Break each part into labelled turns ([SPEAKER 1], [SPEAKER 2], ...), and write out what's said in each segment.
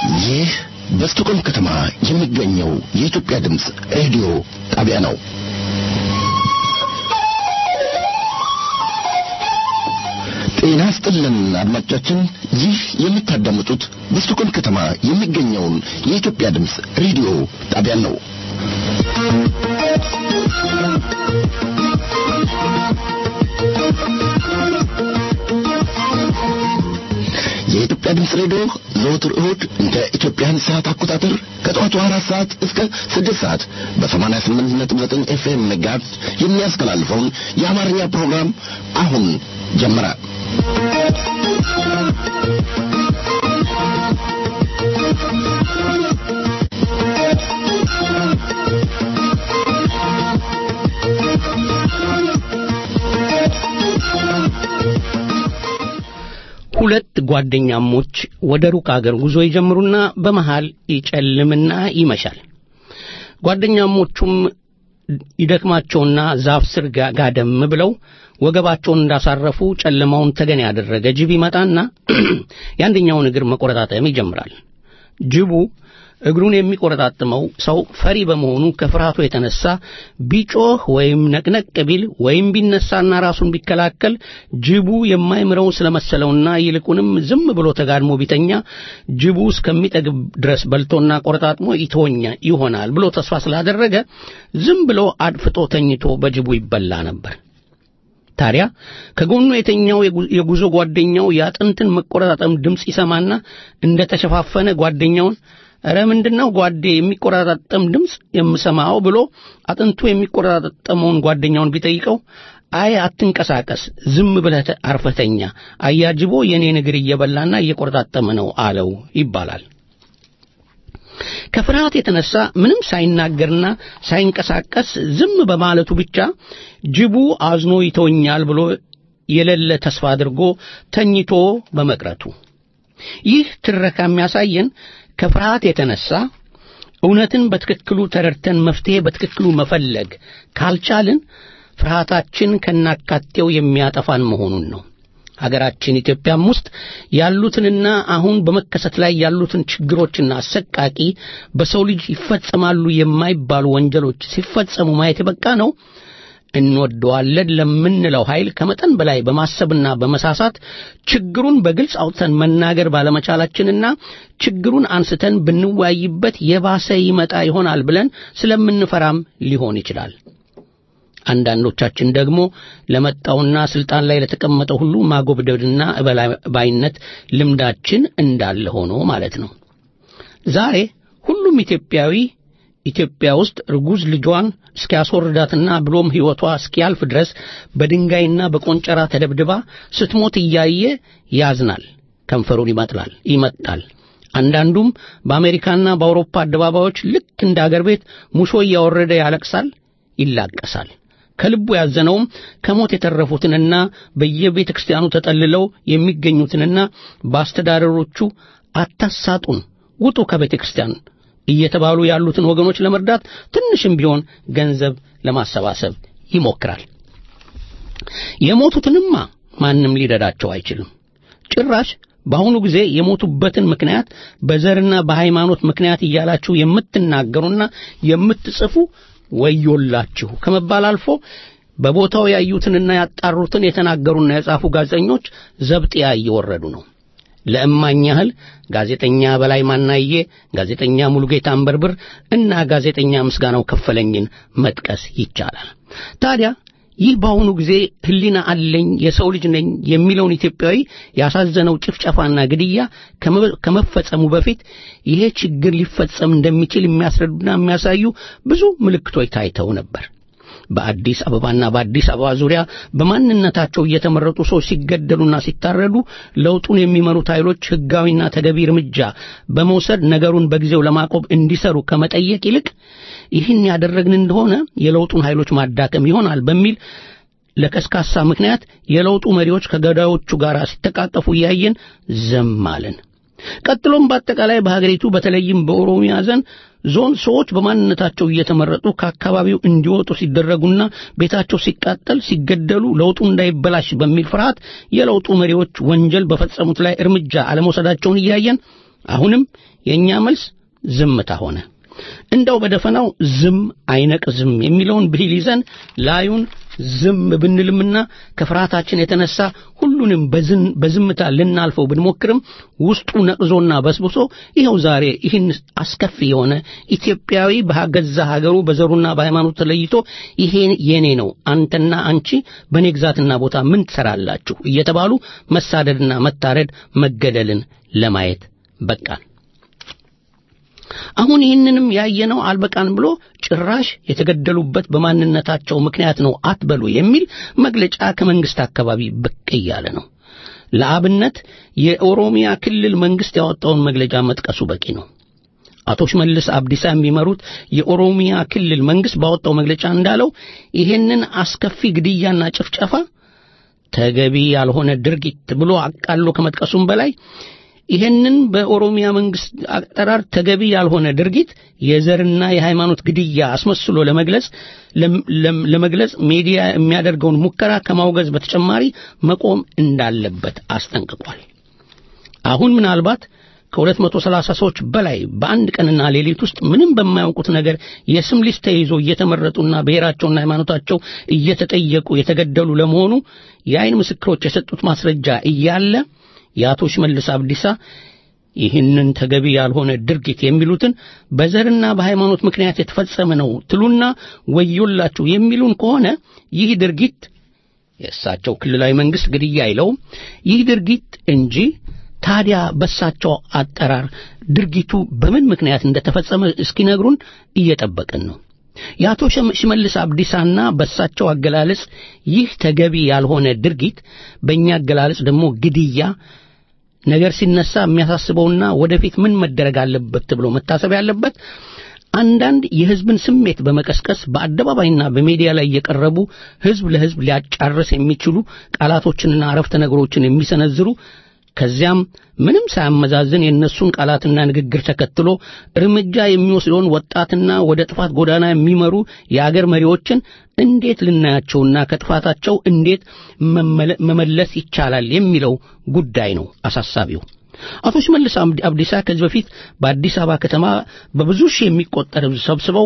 [SPEAKER 1] ይህ በስቶኮልም ከተማ የሚገኘው የኢትዮጵያ ድምፅ ሬዲዮ ጣቢያ ነው። ጤና ስጥልን አድማጮቻችን፣ ይህ የምታዳምጡት በስቶኮልም ከተማ የሚገኘውን የኢትዮጵያ ድምፅ ሬዲዮ ጣቢያ ነው። የኢትዮጵያ ድምፅ ሬዲዮ ዘወትር እሁድ እንደ ኢትዮጵያን ሰዓት አቆጣጠር ከጠዋቱ አራት ሰዓት እስከ ስድስት ሰዓት በሰማንያ ስምንት ነጥብ ዘጠኝ ኤፍኤም ጋር የሚያስተላልፈውን የአማርኛ ፕሮግራም አሁን ጀመረ።
[SPEAKER 2] ሁለት ጓደኛሞች ወደ ሩቅ አገር ጉዞ ይጀምሩና በመሃል ይጨልምና ይመሻል። ጓደኛሞቹም ይደክማቸውና ዛፍ ስር ጋደም ብለው ወገባቸውን እንዳሳረፉ ጨለማውን ተገን ያደረገ ጅብ ይመጣና የአንደኛውን እግር መቆረጣጠም ይጀምራል። ጅቡ እግሩን የሚቆረጣጥመው ሰው ፈሪ በመሆኑ ከፍርሃቱ የተነሳ ቢጮህ ወይም ነቅነቅ ቢል ወይም ቢነሳና ራሱን ቢከላከል ጅቡ የማይምረው ስለመሰለውና ይልቁንም ዝም ብሎ ተጋድሞ ቢተኛ ጅቡ እስከሚጠግብ ድረስ በልቶና ቆረጣጥሞ ይተወኛ ይሆናል ብሎ ተስፋ ስላደረገ ዝም ብሎ አድፍጦ ተኝቶ በጅቡ ይበላ ነበር። ታዲያ ከጎኑ የተኛው የጉዞ ጓደኛው የአጥንትን መቆረጣጠም ድምፅ ይሰማና እንደ ተሸፋፈነ ጓደኛውን እረ ምንድነው ጓዴ የሚቆራጣጠም ድምፅ የምሰማው ብሎ አጥንቱ የሚቆራጣጠመውን ጓደኛውን ቢጠይቀው አይ አትንቀሳቀስ፣ ዝም ብለህ አርፈተኛ፣ አያጅቦ የኔን እግር እየበላና እየቆረጣጠመ ነው አለው ይባላል። ከፍርሃት የተነሳ ምንም ሳይናገርና ሳይንቀሳቀስ ዝም በማለቱ ብቻ ጅቡ አዝኖ ይተወኛል ብሎ የሌለ ተስፋ አድርጎ ተኝቶ በመቅረቱ ይህ ትረካ የሚያሳየን ከፍርሃት የተነሳ እውነትን በትክክሉ ተረድተን መፍትሄ በትክክሉ መፈለግ ካልቻልን ፍርሃታችን ከናካቴው የሚያጠፋን መሆኑን ነው። ሀገራችን ኢትዮጵያም ውስጥ ያሉትንና አሁን በመከሰት ላይ ያሉትን ችግሮችና አሰቃቂ በሰው ልጅ ይፈጸማሉ የማይባሉ ወንጀሎች ሲፈጸሙ ማየት የበቃ ነው። እንወደዋለን ለምንለው ኃይል ከመጠን በላይ በማሰብና በመሳሳት ችግሩን በግልጽ አውጥተን መናገር ባለመቻላችንና ችግሩን አንስተን ብንወያይበት የባሰ ይመጣ ይሆናል ብለን ስለምንፈራም ሊሆን ይችላል። አንዳንዶቻችን ደግሞ ለመጣውና ስልጣን ላይ ለተቀመጠው ሁሉ ማጎብደድና እበላባይነት ልምዳችን እንዳለ ሆኖ ማለት ነው። ዛሬ ሁሉም ኢትዮጵያዊ ኢትዮጵያ ውስጥ ርጉዝ ልጇን እስኪያስወርዳትና ብሎም ሕይወቷ እስኪያልፍ ድረስ በድንጋይና በቆንጨራ ተደብድባ ስትሞት እያየ ያዝናል፣ ከንፈሩን ይመጥላል ይመጣል። አንዳንዱም በአሜሪካና በአውሮፓ አደባባዮች ልክ እንደ አገር ቤት ሙሾ እያወረደ ያለቅሳል፣ ይላቀሳል። ከልቡ ያዘነውም ከሞት የተረፉትንና በየቤተ ክርስቲያኑ ተጠልለው የሚገኙትንና በአስተዳደሮቹ አታሳጡን፣ ውጡ ከቤተ ክርስቲያን እየተባሉ ያሉትን ወገኖች ለመርዳት ትንሽም ቢሆን ገንዘብ ለማሰባሰብ ይሞክራል። የሞቱትንማ ማንም ሊረዳቸው አይችልም። ጭራሽ በአሁኑ ጊዜ የሞቱበትን ምክንያት በዘርና በሃይማኖት ምክንያት እያላችሁ የምትናገሩና የምትጽፉ ወዮላችሁ ከመባል አልፎ በቦታው ያዩትንና ያጣሩትን የተናገሩና የጻፉ ጋዜጠኞች ዘብጥያ እየወረዱ ነው። ለእማኝ ያህል ጋዜጠኛ በላይ ማናዬ፣ ጋዜጠኛ ሙሉጌታ አንበርብር እና ጋዜጠኛ ምስጋናው ከፈለኝን መጥቀስ ይቻላል። ታዲያ ይህ በአሁኑ ጊዜ ሕሊና አለኝ የሰው ልጅ ነኝ የሚለውን ኢትዮጵያዊ ያሳዘነው ጭፍጨፋና ግድያ ከመፈጸሙ በፊት ይሄ ችግር ሊፈጸም እንደሚችል የሚያስረዱና የሚያሳዩ ብዙ ምልክቶች ታይተው ነበር። በአዲስ አበባና በአዲስ አበባ ዙሪያ በማንነታቸው እየተመረጡ ሰዎች ሲገደሉና ሲታረዱ ለውጡን የሚመሩት ኃይሎች ሕጋዊና ተገቢ እርምጃ በመውሰድ ነገሩን በጊዜው ለማቆም እንዲሰሩ ከመጠየቅ ይልቅ ይህን ያደረግን እንደሆነ የለውጡን ኃይሎች ማዳከም ይሆናል በሚል ለከስካሳ ምክንያት የለውጡ መሪዎች ከገዳዮቹ ጋር ሲተቃቀፉ እያየን ዝም አለን። ቀጥሎም በአጠቃላይ በሀገሪቱ በተለይም በኦሮሚያ ዘንድ ዞን ሰዎች በማንነታቸው እየተመረጡ ከአካባቢው እንዲወጡ ሲደረጉና ቤታቸው ሲቃጠል፣ ሲገደሉ ለውጡ እንዳይበላሽ በሚል ፍርሃት የለውጡ መሪዎች ወንጀል በፈጸሙት ላይ እርምጃ አለመውሰዳቸውን እያየን አሁንም የእኛ መልስ ዝምታ ሆነ። እንደው በደፈናው ዝም አይነቅዝም የሚለውን ብሂል ይዘን ላዩን ዝም ብንልምና ከፍርሃታችን የተነሳ ሁሉንም በዝምታ ልናልፈው ብንሞክርም ውስጡ ነቅዞና በስብሶ ይኸው ዛሬ ይህን አስከፊ የሆነ ኢትዮጵያዊ በገዛ ሀገሩ በዘሩና በሃይማኖቱ ተለይቶ ይሄ የኔ ነው፣ አንተና አንቺ በእኔ ግዛትና ቦታ ምን ትሰራላችሁ እየተባሉ መሳደድና መታረድ፣ መገደልን ለማየት በቃን። አሁን ይህንንም ያየነው አልበቃን ብሎ ጭራሽ የተገደሉበት በማንነታቸው ምክንያት ነው አትበሉ የሚል መግለጫ ከመንግስት አካባቢ ብቅ እያለ ነው። ለአብነት የኦሮሚያ ክልል መንግስት ያወጣውን መግለጫ መጥቀሱ በቂ ነው። አቶ ሽመልስ አብዲሳ የሚመሩት የኦሮሚያ ክልል መንግስት ባወጣው መግለጫ እንዳለው ይህንን አስከፊ ግድያና ጭፍጨፋ ተገቢ ያልሆነ ድርጊት ብሎ አቃሎ ከመጥቀሱም በላይ ይህንን በኦሮሚያ መንግስት አጠራር ተገቢ ያልሆነ ድርጊት የዘርና የሃይማኖት ግድያ አስመስሎ ለመግለጽ ለመግለጽ ሚዲያ የሚያደርገውን ሙከራ ከማውገዝ በተጨማሪ መቆም እንዳለበት አስጠንቅቋል። አሁን ምናልባት ከሁለት መቶ ሰላሳ ሰዎች በላይ በአንድ ቀንና ሌሊት ውስጥ ምንም በማያውቁት ነገር የስም ሊስት ተይዞ እየተመረጡና ብሔራቸውና ሃይማኖታቸው እየተጠየቁ የተገደሉ ለመሆኑ የአይን ምስክሮች የሰጡት ማስረጃ እያለ የአቶ ሽመልስ አብዲሳ ይህንን ተገቢ ያልሆነ ድርጊት የሚሉትን በዘርና በሃይማኖት ምክንያት የተፈጸመ ነው ትሉና ወዮላችሁ የሚሉን ከሆነ ይህ ድርጊት የእሳቸው ክልላዊ መንግስት ግድያ አይለውም ይህ ድርጊት እንጂ ታዲያ በእሳቸው አጠራር ድርጊቱ በምን ምክንያት እንደተፈጸመ እስኪነግሩን እየጠበቅን ነው። የአቶ ሽመልስ አብዲሳና በእሳቸው አገላለጽ ይህ ተገቢ ያልሆነ ድርጊት በእኛ አገላለጽ ደግሞ ግድያ ነገር ሲነሳ የሚያሳስበውና ወደፊት ምን መደረግ አለበት ተብሎ መታሰብ ያለበት አንዳንድ የህዝብን ስሜት በመቀስቀስ በአደባባይና በሚዲያ ላይ የቀረቡ ህዝብ ለህዝብ ሊያጫርስ የሚችሉ ቃላቶችንና አረፍተ ነገሮችን የሚሰነዝሩ ከዚያም ምንም ሳያመዛዝን የእነሱን ቃላትና ንግግር ተከትሎ እርምጃ የሚወስደውን ወጣትና ወደ ጥፋት ጎዳና የሚመሩ የአገር መሪዎችን እንዴት ልናያቸውና ከጥፋታቸው እንዴት መመለስ ይቻላል የሚለው ጉዳይ ነው አሳሳቢው። አቶ ሽመልስ አብዲሳ ከዚህ በፊት በአዲስ አበባ ከተማ በብዙ ሺህ የሚቆጠር ህዝብ ሰብስበው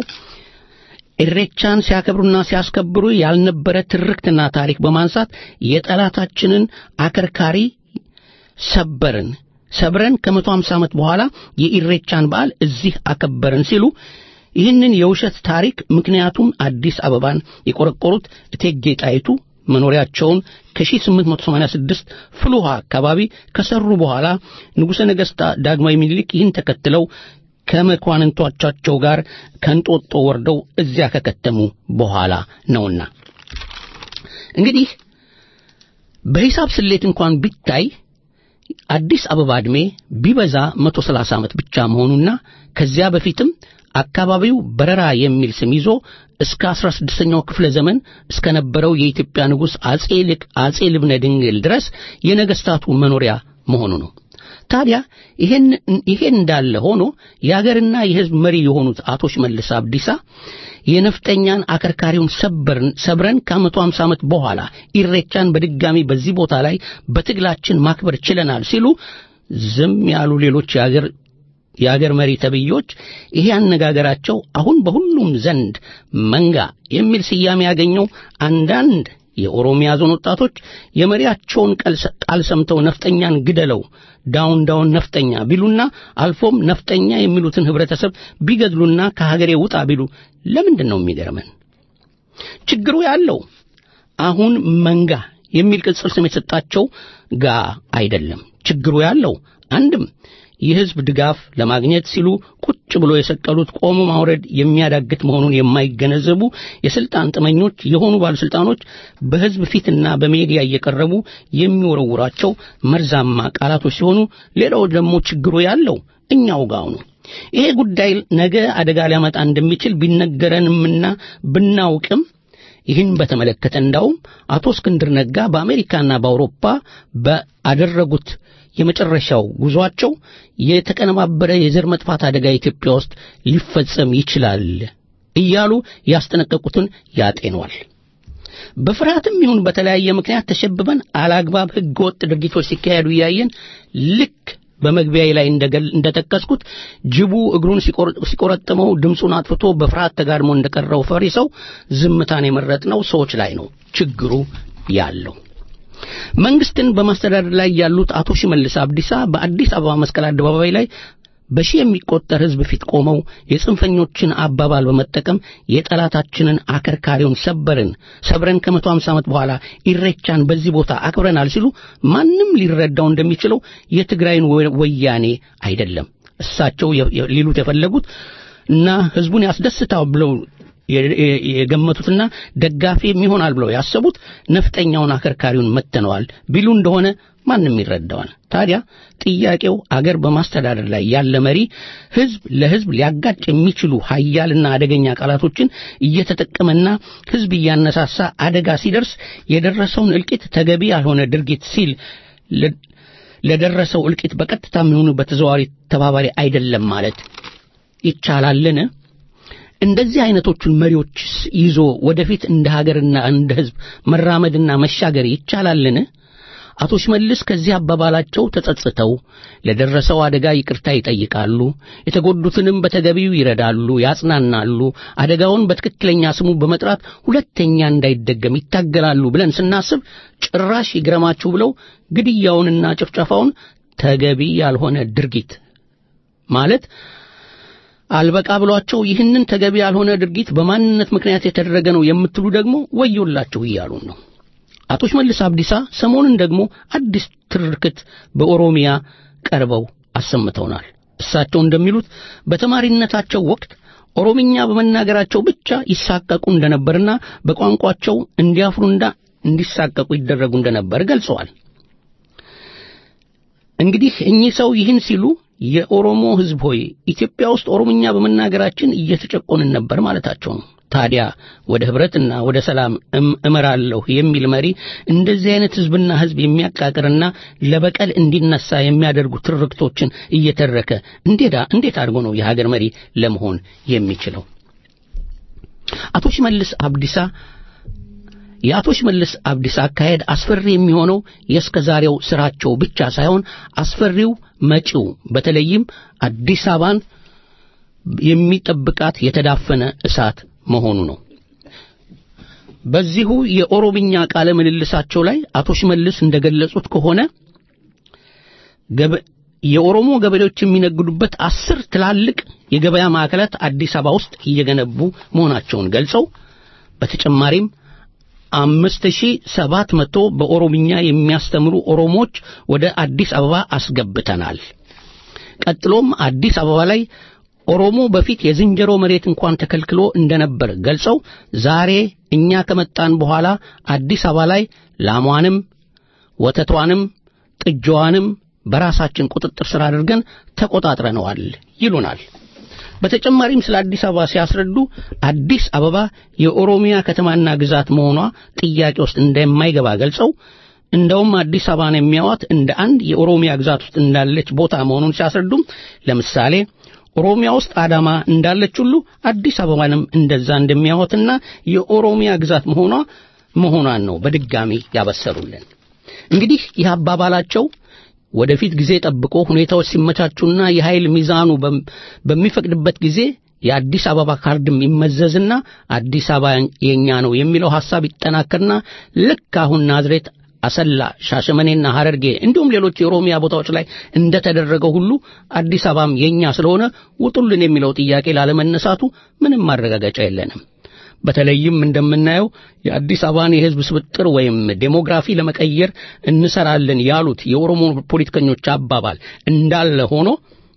[SPEAKER 2] ኢሬቻን ሲያከብሩና ሲያስከብሩ ያልነበረ ትርክትና ታሪክ በማንሳት የጠላታችንን አከርካሪ ሰበርን ሰብረን ከመቶ ሃምሳ ዓመት በኋላ የኢሬቻን በዓል እዚህ አከበርን ሲሉ ይህንን የውሸት ታሪክ ምክንያቱም አዲስ አበባን የቆረቆሩት እቴጌ ጣይቱ መኖሪያቸውን ከ1886 ፍልውሃ አካባቢ ከሰሩ በኋላ ንጉሠ ነገሥት ዳግማዊ ምኒልክ ይህን ተከትለው ከመኳንንቶቻቸው ጋር ከንጦጦ ወርደው እዚያ ከከተሙ በኋላ ነውና እንግዲህ በሂሳብ ስሌት እንኳን ቢታይ አዲስ አበባ ዕድሜ ቢበዛ 130 ዓመት ብቻ መሆኑና ከዚያ በፊትም አካባቢው በረራ የሚል ስም ይዞ እስከ 16ኛው ክፍለ ዘመን እስከ ነበረው የኢትዮጵያ ንጉሥ አጼ ልቅ አጼ ልብነ ድንግል ድረስ የነገስታቱ መኖሪያ መሆኑ ነው። ታዲያ ይሄን ይሄን እንዳለ ሆኖ የአገርና የሕዝብ መሪ የሆኑት አቶ ሽመልስ አብዲሳ የነፍጠኛን አከርካሪውን ሰበርን ሰብረን ከመቶ ሃምሳ ዓመት በኋላ ኢሬቻን በድጋሚ በዚህ ቦታ ላይ በትግላችን ማክበር ችለናል ሲሉ ዝም ያሉ ሌሎች የአገር የአገር መሪ ተብዮች ይሄ አነጋገራቸው አሁን በሁሉም ዘንድ መንጋ የሚል ስያሜ ያገኘው አንዳንድ የኦሮሚያ ዞን ወጣቶች የመሪያቸውን ቃል ሰምተው ነፍጠኛን ግደለው ዳውን ዳውን ነፍጠኛ ቢሉና አልፎም ነፍጠኛ የሚሉትን ህብረተሰብ ቢገድሉና ከሀገሬ ውጣ ቢሉ ለምንድን ነው የሚገርመን? ችግሩ ያለው አሁን መንጋ የሚል ቅጽል ስም የተሰጣቸው ጋ አይደለም። ችግሩ ያለው አንድም የህዝብ ድጋፍ ለማግኘት ሲሉ ቁጭ ብሎ የሰቀሉት ቆሞ ማውረድ የሚያዳግት መሆኑን የማይገነዘቡ የስልጣን ጥመኞች የሆኑ ባለስልጣኖች በህዝብ ፊትና በሜዲያ እየቀረቡ የሚወረውራቸው መርዛማ ቃላቶች ሲሆኑ፣ ሌላው ደግሞ ችግሩ ያለው እኛው ጋው ነው። ይሄ ጉዳይ ነገ አደጋ ሊያመጣ እንደሚችል ቢነገረንምና ብናውቅም ይህን በተመለከተ እንዳውም አቶ እስክንድር ነጋ በአሜሪካና በአውሮፓ ባደረጉት የመጨረሻው ጉዟቸው የተቀነባበረ የዘር መጥፋት አደጋ ኢትዮጵያ ውስጥ ሊፈጸም ይችላል እያሉ ያስጠነቀቁትን ያጤኗል። በፍርሃትም ይሁን በተለያየ ምክንያት ተሸብበን አላግባብ ህገወጥ ድርጊቶች ሲካሄዱ እያየን ልክ በመግቢያዬ ላይ እንደጠቀስኩት ጅቡ እግሩን ሲቆረጥመው ድምፁን አጥፍቶ በፍርሃት ተጋድሞ እንደቀረው ፈሪ ሰው ዝምታን የመረጥነው ሰዎች ላይ ነው ችግሩ ያለው። መንግስትን በማስተዳደር ላይ ያሉት አቶ ሽመልስ አብዲሳ በአዲስ አበባ መስቀል አደባባይ ላይ በሺህ የሚቆጠር ሕዝብ ፊት ቆመው የጽንፈኞችን አባባል በመጠቀም የጠላታችንን አከርካሪውን ሰበርን ሰብረን ከመቶ ሃምሳ ዓመት በኋላ ኢሬቻን በዚህ ቦታ አክብረናል ሲሉ ማንም ሊረዳው እንደሚችለው የትግራይን ወያኔ አይደለም እሳቸው ሊሉት የፈለጉት እና ሕዝቡን ያስደስታው ብለው የገመቱትና ደጋፊ የሚሆናል ብለው ያሰቡት ነፍጠኛውን አከርካሪውን መተነዋል ቢሉ እንደሆነ ማንም ይረዳዋል። ታዲያ ጥያቄው አገር በማስተዳደር ላይ ያለ መሪ ህዝብ ለህዝብ ሊያጋጭ የሚችሉ ሀያልና አደገኛ ቃላቶችን እየተጠቀመና ህዝብ እያነሳሳ አደጋ ሲደርስ የደረሰውን እልቂት ተገቢ ያልሆነ ድርጊት ሲል ለደረሰው እልቂት በቀጥታ የሚሆኑ በተዘዋዋሪ ተባባሪ አይደለም ማለት ይቻላልን? እንደዚህ አይነቶቹን መሪዎች ይዞ ወደፊት እንደ ሀገርና እንደ ህዝብ መራመድና መሻገር ይቻላልን? አቶ ሽመልስ ከዚህ አባባላቸው ተጸጽተው ለደረሰው አደጋ ይቅርታ ይጠይቃሉ፣ የተጎዱትንም በተገቢው ይረዳሉ፣ ያጽናናሉ፣ አደጋውን በትክክለኛ ስሙ በመጥራት ሁለተኛ እንዳይደገም ይታገላሉ ብለን ስናስብ ጭራሽ ይግረማችሁ ብለው ግድያውንና ጭፍጨፋውን ተገቢ ያልሆነ ድርጊት ማለት አልበቃ ብሏቸው ይህንን ተገቢ ያልሆነ ድርጊት በማንነት ምክንያት የተደረገ ነው የምትሉ ደግሞ ወዮላችሁ እያሉን ነው። አቶ ሽመልስ አብዲሳ ሰሞኑን ደግሞ አዲስ ትርክት በኦሮሚያ ቀርበው አሰምተውናል። እሳቸው እንደሚሉት በተማሪነታቸው ወቅት ኦሮምኛ በመናገራቸው ብቻ ይሳቀቁ እንደነበርና በቋንቋቸው እንዲያፍሩና እንዲሳቀቁ ይደረጉ እንደነበር ገልጸዋል። እንግዲህ እኚህ ሰው ይህን ሲሉ የኦሮሞ ሕዝብ ሆይ ኢትዮጵያ ውስጥ ኦሮምኛ በመናገራችን እየተጨቆንን ነበር ማለታቸው ነው። ታዲያ ወደ ህብረትና ወደ ሰላም እመራለሁ የሚል መሪ እንደዚህ አይነት ህዝብና ህዝብ የሚያቃቅርና ለበቀል እንዲነሳ የሚያደርጉ ትርክቶችን እየተረከ እንዴት እንዴት አድርጎ ነው የሀገር መሪ ለመሆን የሚችለው? አቶ ሽመልስ አብዲሳ የአቶ ሽመልስ አብዲሳ አካሄድ አስፈሪ የሚሆነው የእስከዛሬው ስራቸው ብቻ ሳይሆን አስፈሪው መጪው በተለይም አዲስ አበባን የሚጠብቃት የተዳፈነ እሳት መሆኑ ነው። በዚሁ የኦሮምኛ ቃለ ምልልሳቸው ላይ አቶ ሽመልስ እንደገለጹት ከሆነ የኦሮሞ ገበሬዎች የሚነግዱበት አስር ትላልቅ የገበያ ማዕከላት አዲስ አበባ ውስጥ እየገነቡ መሆናቸውን ገልጸው በተጨማሪም አምስት ሺህ ሰባት መቶ በኦሮምኛ የሚያስተምሩ ኦሮሞዎች ወደ አዲስ አበባ አስገብተናል። ቀጥሎም አዲስ አበባ ላይ ኦሮሞ በፊት የዝንጀሮ መሬት እንኳን ተከልክሎ እንደነበር ገልጸው ዛሬ እኛ ከመጣን በኋላ አዲስ አበባ ላይ ላሟንም ወተቷንም ጥጃዋንም በራሳችን ቁጥጥር ስር አድርገን ተቆጣጥረነዋል ይሉናል። በተጨማሪም ስለ አዲስ አበባ ሲያስረዱ አዲስ አበባ የኦሮሚያ ከተማና ግዛት መሆኗ ጥያቄ ውስጥ እንደማይገባ ገልጸው እንደውም አዲስ አበባን የሚያዋት እንደ አንድ የኦሮሚያ ግዛት ውስጥ እንዳለች ቦታ መሆኑን ሲያስረዱም ለምሳሌ ኦሮሚያ ውስጥ አዳማ እንዳለች ሁሉ አዲስ አበባንም እንደዛ እንደሚያወትና የኦሮሚያ ግዛት መሆኗ መሆኗን ነው በድጋሚ ያበሰሩልን። እንግዲህ ይህ አባባላቸው ወደፊት ጊዜ ጠብቆ ሁኔታዎች ሲመቻቹና የኃይል ሚዛኑ በሚፈቅድበት ጊዜ የአዲስ አበባ ካርድም ይመዘዝና አዲስ አበባ የኛ ነው የሚለው ሐሳብ ይጠናከርና ልክ አሁን ናዝሬት አሰላ፣ ሻሸመኔና ሐረርጌ እንዲሁም ሌሎች የኦሮሚያ ቦታዎች ላይ እንደተደረገው ሁሉ አዲስ አበባም የኛ ስለሆነ ውጡልን የሚለው ጥያቄ ላለመነሳቱ ምንም ማረጋገጫ የለንም። በተለይም እንደምናየው የአዲስ አበባን የሕዝብ ስብጥር ወይም ዴሞግራፊ ለመቀየር እንሰራለን ያሉት የኦሮሞ ፖለቲከኞች አባባል እንዳለ ሆኖ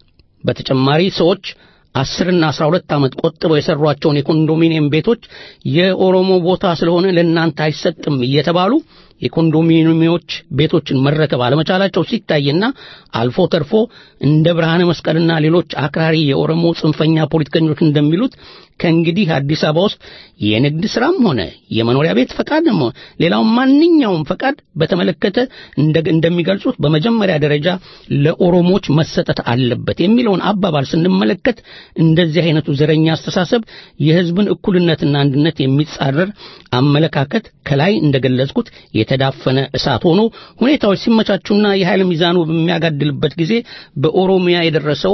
[SPEAKER 2] በተጨማሪ ሰዎች አስርና አስራ ሁለት ዓመት ቆጥበው የሰሯቸውን የኮንዶሚኒየም ቤቶች የኦሮሞ ቦታ ስለሆነ ለእናንተ አይሰጥም እየተባሉ የኮንዶሚኒየሞች ቤቶችን መረከብ አለመቻላቸው ሲታይና አልፎ ተርፎ እንደ ብርሃነ መስቀልና ሌሎች አክራሪ የኦሮሞ ጽንፈኛ ፖለቲከኞች እንደሚሉት ከእንግዲህ አዲስ አበባ ውስጥ የንግድ ስራም ሆነ የመኖሪያ ቤት ፈቃድም ሆነ ሌላው ማንኛውም ፈቃድ በተመለከተ እንደሚገልጹት በመጀመሪያ ደረጃ ለኦሮሞዎች መሰጠት አለበት የሚለውን አባባል ስንመለከት እንደዚህ አይነቱ ዘረኛ አስተሳሰብ የሕዝብን እኩልነትና አንድነት የሚጻረር አመለካከት ከላይ እንደገለጽኩት የተዳፈነ እሳት ሆኖ ሁኔታዎች ሲመቻቹና የኃይል ሚዛኑ በሚያጋድልበት ጊዜ በኦሮሚያ የደረሰው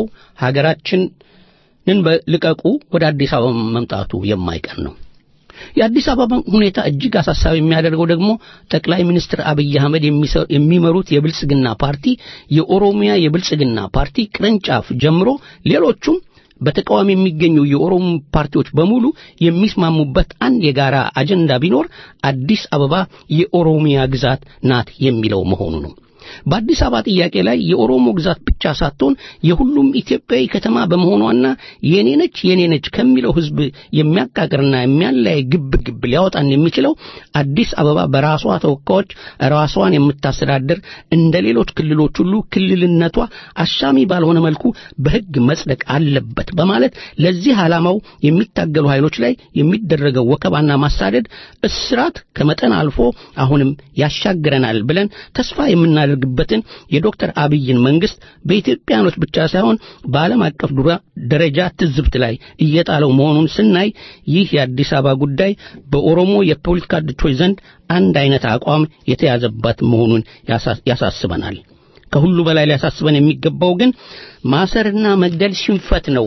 [SPEAKER 2] ሀገራችንን ልቀቁ ወደ አዲስ አበባ መምጣቱ የማይቀር ነው። የአዲስ አበባ ሁኔታ እጅግ አሳሳቢ የሚያደርገው ደግሞ ጠቅላይ ሚኒስትር አብይ አህመድ የሚመሩት የብልጽግና ፓርቲ የኦሮሚያ የብልጽግና ፓርቲ ቅርንጫፍ ጀምሮ ሌሎቹም በተቃዋሚ የሚገኙ የኦሮሞ ፓርቲዎች በሙሉ የሚስማሙበት አንድ የጋራ አጀንዳ ቢኖር አዲስ አበባ የኦሮሚያ ግዛት ናት የሚለው መሆኑ ነው። በአዲስ አበባ ጥያቄ ላይ የኦሮሞ ግዛት ብቻ ሳትሆን የሁሉም ኢትዮጵያዊ ከተማ በመሆኗና የኔ ነች የኔ ነች ከሚለው ሕዝብ የሚያቃቅርና የሚያለያይ ግብ ግብ ሊያወጣን የሚችለው አዲስ አበባ በራሷ ተወካዮች ራሷን የምታስተዳድር እንደ ሌሎች ክልሎች ሁሉ ክልልነቷ አሻሚ ባልሆነ መልኩ በሕግ መጽደቅ አለበት በማለት ለዚህ ዓላማው የሚታገሉ ኃይሎች ላይ የሚደረገው ወከባና ማሳደድ፣ እስራት ከመጠን አልፎ አሁንም ያሻግረናል ብለን ተስፋ የምናደርግ የሚያደርግበትን የዶክተር አብይን መንግስት በኢትዮጵያኖች ብቻ ሳይሆን በዓለም አቀፍ ደረጃ ትዝብት ላይ እየጣለው መሆኑን ስናይ ይህ የአዲስ አበባ ጉዳይ በኦሮሞ የፖለቲካ ድርጅቶች ዘንድ አንድ አይነት አቋም የተያዘበት መሆኑን ያሳስበናል። ከሁሉ በላይ ሊያሳስበን የሚገባው ግን ማሰርና መግደል ሽንፈት ነው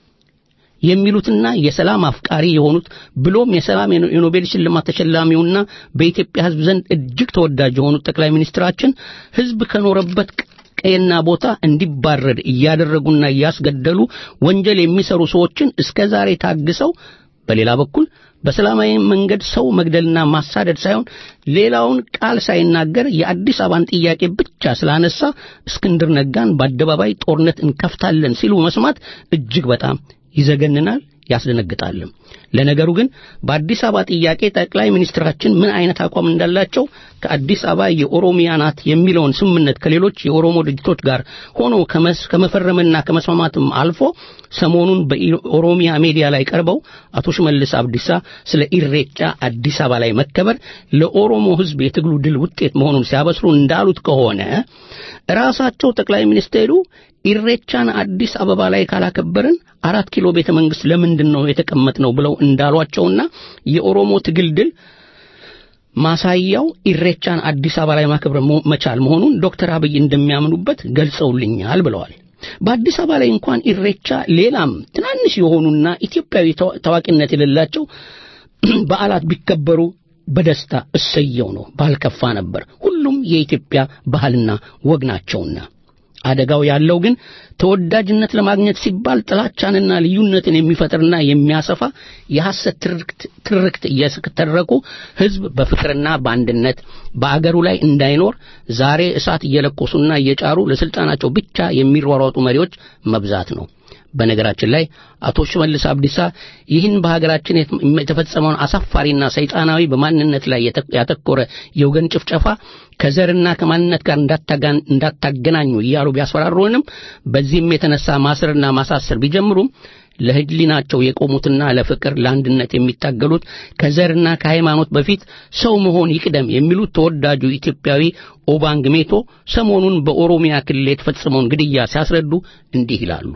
[SPEAKER 2] የሚሉትና የሰላም አፍቃሪ የሆኑት ብሎም የሰላም የኖቤል ሽልማት ተሸላሚውና በኢትዮጵያ ሕዝብ ዘንድ እጅግ ተወዳጅ የሆኑት ጠቅላይ ሚኒስትራችን ሕዝብ ከኖረበት ቀየና ቦታ እንዲባረድ እያደረጉና እያስገደሉ ወንጀል የሚሰሩ ሰዎችን እስከ ዛሬ ታግሰው በሌላ በኩል በሰላማዊ መንገድ ሰው መግደልና ማሳደድ ሳይሆን ሌላውን ቃል ሳይናገር የአዲስ አበባን ጥያቄ ብቻ ስላነሳ እስክንድር ነጋን በአደባባይ ጦርነት እንከፍታለን ሲሉ መስማት እጅግ በጣም ይዘገንናል፣ ያስደነግጣልም። ለነገሩ ግን በአዲስ አበባ ጥያቄ ጠቅላይ ሚኒስትራችን ምን አይነት አቋም እንዳላቸው ከአዲስ አበባ የኦሮሚያ ናት የሚለውን ስምምነት ከሌሎች የኦሮሞ ድርጅቶች ጋር ሆኖ ከመፈረምና ከመስማማትም አልፎ ሰሞኑን በኦሮሚያ ሚዲያ ላይ ቀርበው አቶ ሽመልስ አብዲሳ ስለ ኢሬቻ አዲስ አበባ ላይ መከበር ለኦሮሞ ሕዝብ የትግሉ ድል ውጤት መሆኑን ሲያበስሩ እንዳሉት ከሆነ ራሳቸው ጠቅላይ ሚኒስቴሩ ኢሬቻን አዲስ አበባ ላይ ካላከበርን አራት ኪሎ ቤተ መንግስት ለምንድን ነው የተቀመጥነው ብለው እንዳሏቸውና የኦሮሞ ትግል ድል ማሳያው ኢሬቻን አዲስ አበባ ላይ ማክበር መቻል መሆኑን ዶክተር አብይ እንደሚያምኑበት ገልጸውልኛል ብለዋል። በአዲስ አበባ ላይ እንኳን ኢሬቻ ሌላም ትናንሽ የሆኑና ኢትዮጵያዊ ታዋቂነት የሌላቸው በዓላት ቢከበሩ በደስታ እሰየው ነው፣ ባልከፋ ነበር። ሁሉም የኢትዮጵያ ባህልና ወግ ናቸውና። አደጋው ያለው ግን ተወዳጅነት ለማግኘት ሲባል ጥላቻንና ልዩነትን የሚፈጥርና የሚያሰፋ የሐሰት ትርክት እየተረኩ ሕዝብ በፍቅርና በአንድነት በአገሩ ላይ እንዳይኖር ዛሬ እሳት እየለኮሱና እየጫሩ ለስልጣናቸው ብቻ የሚሯሯጡ መሪዎች መብዛት ነው። በነገራችን ላይ አቶ ሽመልስ አብዲሳ ይህን በሀገራችን የተፈጸመውን አሳፋሪና ሰይጣናዊ በማንነት ላይ ያተኮረ የወገን ጭፍጨፋ ከዘርና ከማንነት ጋር እንዳታገናኙ እያሉ ቢያስፈራሩንም በዚህም የተነሳ ማሰርና ማሳሰር ቢጀምሩም ለሕሊናቸው የቆሙትና ለፍቅር ለአንድነት የሚታገሉት ከዘርና ከሃይማኖት በፊት ሰው መሆን ይቅደም የሚሉት ተወዳጁ ኢትዮጵያዊ ኦባንግ ሜቶ ሰሞኑን በኦሮሚያ ክልል የተፈጸመውን ግድያ ሲያስረዱ እንዲህ ይላሉ።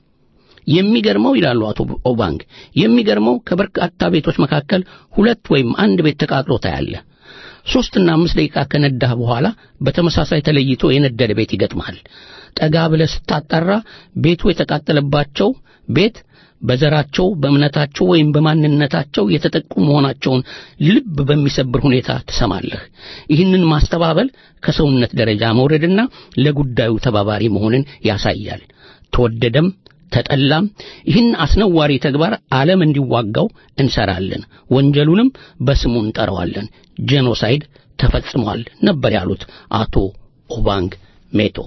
[SPEAKER 2] የሚገርመው ይላሉ አቶ ኦባንግ፣ የሚገርመው ከበርካታ ቤቶች መካከል ሁለት ወይም አንድ ቤት ተቃጥሎ ታያለ። ሦስትና አምስት ደቂቃ ከነዳህ በኋላ በተመሳሳይ ተለይቶ የነደደ ቤት ይገጥማል። ጠጋ ብለህ ስታጣራ ቤቱ የተቃጠለባቸው ቤት በዘራቸው በእምነታቸው ወይም በማንነታቸው የተጠቁ መሆናቸውን ልብ በሚሰብር ሁኔታ ትሰማለህ። ይህንን ማስተባበል ከሰውነት ደረጃ መውረድና ለጉዳዩ ተባባሪ መሆንን ያሳያል። ተወደደም ተጠላም ይህን አስነዋሪ ተግባር ዓለም እንዲዋጋው እንሰራለን፣ ወንጀሉንም በስሙ እንጠራዋለን። ጄኖሳይድ ተፈጽሟል ነበር ያሉት አቶ ኦባንግ ሜቶ።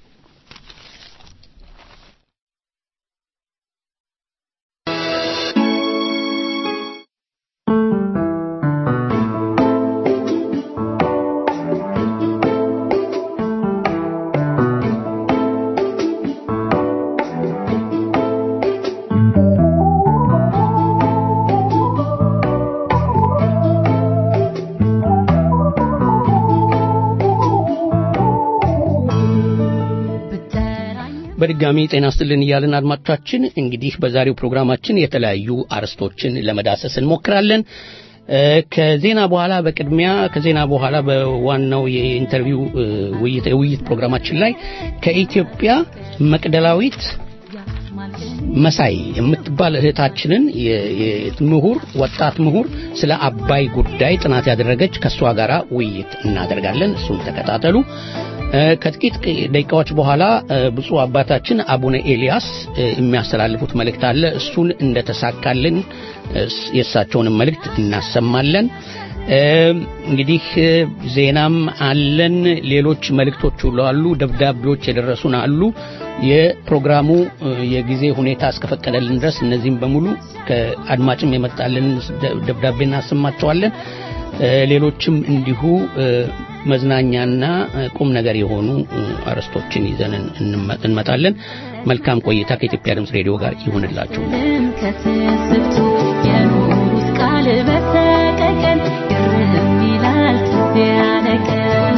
[SPEAKER 2] በድጋሚ ጤና ስትልን እያልን አድማጮቻችን እንግዲህ በዛሬው ፕሮግራማችን የተለያዩ አርዕስቶችን ለመዳሰስ እንሞክራለን። ከዜና በኋላ በቅድሚያ ከዜና በኋላ በዋናው የኢንተርቪው ውይይት የውይይት ፕሮግራማችን ላይ ከኢትዮጵያ መቅደላዊት መሳይ የምትባል እህታችንን ምሁር ወጣት ምሁር ስለ አባይ ጉዳይ ጥናት ያደረገች ከእሷ ጋር ውይይት እናደርጋለን። እሱን ተከታተሉ። ከጥቂት ደቂቃዎች በኋላ ብፁዕ አባታችን አቡነ ኤልያስ የሚያስተላልፉት መልእክት አለ። እሱን እንደተሳካልን የእሳቸውንም መልእክት እናሰማለን። እንግዲህ ዜናም አለን። ሌሎች መልእክቶች ሁሉ አሉ። ደብዳቤዎች የደረሱን አሉ። የፕሮግራሙ የጊዜ ሁኔታ እስከፈቀደልን ድረስ እነዚህም በሙሉ ከአድማጭም የመጣልን ደብዳቤ እናሰማቸዋለን። ሌሎችም እንዲሁ መዝናኛና ቁም ነገር የሆኑ አርዕስቶችን ይዘን እንመጣለን። መልካም ቆይታ ከኢትዮጵያ ድምፅ ሬዲዮ ጋር ይሁንላችሁ።
[SPEAKER 3] ከትስብቱ የኖሩት ቃል በተቀቀን ግርም ይላል ትዝ ያለቀን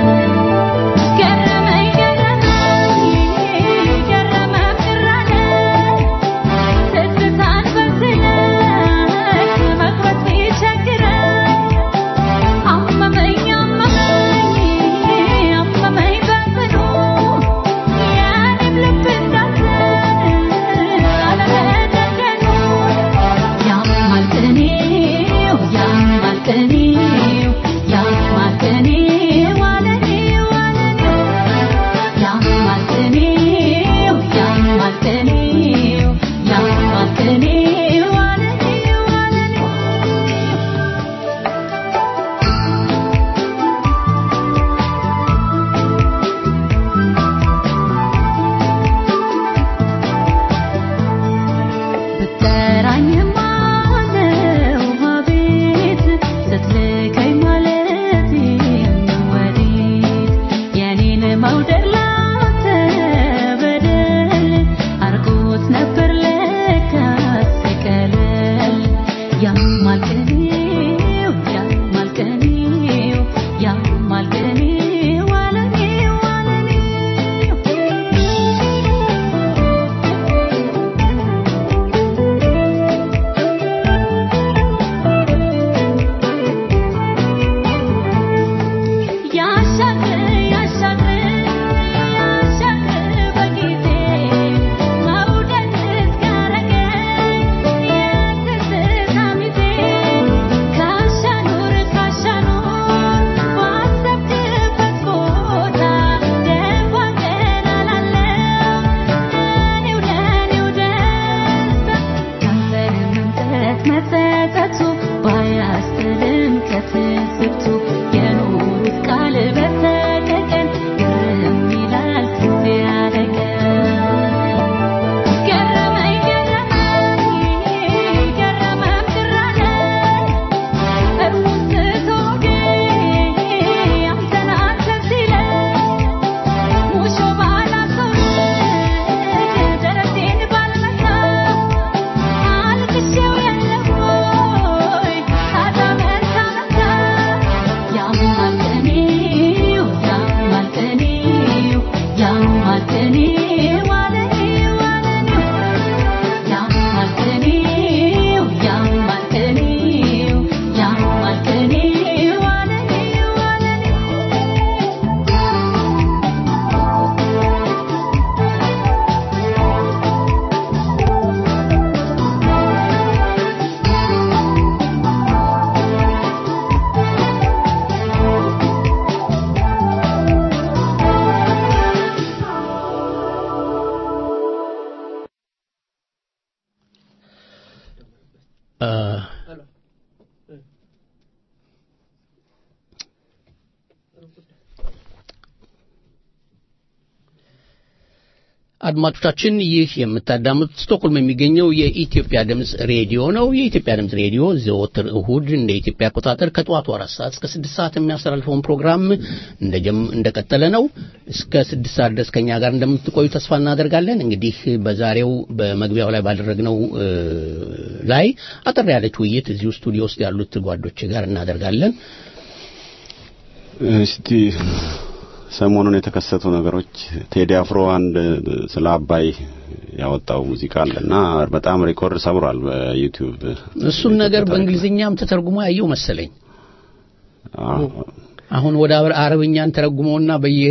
[SPEAKER 3] ገረመኝ ገረመኝ ገረመም ግራለ ትዝታን በስለት መቁረጥ ቢቸግረን አመመኝ አመመኝ አመመኝ በጽኑ የኔም ልብ እንዳዘን አለመደገኑ ያማል ቅኔው ያማል ቅኔው ያማል ቅኔው አለኔው አለኔው ያማል ቅኔው ያማል ቅኔው ያማል ቅኔው አለኔው አለኔው ብትጠራኝማ ነው አቤት ስትልከኝ ማለት ወዴት የኔን መውደድ ላንተ በደል አርጎት ነበር ለካስ ቀለል ያማል ቅኔው ያማል ቅኔው ያማል ቅኔው አለኔው አለኔው ያሻግር ያሻግር ያሻግር በጊዜ መውደድ እስካረገኝ የትዝታ ሚዜ ካሻኑር ካሻኑር ባሰብክበት ቦታ ደፋ ቀና እላለሁ ለኔው ለኔው ደስታ ካንተን መምጠት መጸጸቱ ባያስጥልም ከትስብቱ የኖሩት ቃል በተቀቀን ግርም ይላል ትዝ ያለቀን ገረመኝ ገረመኝ ገረመም ግራለ እርሙን ስትወጌ አንተን አንተን ሲለኝ ሙሾ ባላሰውድ ደረቴን ባልመታ አልቅሼው የለም ወይ ታዲያ መታ መታ ያማል ቅኔው ያማል ቅኔው ያማል ቅኔው አለኔው አለኔው ያማል ቅኔው ያማል ቅኔው ያማል ቅኔው አለኔው አለኔው
[SPEAKER 2] አድማጮቻችን ይህ የምታዳምጡት ስቶክሆልም የሚገኘው የኢትዮጵያ ድምፅ ሬዲዮ ነው። የኢትዮጵያ ድምፅ ሬዲዮ ዘወትር እሁድ እንደ ኢትዮጵያ አቆጣጠር ከጠዋቱ አራት ሰዓት እስከ ስድስት ሰዓት የሚያስተላልፈውን ፕሮግራም እንደጀም እንደቀጠለ ነው። እስከ ስድስት ሰዓት ድረስ ከኛ ጋር እንደምትቆዩ ተስፋ እናደርጋለን። እንግዲህ በዛሬው በመግቢያው ላይ ባደረግነው እ፣ ላይ አጠር ያለች ውይይት እዚሁ ስቱዲዮ ውስጥ ያሉት ጓዶች ጋር እናደርጋለን።
[SPEAKER 4] እስቲ ሰሞኑን የተከሰቱ ነገሮች ቴዲ አፍሮ አንድ ስለ አባይ ያወጣው ሙዚቃ አለ እና በጣም ሪኮርድ ሰብሯል በዩቲዩብ
[SPEAKER 2] እሱን ነገር በእንግሊዝኛም ተተርጉሞ ያየው መሰለኝ።
[SPEAKER 4] አዎ።
[SPEAKER 2] አሁን ወደ አረ- አረብኛን ተረጉመውና በየ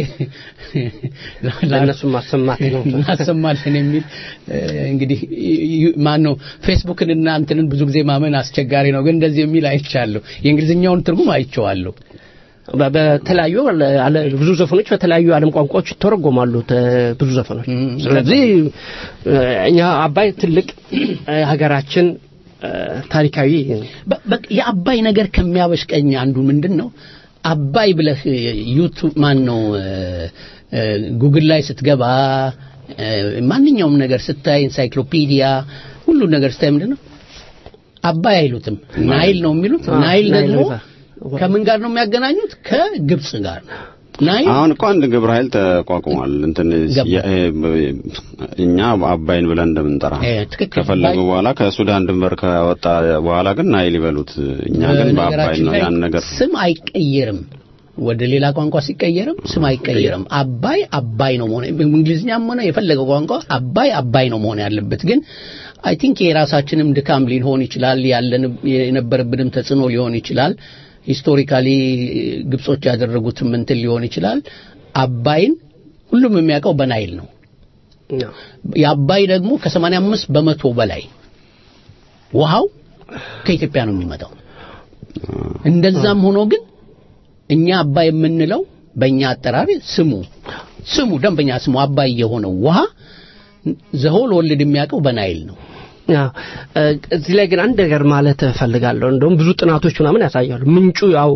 [SPEAKER 5] ለእነሱ ማሰማት ነው።
[SPEAKER 2] እናሰማለን የሚል እ፣ እንግዲህ ማን ነው ፌስቡክን እና እንትንን ብዙ ጊዜ ማመን አስቸጋሪ ነው፣ ግን እንደዚህ የሚል አይቻለሁ። የእንግሊዝኛውን ትርጉም አይቼዋለሁ።
[SPEAKER 5] በ- በተለያዩ አለ- ብዙ ዘፈኖች በተለያዩ የዓለም ቋንቋዎች ይተረጎማሉ። ተ- ብዙ ዘፈኖች
[SPEAKER 2] እም፣
[SPEAKER 5] ስለዚህ እ፣ እኛ አባይ ትልቅ እ፣ ሀገራችን እ፣ ታሪካዊ
[SPEAKER 2] በ- በ- የአባይ ነገር ከሚያበሽቀኝ አንዱ ምንድን ነው አባይ ብለህ ዩቱብ ማን ነው እ፣ እ፣ ጉግል ላይ ስትገባ እ፣ ማንኛውም ነገር ስታይ ኤንሳይክሎፒዲያ ሁሉ ነገር ስታይ ምንድን ነው አባይ አይሉትም ናይል ነው የሚሉት
[SPEAKER 5] አዎ፣
[SPEAKER 2] ናይል
[SPEAKER 5] ናይል
[SPEAKER 2] ደግሞ
[SPEAKER 5] ይዛ-
[SPEAKER 2] ከምን ጋር ነው የሚያገናኙት ከግብጽ ጋር ነው ናይል
[SPEAKER 4] አሁን እኮ አንድ ግብረ ኃይል ተቋቁሟል። እንትን
[SPEAKER 2] ገባ።
[SPEAKER 4] የ- እ- እኛ አባይን ብለን እንደምንጠራ
[SPEAKER 2] እ፣ ትክክል።
[SPEAKER 4] ከፈለጉ
[SPEAKER 2] አባይ-
[SPEAKER 4] በኋላ ከሱዳን ድንበር ከወጣ በኋላ ግን ናይል ይበሉት። እኛ ግን በአባይ
[SPEAKER 2] በነገራችን
[SPEAKER 4] ነው
[SPEAKER 2] ላይ
[SPEAKER 4] ያን ነገር
[SPEAKER 2] ስም አይቀየርም። ወደ ሌላ ቋንቋ ሲቀየርም ስም አይቀየርም። አባይ አባይ ነው መሆን እንግሊዝኛም ሆነ የፈለገው ቋንቋ አባይ አባይ ነው መሆን ያለበት። ግን አይ ቲንክ የራሳችንም ድካም ሊሆን ይችላል፣ ያለን የነበረብንም ተጽዕኖ ሊሆን ይችላል። ሂስቶሪካሊ ግብጾች ያደረጉትም እንትን ሊሆን ይችላል። አባይን ሁሉም የሚያውቀው በናይል ነው። የአባይ ደግሞ ከ85 በመቶ በላይ ውሃው ከኢትዮጵያ ነው የሚመጣው። እንደዛም ሆኖ ግን እኛ አባይ የምንለው በእኛ አጠራር ስሙ ስሙ ደንበኛ ስሙ አባይ የሆነው ውሃ ዘሆል ወልድ የሚያውቀው በናይል ነው።
[SPEAKER 5] አዎ፣ እ፣ እዚህ ላይ ግን አንድ ነገር ማለት እፈልጋለሁ። እንደውም ብዙ ጥናቶች ምናምን ያሳያሉ። ምንጩ ያው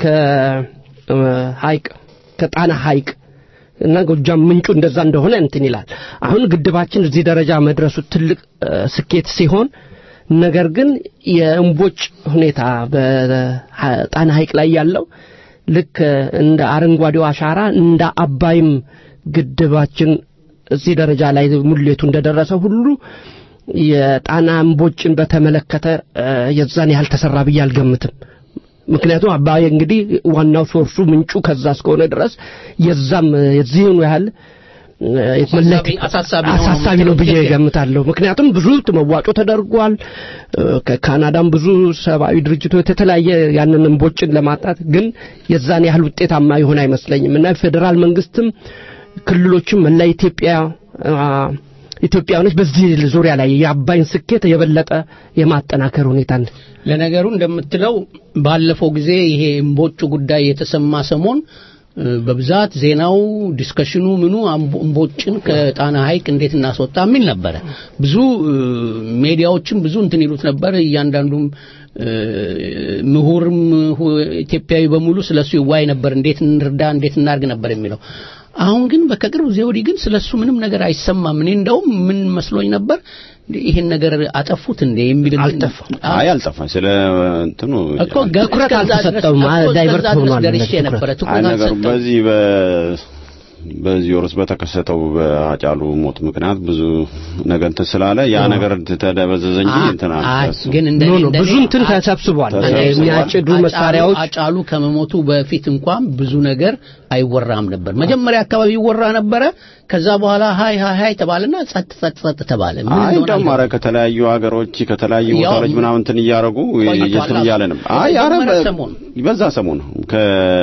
[SPEAKER 5] ከሀይቅ ከጣና ሀይቅ እና ጎጃም ምንጩ እንደዛ እንደሆነ እንትን ይላል። አሁን ግድባችን እዚህ ደረጃ መድረሱ ትልቅ እ፣ ስኬት ሲሆን ነገር ግን የእምቦጭ ሁኔታ በጣና ሀይቅ ላይ ያለው ልክ እንደ አረንጓዴው አሻራ እንደ አባይም ግድባችን እዚህ ደረጃ ላይ ሙሌቱ እንደደረሰ ሁሉ የጣና እምቦጭን በተመለከተ እ፣ የዛን ያህል ተሰራ ብዬ አልገምትም። ምክንያቱም አባይ እንግዲህ ዋናው ሶርሱ ምንጩ ከዛ እስከሆነ ድረስ የዛም የዚህኑ ያህል እ፣
[SPEAKER 2] አሳሳቢ- አሳሳቢ ነው
[SPEAKER 5] አሳሳቢ ነው ብዬ
[SPEAKER 2] ትክክል።
[SPEAKER 5] ገምታለሁ። ምክንያቱም ብዙ መዋጮ ተደርጓል። እ፣ ከካናዳም ብዙ ሰብአዊ ድርጅቶች የተለያየ ያንን እምቦጭን ለማጣት ግን የዛን ያህል ውጤታማ የሆነ አይመስለኝም እና ፌዴራል መንግስትም ክልሎችም መላ ኢትዮጵያ አ፣ ኢትዮጵያውያኖች በዚህ ዙሪያ ላይ የአባይን ስኬት የበለጠ የማጠናከር ሁኔታ
[SPEAKER 2] ለነገሩ እንደምትለው ባለፈው ጊዜ ይሄ እምቦጩ ጉዳይ የተሰማ ሰሞን እ፣ በብዛት ዜናው ዲስከሽኑ ምኑ አምቦ- እምቦጭን ከጣና ሐይቅ እንዴት እናስወጣ የሚል ነበረ። ብዙ እ፣ ሜዲያዎችም ብዙ እንትን ይሉት ነበር። እያንዳንዱም እ፣ ምሁርም ሁ- ኢትዮጵያዊ በሙሉ ስለሱ ይዋይ ነበር። እንዴት እንርዳ፣ እንዴት እናርግ ነበር የሚለው። አሁን ግን ከቅርብ ጊዜ ወዲህ ግን ስለሱ ምንም ነገር አይሰማም። እኔ እንደውም ምን መስሎኝ ነበር እንዴ ይሄን ነገር አጠፉት እንዴ የሚል
[SPEAKER 5] አልጠፋም።
[SPEAKER 4] አይ አልጠፋም። ስለ እንትኑ
[SPEAKER 2] እኮ ገ-
[SPEAKER 5] ትኩረት
[SPEAKER 2] እስከዛ ድረስ-
[SPEAKER 5] አልተሰጠውም።
[SPEAKER 2] እኮ እስከዛ
[SPEAKER 5] ዳይቨርት
[SPEAKER 2] ድረስ
[SPEAKER 5] ሆኗል
[SPEAKER 2] ደርሼ
[SPEAKER 5] እንደዚህ
[SPEAKER 2] ነበረ።
[SPEAKER 5] ትኩረት።
[SPEAKER 2] ትኩረት
[SPEAKER 4] አይ ነገሩ
[SPEAKER 2] አልተሰጠውም።
[SPEAKER 4] በዚህ በ በዚህ ወርስ በተከሰተው በአጫሉ ሞት ምክንያት ብዙ ነገር እንትን ስላለ ያ ነገር ተደበዘዘ እንጂ
[SPEAKER 2] አ-
[SPEAKER 4] እንትን
[SPEAKER 2] አይ፣
[SPEAKER 4] አልተሰ
[SPEAKER 2] ግን እንደ
[SPEAKER 5] ኖ ኖ
[SPEAKER 2] እንደኔ
[SPEAKER 5] ብዙ እንትን
[SPEAKER 2] አ-
[SPEAKER 5] ተሰብስቧል።
[SPEAKER 4] ተሰብስቧል።
[SPEAKER 5] የሚያጭዱ
[SPEAKER 2] አጫሉ-
[SPEAKER 5] መሳሪያዎች
[SPEAKER 2] አጫሉ ከመሞቱ በፊት እንኳን ብዙ ነገር አይወራም ነበር። መጀመሪያ አካባቢ ይወራ ነበረ። ከዛ በኋላ ሃይ ሃይ ሃይ ተባለና ጸጥ ጸጥ ጸጥ ተባለ። ምን
[SPEAKER 4] አይ
[SPEAKER 2] እንደሆነ
[SPEAKER 4] እንደውም ኧረ
[SPEAKER 2] አልገባኝም።
[SPEAKER 4] ከተለያዩ ሀገሮች ከተለያዩ
[SPEAKER 2] ያው
[SPEAKER 4] ቦታዎች ምናምን እንትን እያደረጉ
[SPEAKER 2] ቆይቷል
[SPEAKER 4] እንትን እያለ ነው።
[SPEAKER 2] አሉ።
[SPEAKER 4] አይ ኧረ
[SPEAKER 2] የመጀመሪያ
[SPEAKER 4] በ-
[SPEAKER 2] ሰሞን።
[SPEAKER 4] በዛ ሰሞን ከ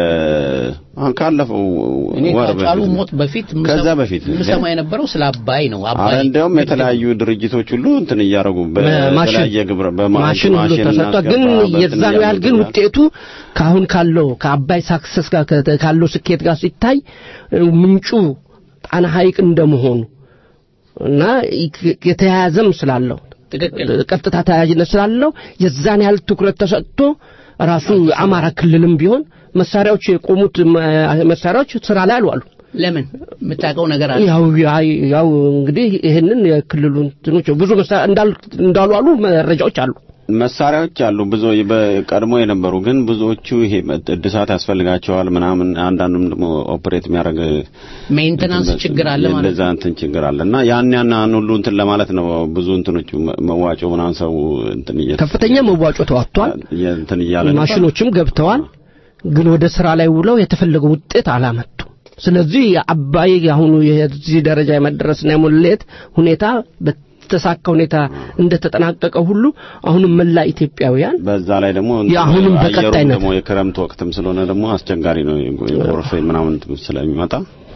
[SPEAKER 4] አሁን ካለፈው
[SPEAKER 2] እኔ
[SPEAKER 4] ወር
[SPEAKER 2] ከአጫሉ
[SPEAKER 4] በፊት
[SPEAKER 2] ሞት በፊት
[SPEAKER 4] ከዛ
[SPEAKER 2] ምሰማ-
[SPEAKER 4] በፊት
[SPEAKER 2] ምሰማ የነበረው ስለ አባይ ነው።
[SPEAKER 4] አረ
[SPEAKER 2] አባይ
[SPEAKER 4] እንደውም የተለያዩ ድርጅቶች ሁሉ እንትን እያደረጉ በተለያየ ግብረ በማ-
[SPEAKER 5] ማሽን ሁሉ ተሰጥቷል። ግን
[SPEAKER 4] እናስገባ፣
[SPEAKER 5] የዛን
[SPEAKER 4] በእንትን
[SPEAKER 5] ያህል ግን
[SPEAKER 4] እያሉ
[SPEAKER 5] ውጤቱ ካሁን ካለው ከአባይ ሳክሰስ ጋር ከ- ካለው ስኬት ጋር ሲታይ እ፣ ምንጩ ጣና ሐይቅ እንደመሆኑ እና ይ- የተያያዘም ስላለው
[SPEAKER 2] ትክክል
[SPEAKER 5] ቀጥታ ተያያዥነት ስላለው የዛን ያህል ትኩረት ተሰጥቶ ራሱ አማራ ክልልም ቢሆን መሳሪያዎች የቆሙት መ- መሳሪያዎች ስራ ላይ አልዋሉ።
[SPEAKER 2] ለምን የምታውቀው ነገር አለ?
[SPEAKER 5] ያው ያው- ያው እንግዲህ ይህንን የክልሉ እንትኖች ብዙ መሳሪያ እንዳሉ እንዳሉ አሉ መረጃዎች አሉ።
[SPEAKER 4] መሳሪያዎች አሉ ብዙ በቀድሞ የነበሩ ግን ብዙዎቹ ይሄ እድሳት ያስፈልጋቸዋል ምናምን አንዳንዱም ደግሞ ኦፕሬት የሚያደርግ
[SPEAKER 2] ሜንቴናንስ ችግር አለ ማለት
[SPEAKER 4] እንደዛ እንትን ችግር አለ እና ያን ያን ያን ሁሉ እንትን ለማለት ነው ብዙ እንትኖቹ መ- መዋጮ ምናምን ሰው እንትን እየ
[SPEAKER 5] ከፍተኛ መዋጮ ተዋጥቷል።
[SPEAKER 4] እየ- እንትን እያለ ነበር።
[SPEAKER 5] ማሽኖችም ገብተዋል። ግን ወደ ስራ ላይ ውለው የተፈለገው ውጤት አላመጡም። ስለዚህ አባይ አሁኑ የዚህ ደረጃ የመድረስና የሙሌት ሁኔታ በተሳካ ሁኔታ እንደተጠናቀቀ ሁሉ አሁንም መላ ኢትዮጵያውያን
[SPEAKER 4] በዛ ላይ ደግሞ
[SPEAKER 5] የአሁንም
[SPEAKER 4] አየሩም
[SPEAKER 5] በቀጣይነት
[SPEAKER 4] ደግሞ የክረምት ወቅትም ስለሆነ ደግሞ አስቸጋሪ ነው የጎርፍ ምናምን ስለሚመጣ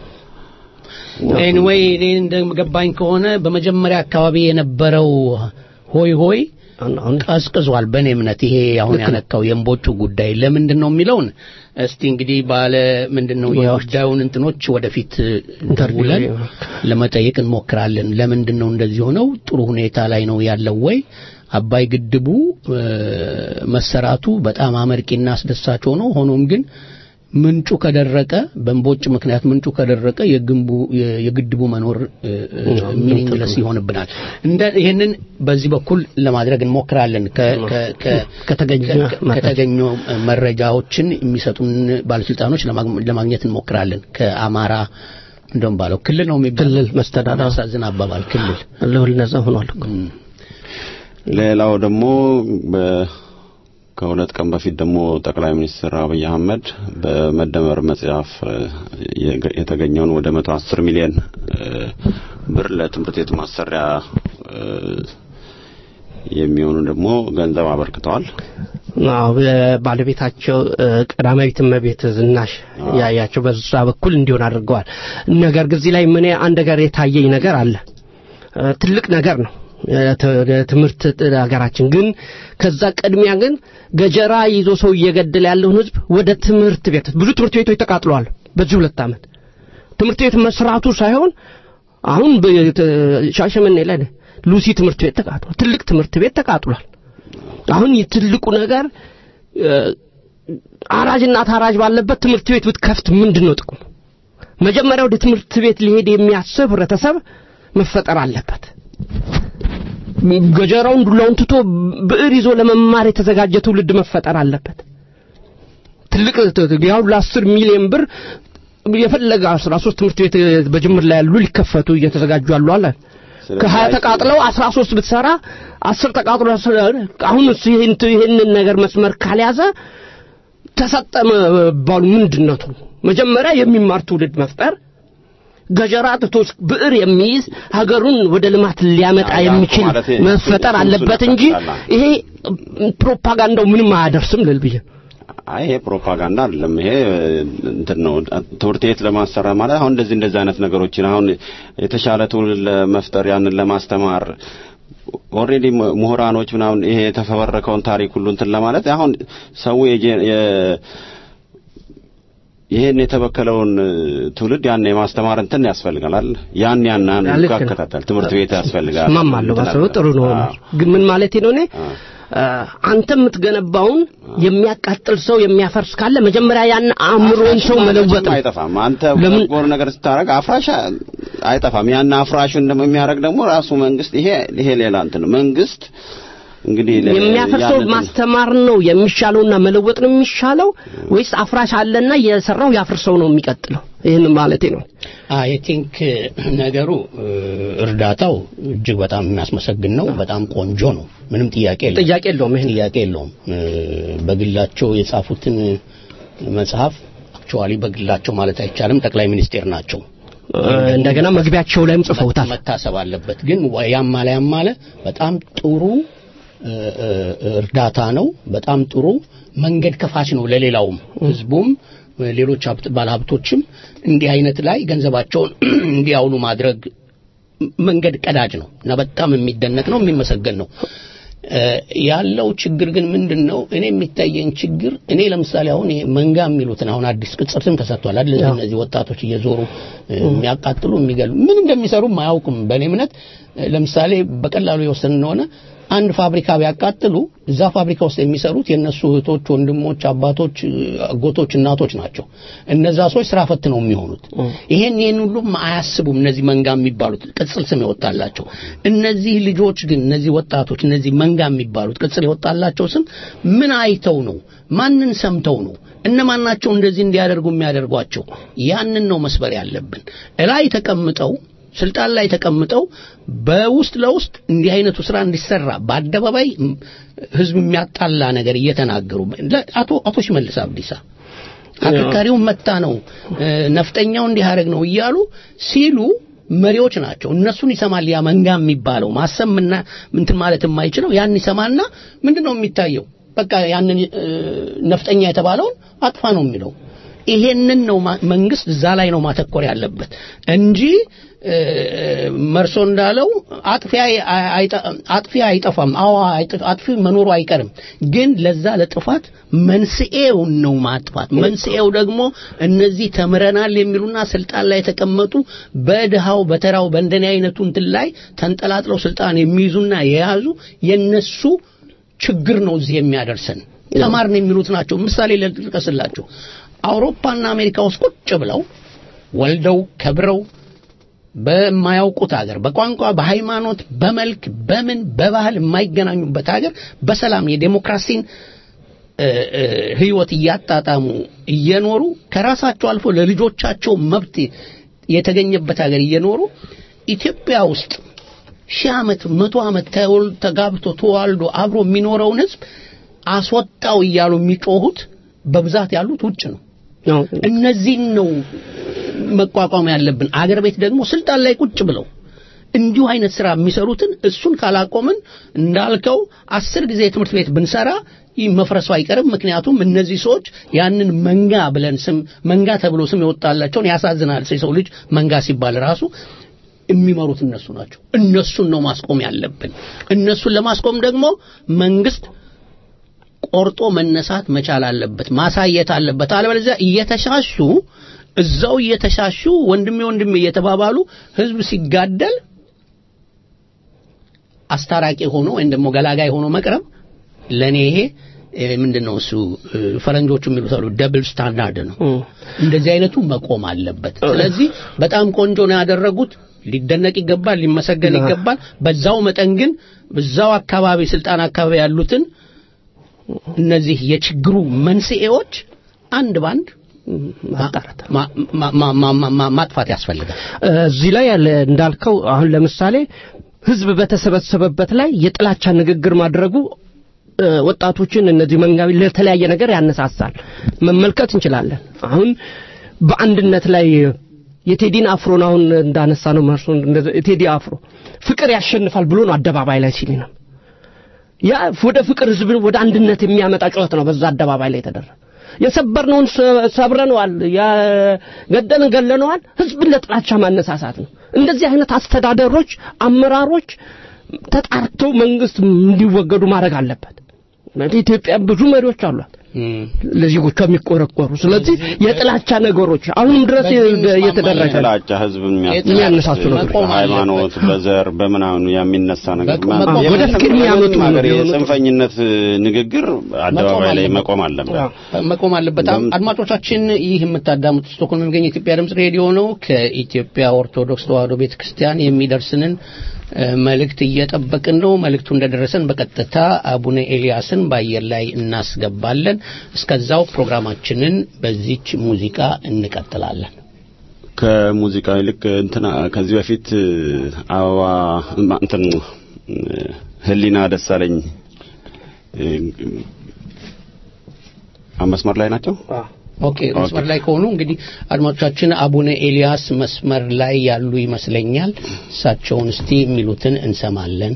[SPEAKER 2] ኤኒዌይ እኔ እንደገባኝ ከሆነ በመጀመሪያ አካባቢ የነበረው ሆይ ሆይ
[SPEAKER 5] አሁን
[SPEAKER 2] ቀዝቅዟል። በእኔ እምነት ይሄ አሁን ያነካው የእምቦጩ ጉዳይ ለምንድን ነው የሚለውን እስቲ እንግዲህ ባለ ምንድን ነው የጉዳዩን እንትኖች ወደፊት ደውለን ለመጠየቅ እንሞክራለን። ለምንድን ነው እንደዚህ ሆነው? ጥሩ ሁኔታ ላይ ነው ያለው ወይ? አባይ ግድቡ እ፣ መሰራቱ በጣም አመርቂና አስደሳች ሆኖ ሆኖም ግን ምንጩ ከደረቀ በእምቦጭ ምክንያት ምንጩ ከደረቀ የግንቡ የ- የግድቡ መኖር ሚኒንግለስ ይሆንብናል። እንደ ይህንን በዚህ በኩል ለማድረግ እንሞክራለን። ከ- ከ- ከ-
[SPEAKER 5] ከተገኘ
[SPEAKER 2] ከ- ከተገኙ መረጃዎችን የሚሰጡን ባለስልጣኖች ለማግ- ለማግኘት እንሞክራለን። ከአማራ እንደውም ባለው ክልል ነው የሚባለው
[SPEAKER 5] ክልል መስተዳድር
[SPEAKER 2] የሚያሳዝን አባባል ክልል
[SPEAKER 5] ለሁል ነዛ ሆኗል እኮ
[SPEAKER 2] እም።
[SPEAKER 4] ሌላው ደግሞ በ- ከሁለት ቀን በፊት ደግሞ ጠቅላይ ሚኒስትር አብይ አህመድ በመደመር መጽሐፍ እ፣ የገ- የተገኘውን ወደ 110 ሚሊዮን እ፣ ብር ለትምህርት ቤት ማሰሪያ እ፣ የሚሆኑ ደግሞ ገንዘብ አበርክተዋል።
[SPEAKER 5] አዎ ባለቤታቸው እ፣ ቀዳማዊት እመቤት ዝናሽ ያያቸው በዛ በኩል እንዲሆን አድርገዋል። ነገር ግን እዚህ ላይ ምን አንድ ነገር የታየኝ ነገር አለ። እ፣ ትልቅ ነገር ነው የተ- የትምህርት ጥ- ሀገራችን ግን ከዛ ቅድሚያ ግን ገጀራ ይዞ ሰው እየገደለ ያለውን ህዝብ ወደ ትምህርት ቤት ብዙ ትምህርት ቤቶች ተቃጥለዋል በዚህ ሁለት ዓመት ትምህርት ቤት መስራቱ ሳይሆን አሁን በ- ሻሸመኔ ላይ ሉሲ ትምህርት ቤት ተቃጥሏል። ትልቅ ትምህርት ቤት ተቃጥሏል። አሁን የትልቁ ነገር እ፣ አራጅና ታራጅ ባለበት ትምህርት ቤት ብትከፍት ምንድን ነው ጥቅሙ? መጀመሪያ ወደ ትምህርት ቤት ሊሄድ የሚያስብ ህብረተሰብ መፈጠር አለበት። ገጀራውን ዱላውን ትቶ ብዕር ይዞ ለመማር የተዘጋጀ ትውልድ መፈጠር አለበት። ትልቅ ያው ለአስር ሚሊዮን ብር የፈለገ አስራ ሶስት ትምህርት ቤት በጅምር ላይ ያሉ ሊከፈቱ እየተዘጋጁ ያሉ አለ ከሀያ ተቃጥለው አስራ ሶስት ብትሰራ አስር ተቃጥሎ አሁን እሱ ይህን ይህንን ነገር መስመር ካልያዘ ተሰጠ መባሉ ምንድን ነው? መጀመሪያ የሚማር ትውልድ መፍጠር ገጀራ ትቶ ብዕር የሚይዝ ሀገሩን ወደ ልማት ሊያመጣ
[SPEAKER 4] ያ- ያ
[SPEAKER 5] የሚችል
[SPEAKER 4] ማለት
[SPEAKER 5] መፈጠር
[SPEAKER 4] እሱ
[SPEAKER 5] አለበት እንጂ
[SPEAKER 4] ነጠቅሳላ።
[SPEAKER 5] ይሄ ፕሮፓጋንዳው ምንም አያደርስም ልል ብዬ
[SPEAKER 4] አይ ይሄ ፕሮፓጋንዳ አይደለም። ይሄ እንትን ነው ትምህርት ቤት ለማሰራ ማለት አሁን እንደዚህ እንደዚህ አይነት ነገሮችን አሁን የተሻለ ትውልድ ለመፍጠር ያንን ለማስተማር ኦልሬዲ ምሁራኖች ምናምን ይሄ የተፈበረከውን ታሪክ ሁሉ እንትን ለማለት አሁን ሰው የጄ- የ- ይሄን የተበከለውን ትውልድ ያን የማስተማር እንትን ያስፈልጋል አይደል? ያን ያን ያን
[SPEAKER 5] ልክ ነው።
[SPEAKER 4] ይከታተል ትምህርት ቤት ያስፈልጋል።
[SPEAKER 5] እስማማለሁ።
[SPEAKER 4] እንትን
[SPEAKER 5] ባሰበው
[SPEAKER 4] አለ።
[SPEAKER 5] ጥሩ ነው።
[SPEAKER 4] አዎ።
[SPEAKER 5] ግን ምን ማለቴ ነው እኔ
[SPEAKER 4] አዎ።
[SPEAKER 5] አ፣ አንተ የምትገነባውን የሚያቃጥል ሰው የሚያፈርስ ካለ መጀመሪያ ያን አእምሮን ሰው
[SPEAKER 4] አፍራሽ
[SPEAKER 5] መለወጥ
[SPEAKER 4] ማለትም
[SPEAKER 5] ነው።
[SPEAKER 4] አይጠፋም። አንተ
[SPEAKER 5] ለምን-
[SPEAKER 4] በጎ ነገር ስታረግ አፍራሽ አይጠፋም። ያን አፍራሹን ደግሞ የሚያደርግ ደግሞ ራሱ መንግስት። ይሄ ይሄ ሌላ እንትን ነው። መንግስት እንግዲህ ለ-
[SPEAKER 5] የሚያፈርሰው
[SPEAKER 4] ያንን-
[SPEAKER 5] ማስተማር ነው የሚሻለውና መለወጥ ነው የሚሻለው ወይስ አፍራሽ አለና የሰራው ያፍርሰው ነው የሚቀጥለው? ይህን ማለቴ ነው።
[SPEAKER 2] አይ ቲንክ ነገሩ እ፣ እርዳታው እጅግ በጣም የሚያስመሰግን ነው። በጣም ቆንጆ ነው። ምንም ጥያቄ የለውም።
[SPEAKER 5] ጥያቄ የለውም። ይሄን
[SPEAKER 2] ጥያቄ የለውም። እ፣ በግላቸው የጻፉትን መጽሐፍ አክቹዋሊ በግላቸው ማለት አይቻልም ጠቅላይ ሚኒስቴር ናቸው።
[SPEAKER 5] እንደገና መግቢያቸው ላይም ጽፈውታል።
[SPEAKER 2] መታሰብ አለበት። ግን ወ- ያም አለ ያም አለ በጣም ጥሩ እ፣ እ፣ እርዳታ ነው። በጣም ጥሩ መንገድ ከፋች ነው ለሌላውም ህዝቡም እ፣ ሌሎች ሀብት ባለሀብቶችም እንዲህ አይነት ላይ ገንዘባቸውን እንዲያውሉ ማድረግ መንገድ ቀዳጅ ነው እና በጣም የሚደነቅ ነው፣ የሚመሰገን ነው። እ፣ ያለው ችግር ግን ምንድን ነው? እኔ የሚታየኝ ችግር እኔ ለምሳሌ አሁን ይሄ መንጋ የሚሉትን አሁን አዲስ ቅጽር ስም ተሰጥቷል አይደል?
[SPEAKER 5] ያው።
[SPEAKER 2] እነዚህ ወጣቶች እየዞሩ እ፣ የሚያቃጥሉ የሚገሉ ምን እንደሚሰሩም አያውቁም። በእኔ እምነት እ፣ ለምሳሌ በቀላሉ የወሰን እንደሆነ አንድ ፋብሪካ ቢያቃጥሉ እዛ ፋብሪካ ውስጥ የሚሰሩት የእነሱ እህቶች፣ ወንድሞች፣ አባቶች፣ እ፣ አጎቶች፣ እናቶች ናቸው። እነዛ ሰዎች ስራ ፈት ነው የሚሆኑት። ይሄን ይሄን ሁሉም አያስቡም። እነዚህ መንጋ የሚባሉት ቅጽል ስም የወጣላቸው እነዚህ ልጆች ግን እነዚህ ወጣቶች እነዚህ መንጋ የሚባሉት ቅጽል የወጣላቸው ስም ምን አይተው ነው? ማንን ሰምተው ነው? እነማን ናቸው እንደዚህ እንዲያደርጉ የሚያደርጓቸው? ያንን ነው መስበር ያለብን። እላይ ተቀምጠው ስልጣን ላይ ተቀምጠው በውስጥ ለውስጥ እንዲህ አይነቱ ስራ እንዲሰራ በአደባባይ ም፣ ህዝብ የሚያጣላ ነገር እየተናገሩ ለ- አቶ አቶ ሽመልስ አብዲሳ አከርካሪውን መታ ነው እ፣ ነፍጠኛው እንዲህ ያደርግ ነው እያሉ ሲሉ መሪዎች ናቸው። እነሱን ይሰማል ያ መንጋ የሚባለው ማሰብ ምና እንትን ማለት የማይችለው ያን ይሰማና ምንድነው የሚታየው? በቃ ያንን እ፣ ነፍጠኛ የተባለውን አጥፋ ነው የሚለው። ይሄንን ነው ማ- መንግስት እዛ ላይ ነው ማተኮር ያለበት እንጂ እ፣ መርሶ እንዳለው አጥፊ አይ- አይጠ- አጥፊ አይጠፋም። አዎ አይጥ- አጥፊ መኖሩ አይቀርም። ግን ለዛ ለጥፋት መንስኤውን ነው ማጥፋት። መንስኤው ደግሞ እነዚህ ተምረናል የሚሉና ስልጣን ላይ የተቀመጡ በድሃው በተራው በእንደኔ አይነቱ እንትን ላይ ተንጠላጥለው ስልጣን የሚይዙና የያዙ የነሱ ችግር ነው እዚህ የሚያደርሰን። ተማርን የሚሉት ናቸው። ምሳሌ ልጥቀስላችሁ። አውሮፓና አሜሪካ ውስጥ ቁጭ ብለው ወልደው ከብረው በማያውቁት ሀገር በቋንቋ፣ በሃይማኖት፣ በመልክ፣ በምን በባህል የማይገናኙበት ሀገር በሰላም የዴሞክራሲን እ፣ እ፣ ህይወት እያጣጣሙ እየኖሩ ከራሳቸው አልፎ ለልጆቻቸው መብት የተገኘበት ሀገር እየኖሩ ኢትዮጵያ ውስጥ ሺህ ዓመት መቶ ዓመት ተወል- ተጋብቶ ተዋልዶ አብሮ የሚኖረውን ህዝብ አስወጣው እያሉ የሚጮሁት በብዛት ያሉት ውጭ ነው።
[SPEAKER 5] ነው።
[SPEAKER 2] እነዚህን ነው መቋቋም ያለብን። አገር ቤት ደግሞ ስልጣን ላይ ቁጭ ብለው እንዲሁ አይነት ስራ የሚሰሩትን እሱን ካላቆምን እንዳልከው አስር ጊዜ ትምህርት ቤት ብንሰራ ይህ መፍረሱ አይቀርም። ምክንያቱም እነዚህ ሰዎች ያንን መንጋ ብለን ስም መንጋ ተብሎ ስም የወጣላቸውን ያሳዝናል። የሰው ልጅ መንጋ ሲባል ራሱ የሚመሩት እነሱ ናቸው። እነሱን ነው ማስቆም ያለብን። እነሱን ለማስቆም ደግሞ መንግስት ቆርጦ መነሳት መቻል አለበት፣ ማሳየት አለበት። አለበለዚያ እየተሻሹ እዛው እየተሻሹ ወንድሜ ወንድሜ እየተባባሉ ህዝብ ሲጋደል አስታራቂ ሆኖ ወይም ደግሞ ገላጋይ ሆኖ መቅረብ ለኔ ይሄ እ፣ ምንድነው እሱ እ፣ ፈረንጆቹ የሚሉት አሉ ደብል ስታንዳርድ ነው።
[SPEAKER 5] እም።
[SPEAKER 2] እንደዚህ አይነቱ መቆም አለበት። ስለዚህ በጣም ቆንጆ ነው ያደረጉት። ሊደነቅ ይገባል፣ ሊመሰገን
[SPEAKER 5] አዎ።
[SPEAKER 2] ይገባል። በዛው መጠን ግን በዛው አካባቢ ስልጣን አካባቢ ያሉትን እነዚህ የችግሩ መንስኤዎች አንድ ባንድ
[SPEAKER 5] ማጣራት
[SPEAKER 2] ማ- ማ- ማ- ማ- ማ- ማ- ማጥፋት ያስፈልጋል።
[SPEAKER 5] እዚህ ላይ ያለ እንዳልከው አሁን ለምሳሌ ህዝብ በተሰበሰበበት ላይ የጥላቻ ንግግር ማድረጉ እ፣ ወጣቶችን እነዚህ መንጋቢ ለተለያየ ነገር ያነሳሳል መመልከት እንችላለን። አሁን በአንድነት ላይ የቴዲን አፍሮን አሁን እንዳነሳ ነው መርሶ እንደዚ- የቴዲ አፍሮ ፍቅር ያሸንፋል ብሎ ነው አደባባይ ላይ ሲል ነው ያ ወደ ፍቅር ህዝብ ወደ አንድነት የሚያመጣ ጩኸት ነው በዛ አደባባይ ላይ የተደረገ የሰበርነውን ሰ- ሰብረነዋል ያገደልን ገለነዋል ህዝብን ለጥላቻ ማነሳሳት ነው እንደዚህ አይነት አስተዳደሮች አመራሮች ተጣርተው መንግስት እንዲወገዱ ማድረግ አለበት ኢትዮጵያ ብዙ መሪዎች አሏት ለዜጎቿ የሚቆረቆሩ ስለዚህ የጥላቻ ነገሮች አሁንም ድረስ
[SPEAKER 2] በዚህ
[SPEAKER 5] እየተደረገ ነው።
[SPEAKER 4] ጥላቻ ህዝብ
[SPEAKER 5] የሚያነሳሱ ነገሮች።
[SPEAKER 2] መቆም
[SPEAKER 4] ሃይማኖት
[SPEAKER 2] አለበት።
[SPEAKER 4] በዘር በምናምኑ የሚነሳ ነገር
[SPEAKER 2] መቆም-
[SPEAKER 4] ማ-
[SPEAKER 2] መቆም-
[SPEAKER 4] የምንም-
[SPEAKER 5] ወደ ፍቅር የሚያመጡ
[SPEAKER 4] የምንም ሀገር
[SPEAKER 5] የሆኑ-
[SPEAKER 4] የጽንፈኝነት ንግግር አደባባይ ላይ መቆም አለበት።
[SPEAKER 2] መቆም አለበት።
[SPEAKER 4] እንደም-
[SPEAKER 2] አድማጮቻችን ይህ የምታዳምጡት ስቶክሆልም የሚገኝ የኢትዮጵያ ድምጽ ሬዲዮ ነው። ከኢትዮጵያ ኦርቶዶክስ ተዋሕዶ ቤተክርስቲያን የሚደርስንን እ፣ መልእክት እየጠበቅን ነው። መልእክቱ እንደደረሰን በቀጥታ አቡነ ኤልያስን በአየር ላይ እናስገባለን። እስከዛው ፕሮግራማችንን በዚች ሙዚቃ እንቀጥላለን።
[SPEAKER 4] ከሙዚቃ ይልቅ እንትና ከዚህ በፊት አበባ ማ- እንትን እ፣ ህሊና ደሳለኝ እ፣ አ- መስመር ላይ ናቸው።
[SPEAKER 2] ኦኬ መስመር ላይ ከሆኑ እንግዲህ አድማጮቻችን አቡነ ኤልያስ መስመር ላይ ያሉ ይመስለኛል። እሳቸውን እስቲ የሚሉትን እንሰማለን።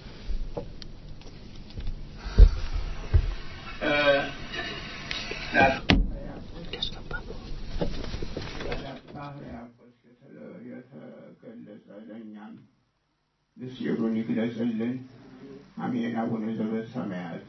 [SPEAKER 6] የተገለጸ ምስጢሩን ይግለጽልን። አሜን። አቡነ ዘበሰማያት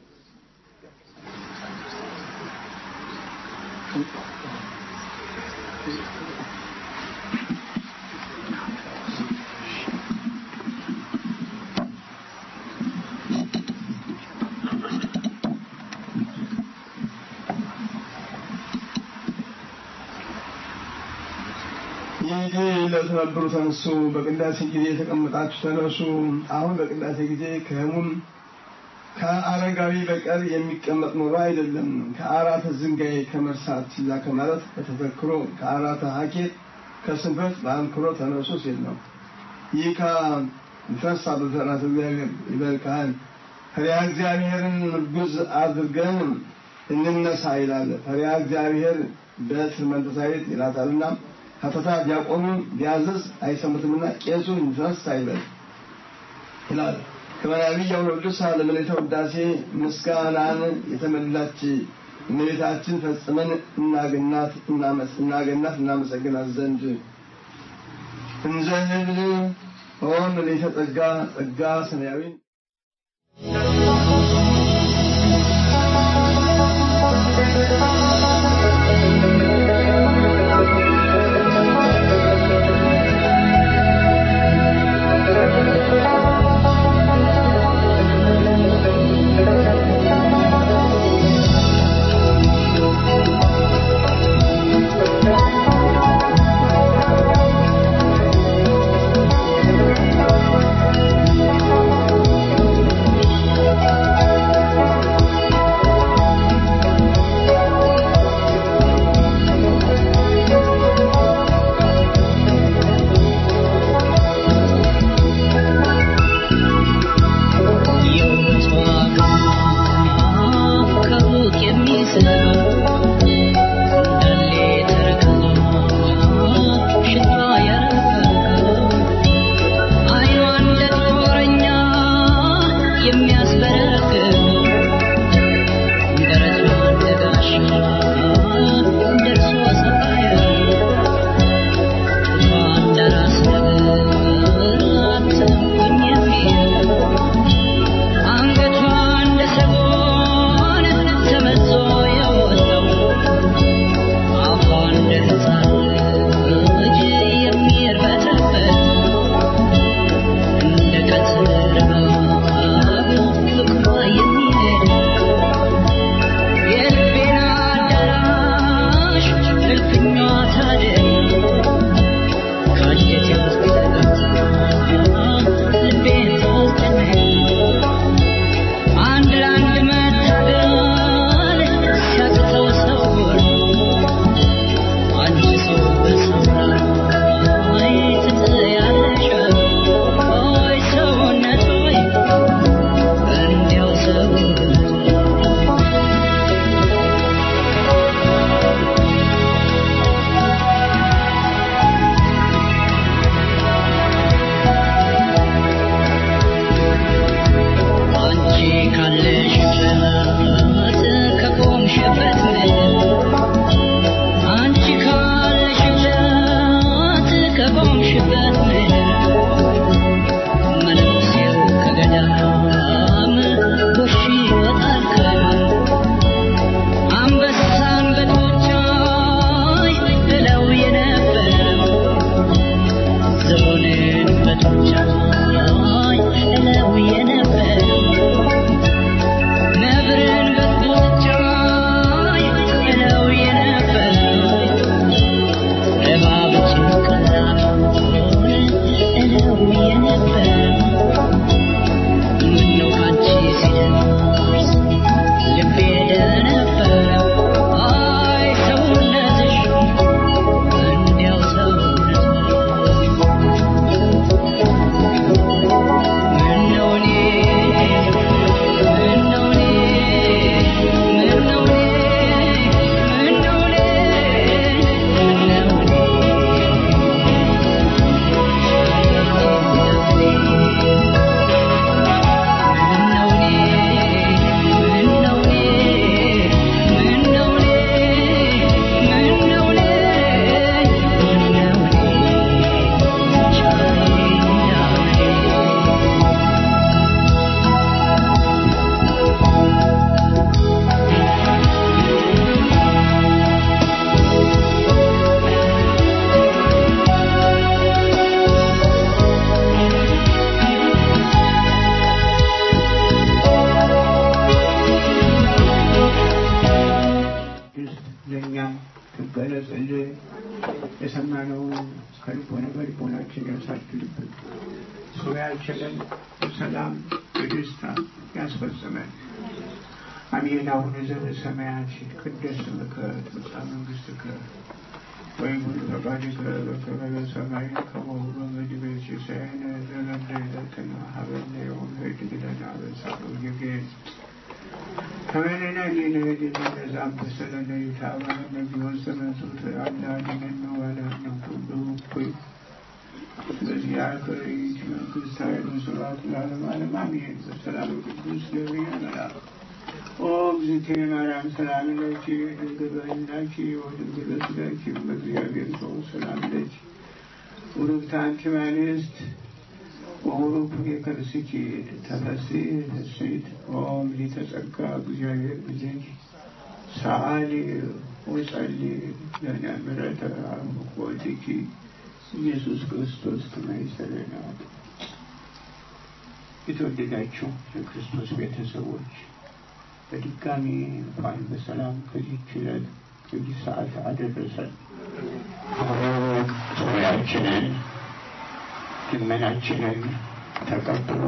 [SPEAKER 6] ይህ ለተነበሩ ተነሱ። በቅዳሴ ጊዜ የተቀመጣችሁ ተነሱ። አሁን በቅዳሴ ጊዜ ከህሙም ከአረጋዊ በቀር የሚቀመጥ ኖሮ አይደለም። ከአራተ ዝንጋይ ከመርሳት ይዛ ከማለት በተዘክሮ ከአራተ ሀኬት ከስንፈት በአንክሮ ተነሱ ሲል ነው። ይህ ከንፈሳ በፈራት እግዚአብሔር ይበል ካህን ፈሪሃ እግዚአብሔርን ምርጉዝ አድርገን እንነሳ ይላል። ፈሪሃ እግዚአብሔር በትር መንፈሳዊት ይላታልና ሀተታ ዲያቆኑ ቢያዝዝ አይሰሙትምና ቄሱ ይነሳ ይበል ይላል። ከመናቢያው ቅዱስ ለመሌተ ውዳሴ ምስጋናን የተመላች እመቤታችን ፈጽመን እናገናት እናገናት እናመሰግናት ዘንድ እንዘህብል ኦ መሌተ ጸጋ ጸጋ ሰማያዊ
[SPEAKER 7] የሰማነውን ከልቦና በልቦናችን ያሳድርብን። ሰው ያልችለን በሰላም በደስታ ያስፈጽመን። አሜን። አቡነ ዘበሰማያት ይትቀደስ ስምከ ትምጻእ መንግሥትከ ወይኩን ፈቃድከ በከመ በሰማይ ከማሁ በምድር ሲሳየነ ዘለለ ዕለትነ ሀበነ ዮም ኅድግ ለነ አበሳነ ወጌጋየነ ከበለና ሌለሄድ የሚነዛም በሰለነ ይታባለ ነቢዮን ስመሱት አላድነን ነው ባላነው ሁሉ እኩይ በዚህ አገሪት መንግስት ኃይሉ ስብሐት ለዓለመ ዓለም አሜን። በሰላም ቅዱስ ገብርኤል መልአክ ኦ እግዝእትየ ማርያም ሰላም ለኪ ድንግል በሕሊናኪ ወድንግል በሥጋኪ በእግዚአብሔር ሰው ሰላም ለኪ ውርብት አንቲ እምአንስት ወቡሩክ ፍሬ ከርስኪ ተፈሥሒ ፍሥሕት ኦ ምልዕተ ጸጋ እግዚአብሔር ብዘኪ ሰአሊ ወጸሊ ለነ ምሕረተ አምላኪ ኢየሱስ ክርስቶስ ከማይሰለና የተወደዳችሁ የክርስቶስ ቤተሰቦች በድጋሚ እንኳን በሰላም ከዚህ ችለት ከዚህ ሰዓት አደረሰን። ሶሪያችንን ልመናችንን ተቀብሎ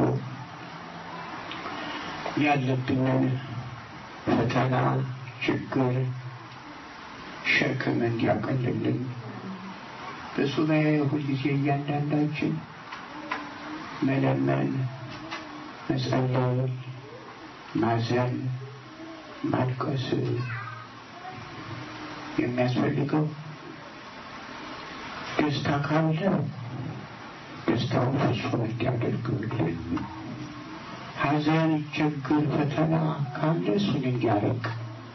[SPEAKER 7] ያለብንን ፈተና፣ ችግር፣ ሸክም እንዲያቀልልን በሱባኤ ሁልጊዜ እያንዳንዳችን መለመን፣ መጸለይ፣ ማዘን፣ ማልቀስ የሚያስፈልገው ደስታ ካለ ደስታውን ፍጹም እንዲያደርግልን፣ ሐዘን፣ ችግር፣ ፈተና ካለ እሱን እንዲያረቅ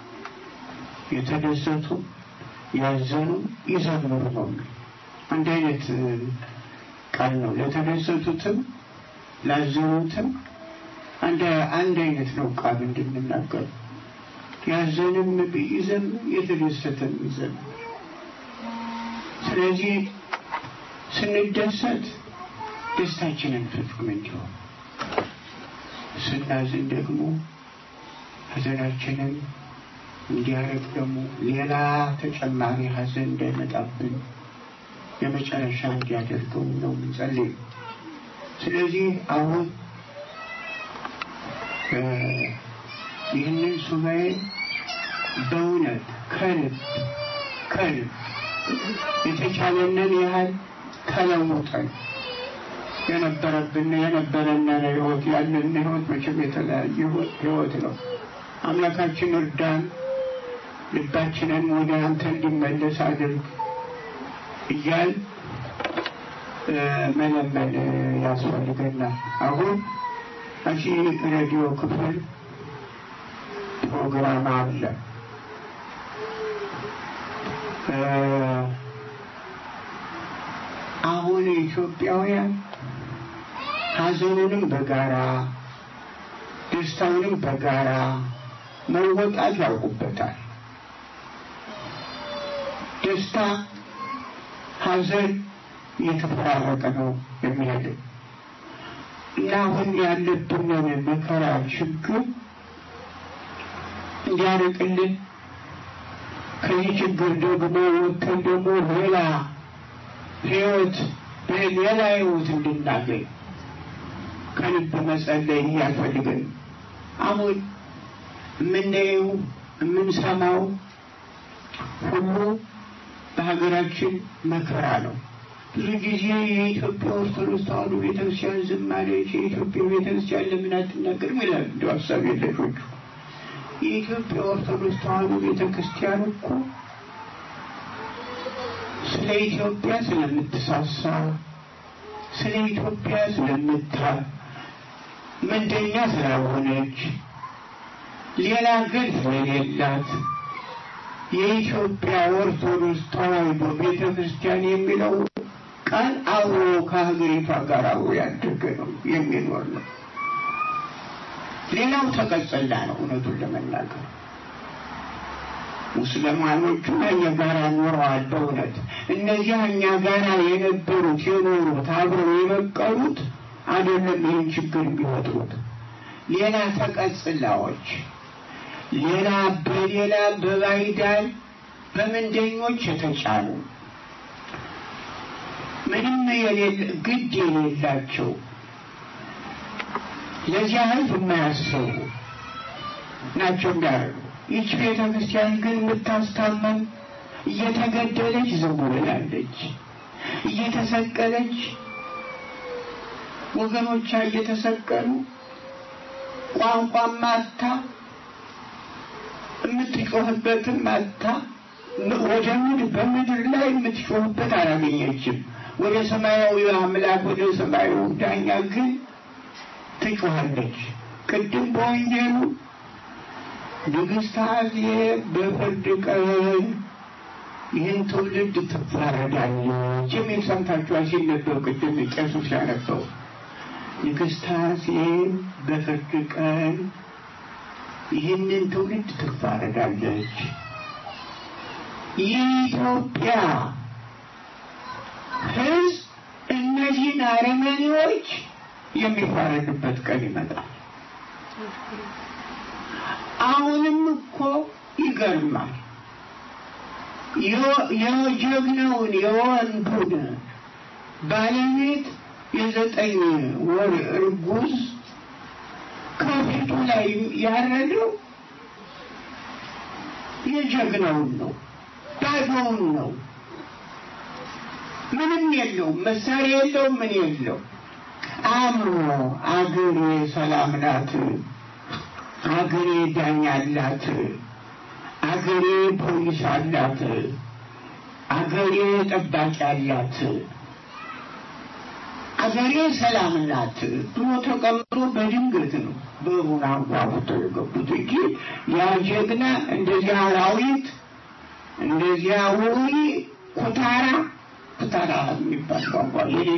[SPEAKER 7] የተደሰቱ ያዘኑ ይዘምሩ ነው። አንድ አይነት ቃል ነው። ለተደሰቱትም ላዘኑትም አንድ አንድ አይነት ነው ቃል እንድንናገር ያዘንም ይዘምር የተደሰተም ይዘምር። ስለዚህ ስንደሰት ደስታችንን ፍጹም እንዲሆን፣ ስናዝን ደግሞ ሐዘናችንን እንዲያረግ ደግሞ ሌላ ተጨማሪ ሐዘን እንዳይመጣብን የመጨረሻ እንዲያደርገው ነው የምንጸልይ። ስለዚህ አሁን ይህንን ሱባኤ በእውነት ከልብ ከልብ የተቻለንን ያህል ተለውጠን የነበረብን የነበረንን ህይወት ያለን ህይወት መቼም የተለያየ ህይወት ነው። አምላካችን እርዳን፣ ልባችንን ወደ አንተ እንዲመለስ አድርግ እያል መለመን ያስፈልገናል። አሁን እዚህ ሬዲዮ ክፍል ፕሮግራም አለ። አሁን ኢትዮጵያውያን ሀዘኑንም በጋራ ደስታውንም በጋራ መወጣት ያውቁበታል። ደስታ ሀዘን እየተፈራረቀ ነው የሚሄደው እና አሁን ያለብንን መከራ ችግር እንዲያርቅልን ከዚህ ችግር ደግሞ ወጥተን ደግሞ ሌላ ህይወት ሌላ ህይወት እንድናገኝ ከልብ መጸለይ ያስፈልገን። አሁን የምናየው የምንሰማው ሁሉ በሀገራችን መከራ ነው። ብዙ ጊዜ የኢትዮጵያ ኦርቶዶክስ ተዋሕዶ ቤተክርስቲያን ዝም አለች፣ የኢትዮጵያ ቤተክርስቲያን ለምን አትናገርም ይላል እንዲ ሀሳብ የለሾቹ። የኢትዮጵያ ኦርቶዶክስ ተዋሕዶ ቤተክርስቲያን እኮ ስለ ኢትዮጵያ ስለምትሳሳ፣ ስለ ኢትዮጵያ ስለምታ ምንደኛ ስላልሆነች ሌላ ግን ስለሌላት የኢትዮጵያ ኦርቶዶክስ ተዋሕዶ ቤተ ክርስቲያን የሚለው ቃል አብሮ ከሀገሪቷ ጋር አብሮ ያደገ ነው የሚኖር ነው። ሌላው ተቀጸላ ነው። እውነቱን ለመናገር ሙስሊማኖቹ እኛ ጋር ኖረዋል። በእውነት እነዚያ እኛ ጋር የነበሩት የኖሩት አብረው የበቀሉት አይደለም ይህን ችግር የሚፈጥሩት ሌላ ተቀጽላዎች ሌላ በሌላ በባይዳን በምንደኞች የተጫኑ ምንም የሌለ ግድ የሌላቸው ለዚያ ሕዝብ የማያስቡ ናቸው የሚያደርጉ። ይች ቤተ ክርስቲያን ግን የምታስታመን እየተገደለች ዝም ብላለች፣ እየተሰቀለች ወገኖቿ እየተሰቀሉ ቋንቋ ማታ የምትጮህበትም አታ ወደ ምድር በምድር ላይ የምትጮህበት አላገኘችም። ወደ ሰማያዊ አምላክ ወደ ሰማያዊ ዳኛ ግን ትጮሃለች። ቅድም በወንጌሉ ንግሥት አዜብ በፍርድ ቀን ይህን ትውልድ ትፋረዳለች የሚል ሰምታችኋል ሲነበብ ቅድም ቄሱ ሲያነበው ንግሥት አዜብ በፍርድ ቀን ይህንን ትውልድ ትፋረዳለች። የኢትዮጵያ ሕዝብ እነዚህን አረመኔዎች የሚፋረድበት ቀን ይመጣል። አሁንም እኮ ይገርማል። የጀግናውን የወንዱን ባለቤት የዘጠኝ ወር እርጉዝ ከፊቱ ላይ ያረደው የጀግናውን ነው፣ ባዶውን ነው። ምንም የለውም፣ መሳሪያ የለውም፣ ምን የለው። አምሮ አገሬ ሰላም ናት፣ አገሬ ዳኛ አላት፣ አገሬ ፖሊስ አላት፣ አገሬ ጠባቂ አላት፣ አገሬ ሰላም ናት ብሎ ተቀምጦ በድንገት ነው በሩን አንኳኩተው የገቡት እንጂ ያ ጀግና እንደዚያ አራዊት እንደዚያ ውሪ ኩታራ ኩታራ የሚባል ቋንቋ ይሄ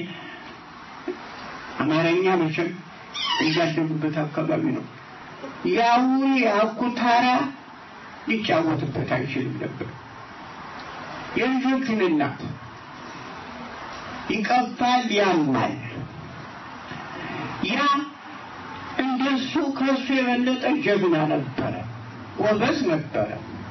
[SPEAKER 7] አማርኛ መቼም እያደጉበት አካባቢ ነው። ያ ውሪ አኩታራ ሊጫወትበት አይችልም ነበር። የልጆቹን እናት ይቀባል፣ ያማል። ያ እንደሱ ከሱ የበለጠ ጀግና ነበረ፣ ጎበዝ ነበረ።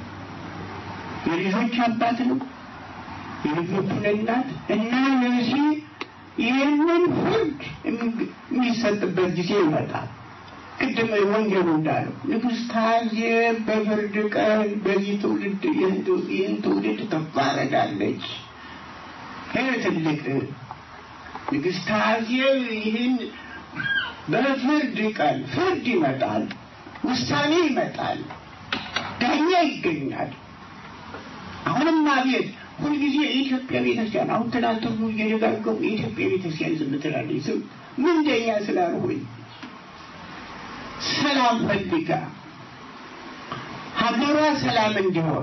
[SPEAKER 7] የልጆች አባት ነው፣ የልጆቹን እናት እና ለዚህ ይህንን ፍርድ የሚሰጥበት ጊዜ ይመጣል። ቅድም ወንጌሉ እንዳለው ንግሥት አዜብ በፍርድ ቀን በዚህ ትውልድ ይህን ትውልድ ትፋረዳለች። ይህ ትልቅ ንግሥት አዜብ ይህን በፍርድ ቀን ፍርድ ይመጣል፣ ውሳኔ ይመጣል፣ ዳኛ ይገኛል። አሁንም አቤት ሁልጊዜ የኢትዮጵያ ቤተክርስቲያን አሁን ትናንት ሁሉ እየደጋገሙ የኢትዮጵያ ቤተክርስቲያን ዝም ትላለች። ዝም ምን እንደኛ ስላልሆኝ ሰላም ፈልጋ ሀገሯ ሰላም እንዲሆን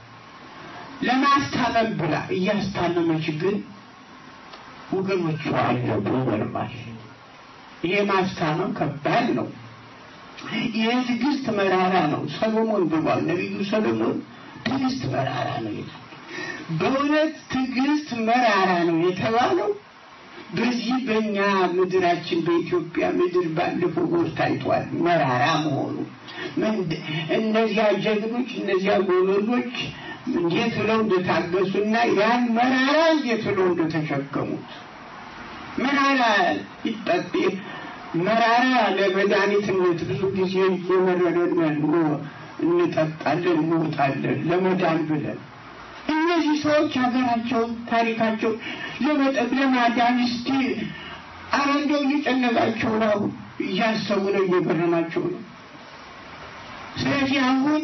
[SPEAKER 7] ለማስታመም ብላ እያስታመመች ግን ወገኖቿ አለቡ ይገርማል። ይሄ ማስታመም ከባድ ነው። የትዕግስት መራራ ነው። ሰሎሞን ብሏል ነቢዩ ሰሎሞን ትዕግስት መራራ ነው ይላል። በእውነት ትዕግስት መራራ ነው የተባለው በዚህ በእኛ ምድራችን በኢትዮጵያ ምድር ባለፈው ወር ታይቷል። መራራ መሆኑ እነዚያ ጀግኖች እነዚያ ጎበዞች እንዴት ብለው እንደታገሱና ያን መራራ እንዴት ብለው እንደተሸከሙት መራራ ይጠጥ መራራ ለመድኃኒትነት ብዙ ጊዜ እየመረረን እንጠጣለን እንወጣለን ለመዳን ብለን እነዚህ ሰዎች ሀገራቸውን ታሪካቸው ለመጠብ ለማዳን እስቲ ኧረ እንደው እየጨነቃቸው ነው እያሰቡ ነው እየገረማቸው ነው ስለዚህ አሁን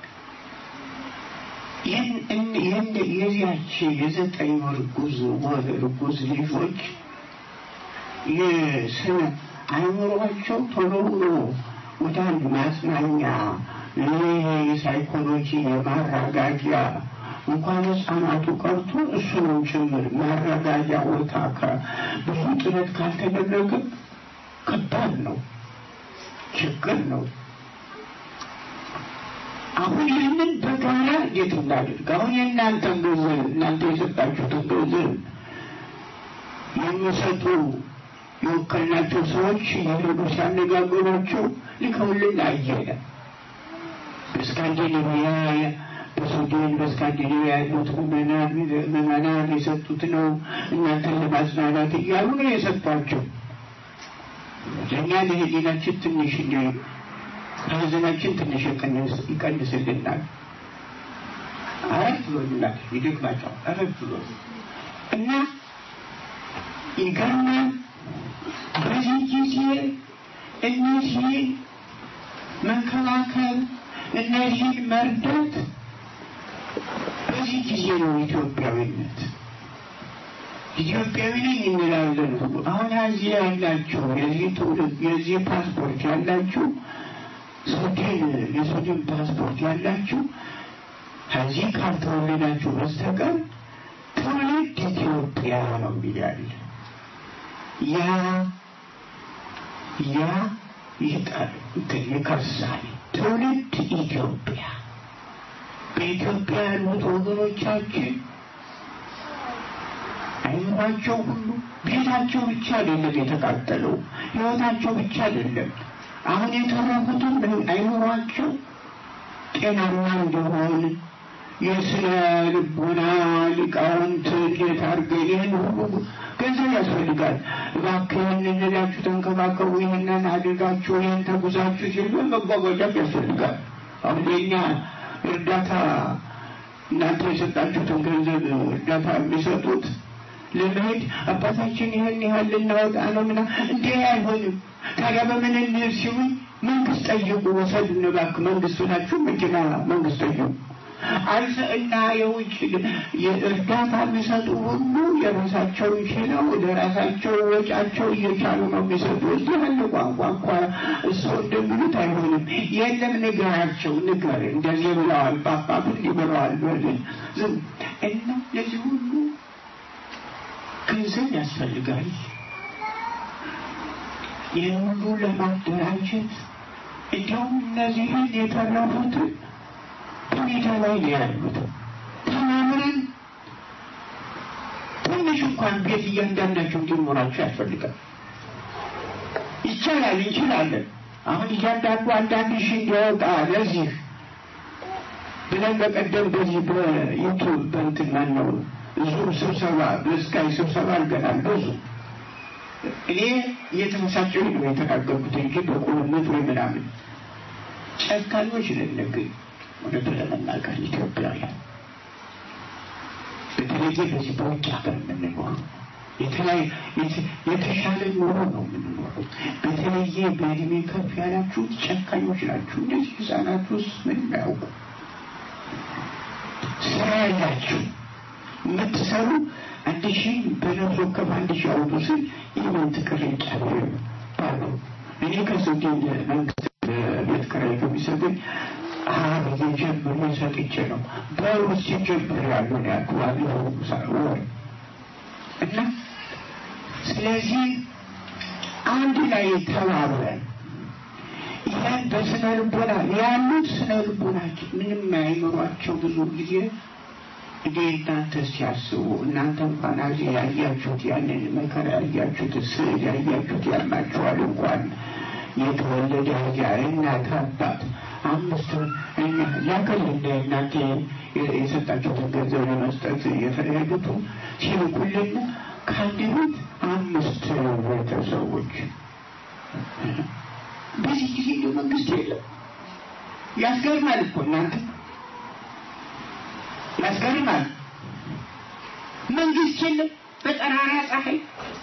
[SPEAKER 7] የዚያች የዘጠኝ ወር ጉዝ ወር ጉዝ ልጆች የስነ አእምሯቸው ቶሎ ብሎ ወደ አንድ ማጽናኛ የሳይኮሎጂ የማረጋጊያ እንኳን ህጻናቱ ቀርቶ እሱንም ጭምር ማረጋጊያ ቦታ ብዙ ጥረት ካልተደረገ ከባድ ነው፣ ችግር ነው። አሁን ይህንን በጋራ እንዴት እናድርግ? አሁን የእናንተን ገንዘብ እናንተ የሰጣችሁትን ገንዘብ የሚሰጡ የወከልናቸው ሰዎች የሄዱ ሲያነጋግሯቸው ልከውልን አየለ በስካንዲኔቪያ በሱዳን በስካንዲኔቪያ ያሉት ምዕመናን የሰጡት ነው እናንተን ለማጽናናት እያሉ ነው የሰጧቸው። ለእኛ ለህሊናችን ትንሽ ከሀዘናችን ትንሽ ይቀንስልናል። አረፍ ብሎልናል። ይደግማቸዋል። አረፍ ብሎ እና ይገርማል። በዚህ ጊዜ እነዚህ መንከባከብ እነዚህን መርዳት በዚህ ጊዜ ነው ኢትዮጵያዊነት። ኢትዮጵያዊ ነኝ እንላለን ሁሉ አሁን እዚህ ያላችሁ የዚህ ትውልድ የዚህ ፓስፖርት ያላችሁ ሱዳን የሱዳን ፓስፖርት ያላችሁ ከዚህ ካልተወለዳችሁ በስተቀር ትውልድ ኢትዮጵያ ነው ይላል። ያ ያ ይጣል እንትን ይከሳል። ትውልድ ኢትዮጵያ በኢትዮጵያ ያሉት ወገኖቻችን አይምሯቸው ሁሉ ቤታቸው ብቻ አይደለም የተቃጠለው፣ ህይወታቸው ብቻ አይደለም። አሁን የተረፉትም አይምሯቸው ጤናማ እንደሆን የስነ ልቦና ሊቃውንት እንዴት አድርገን ይህን ሁሉ ገንዘብ ያስፈልጋል። እባክህን እንላችሁ ተንከባከቡ፣ ይህንን አድርጋችሁ ይህን ተጉዛችሁ ሲሉ መጓጓዣም ያስፈልጋል። አሁን የኛ እርዳታ እናንተ የሰጣችሁትን ገንዘብ እርዳታ የሚሰጡት ለመሄድ አባታችን ይህን ያህል ልናወጣ ነው ምና እንዴ አይሆንም። ታዲያ በምን እንሂድ ሲሉኝ መንግስት ጠይቁ፣ ወሰዱን እባክህ መንግስት ናችሁ መኪና መንግስት ጠይቁ አልፈ እና የውጭ እርዳታ የሚሰጡ ሁሉ የራሳቸውን ችለው ለራሳቸው ወጫቸው እየቻሉ ነው የሚሰጡ። እዚህ ያለ ቋንቋ እንኳ እሰው እንደሚሉት አይሆንም። የለም ንገራቸው፣ ንገር እንደዚህ ብለዋል፣ ጳጳቱ እንዲህ ብለዋል በልን ዝም እና ለዚህ ሁሉ ገንዘብ ያስፈልጋል። ይህን ሁሉ ለማደራጀት እንዲሁም እነዚህን የተረፉትን ሁኔታ ላይ ነው ያሉት። ተማምረን ትንሽ እንኳን ቤት እያንዳንዳቸው እንዲኖራቸው ያስፈልጋል። ይቻላል፣ እንችላለን። አሁን እያንዳንዱ አንዳንድ ሺህ እንዲያወጣ ለዚህ ብለን በቀደም በዚህ በዩቱብ በእንትን ማነው ዙም ስብሰባ በስካይ ስብሰባ አድርገናል። ብዙ እኔ እየተመሳጨሁ ነው የተናገርኩት እንጂ በቁርነት ወይ ምናምን ጨካኞች ነን ግን እውነቱን ለመናገር ኢትዮጵያውያን በተለየ በዚህ በውጭ ሀገር የምንኖሩ የተለያዩ የተሻለ ኑሮ ነው የምንኖረው። በተለየ በእድሜ ከፍ ያላችሁ ጨካኞች ናችሁ። እነዚህ ህፃናት ውስጥ ምንም ያውቁ ስራ ያላችሁ የምትሰሩ አንድ ሺህ በነፍስ ወከፍ አንድ ሺህ አውጡ ስል የመንት ቅርንጫፍ ባሉ እኔ ከሱዳን መንግስት ቤት ኪራይ ከሚሰጠኝ አብዬ ጀምሮ ሰጥቼ ነው በውስጥ ጀምር ያሉ ነው ያልኩ ወር እና ስለዚህ አንድ ላይ ተባብረን ያን በስነ ልቦና ያሉት ስነ ልቦናችን ምንም አይምሯቸው ብዙ ጊዜ እንዴ እናንተ ሲያስቡ እናንተ እንኳን አዚ ያያችሁት ያንን መከራ ያያችሁት ስዕል ያያችሁት ያማችኋል እንኳን የተወለደ ያ እናት አባት አምስት እኛ ያከል እንደ እናንተ የሰጣችሁትን ገንዘብ ለመስጠት የፈለጉት ሲልኩልን ከአንድ ቤት አምስት ቤተሰቦች በዚህ ጊዜ እንደ መንግስት የለም። ያስገርማል እኮ እናንተ ያስገርማል። መንግስት የለም በጠራራ ፀሐይ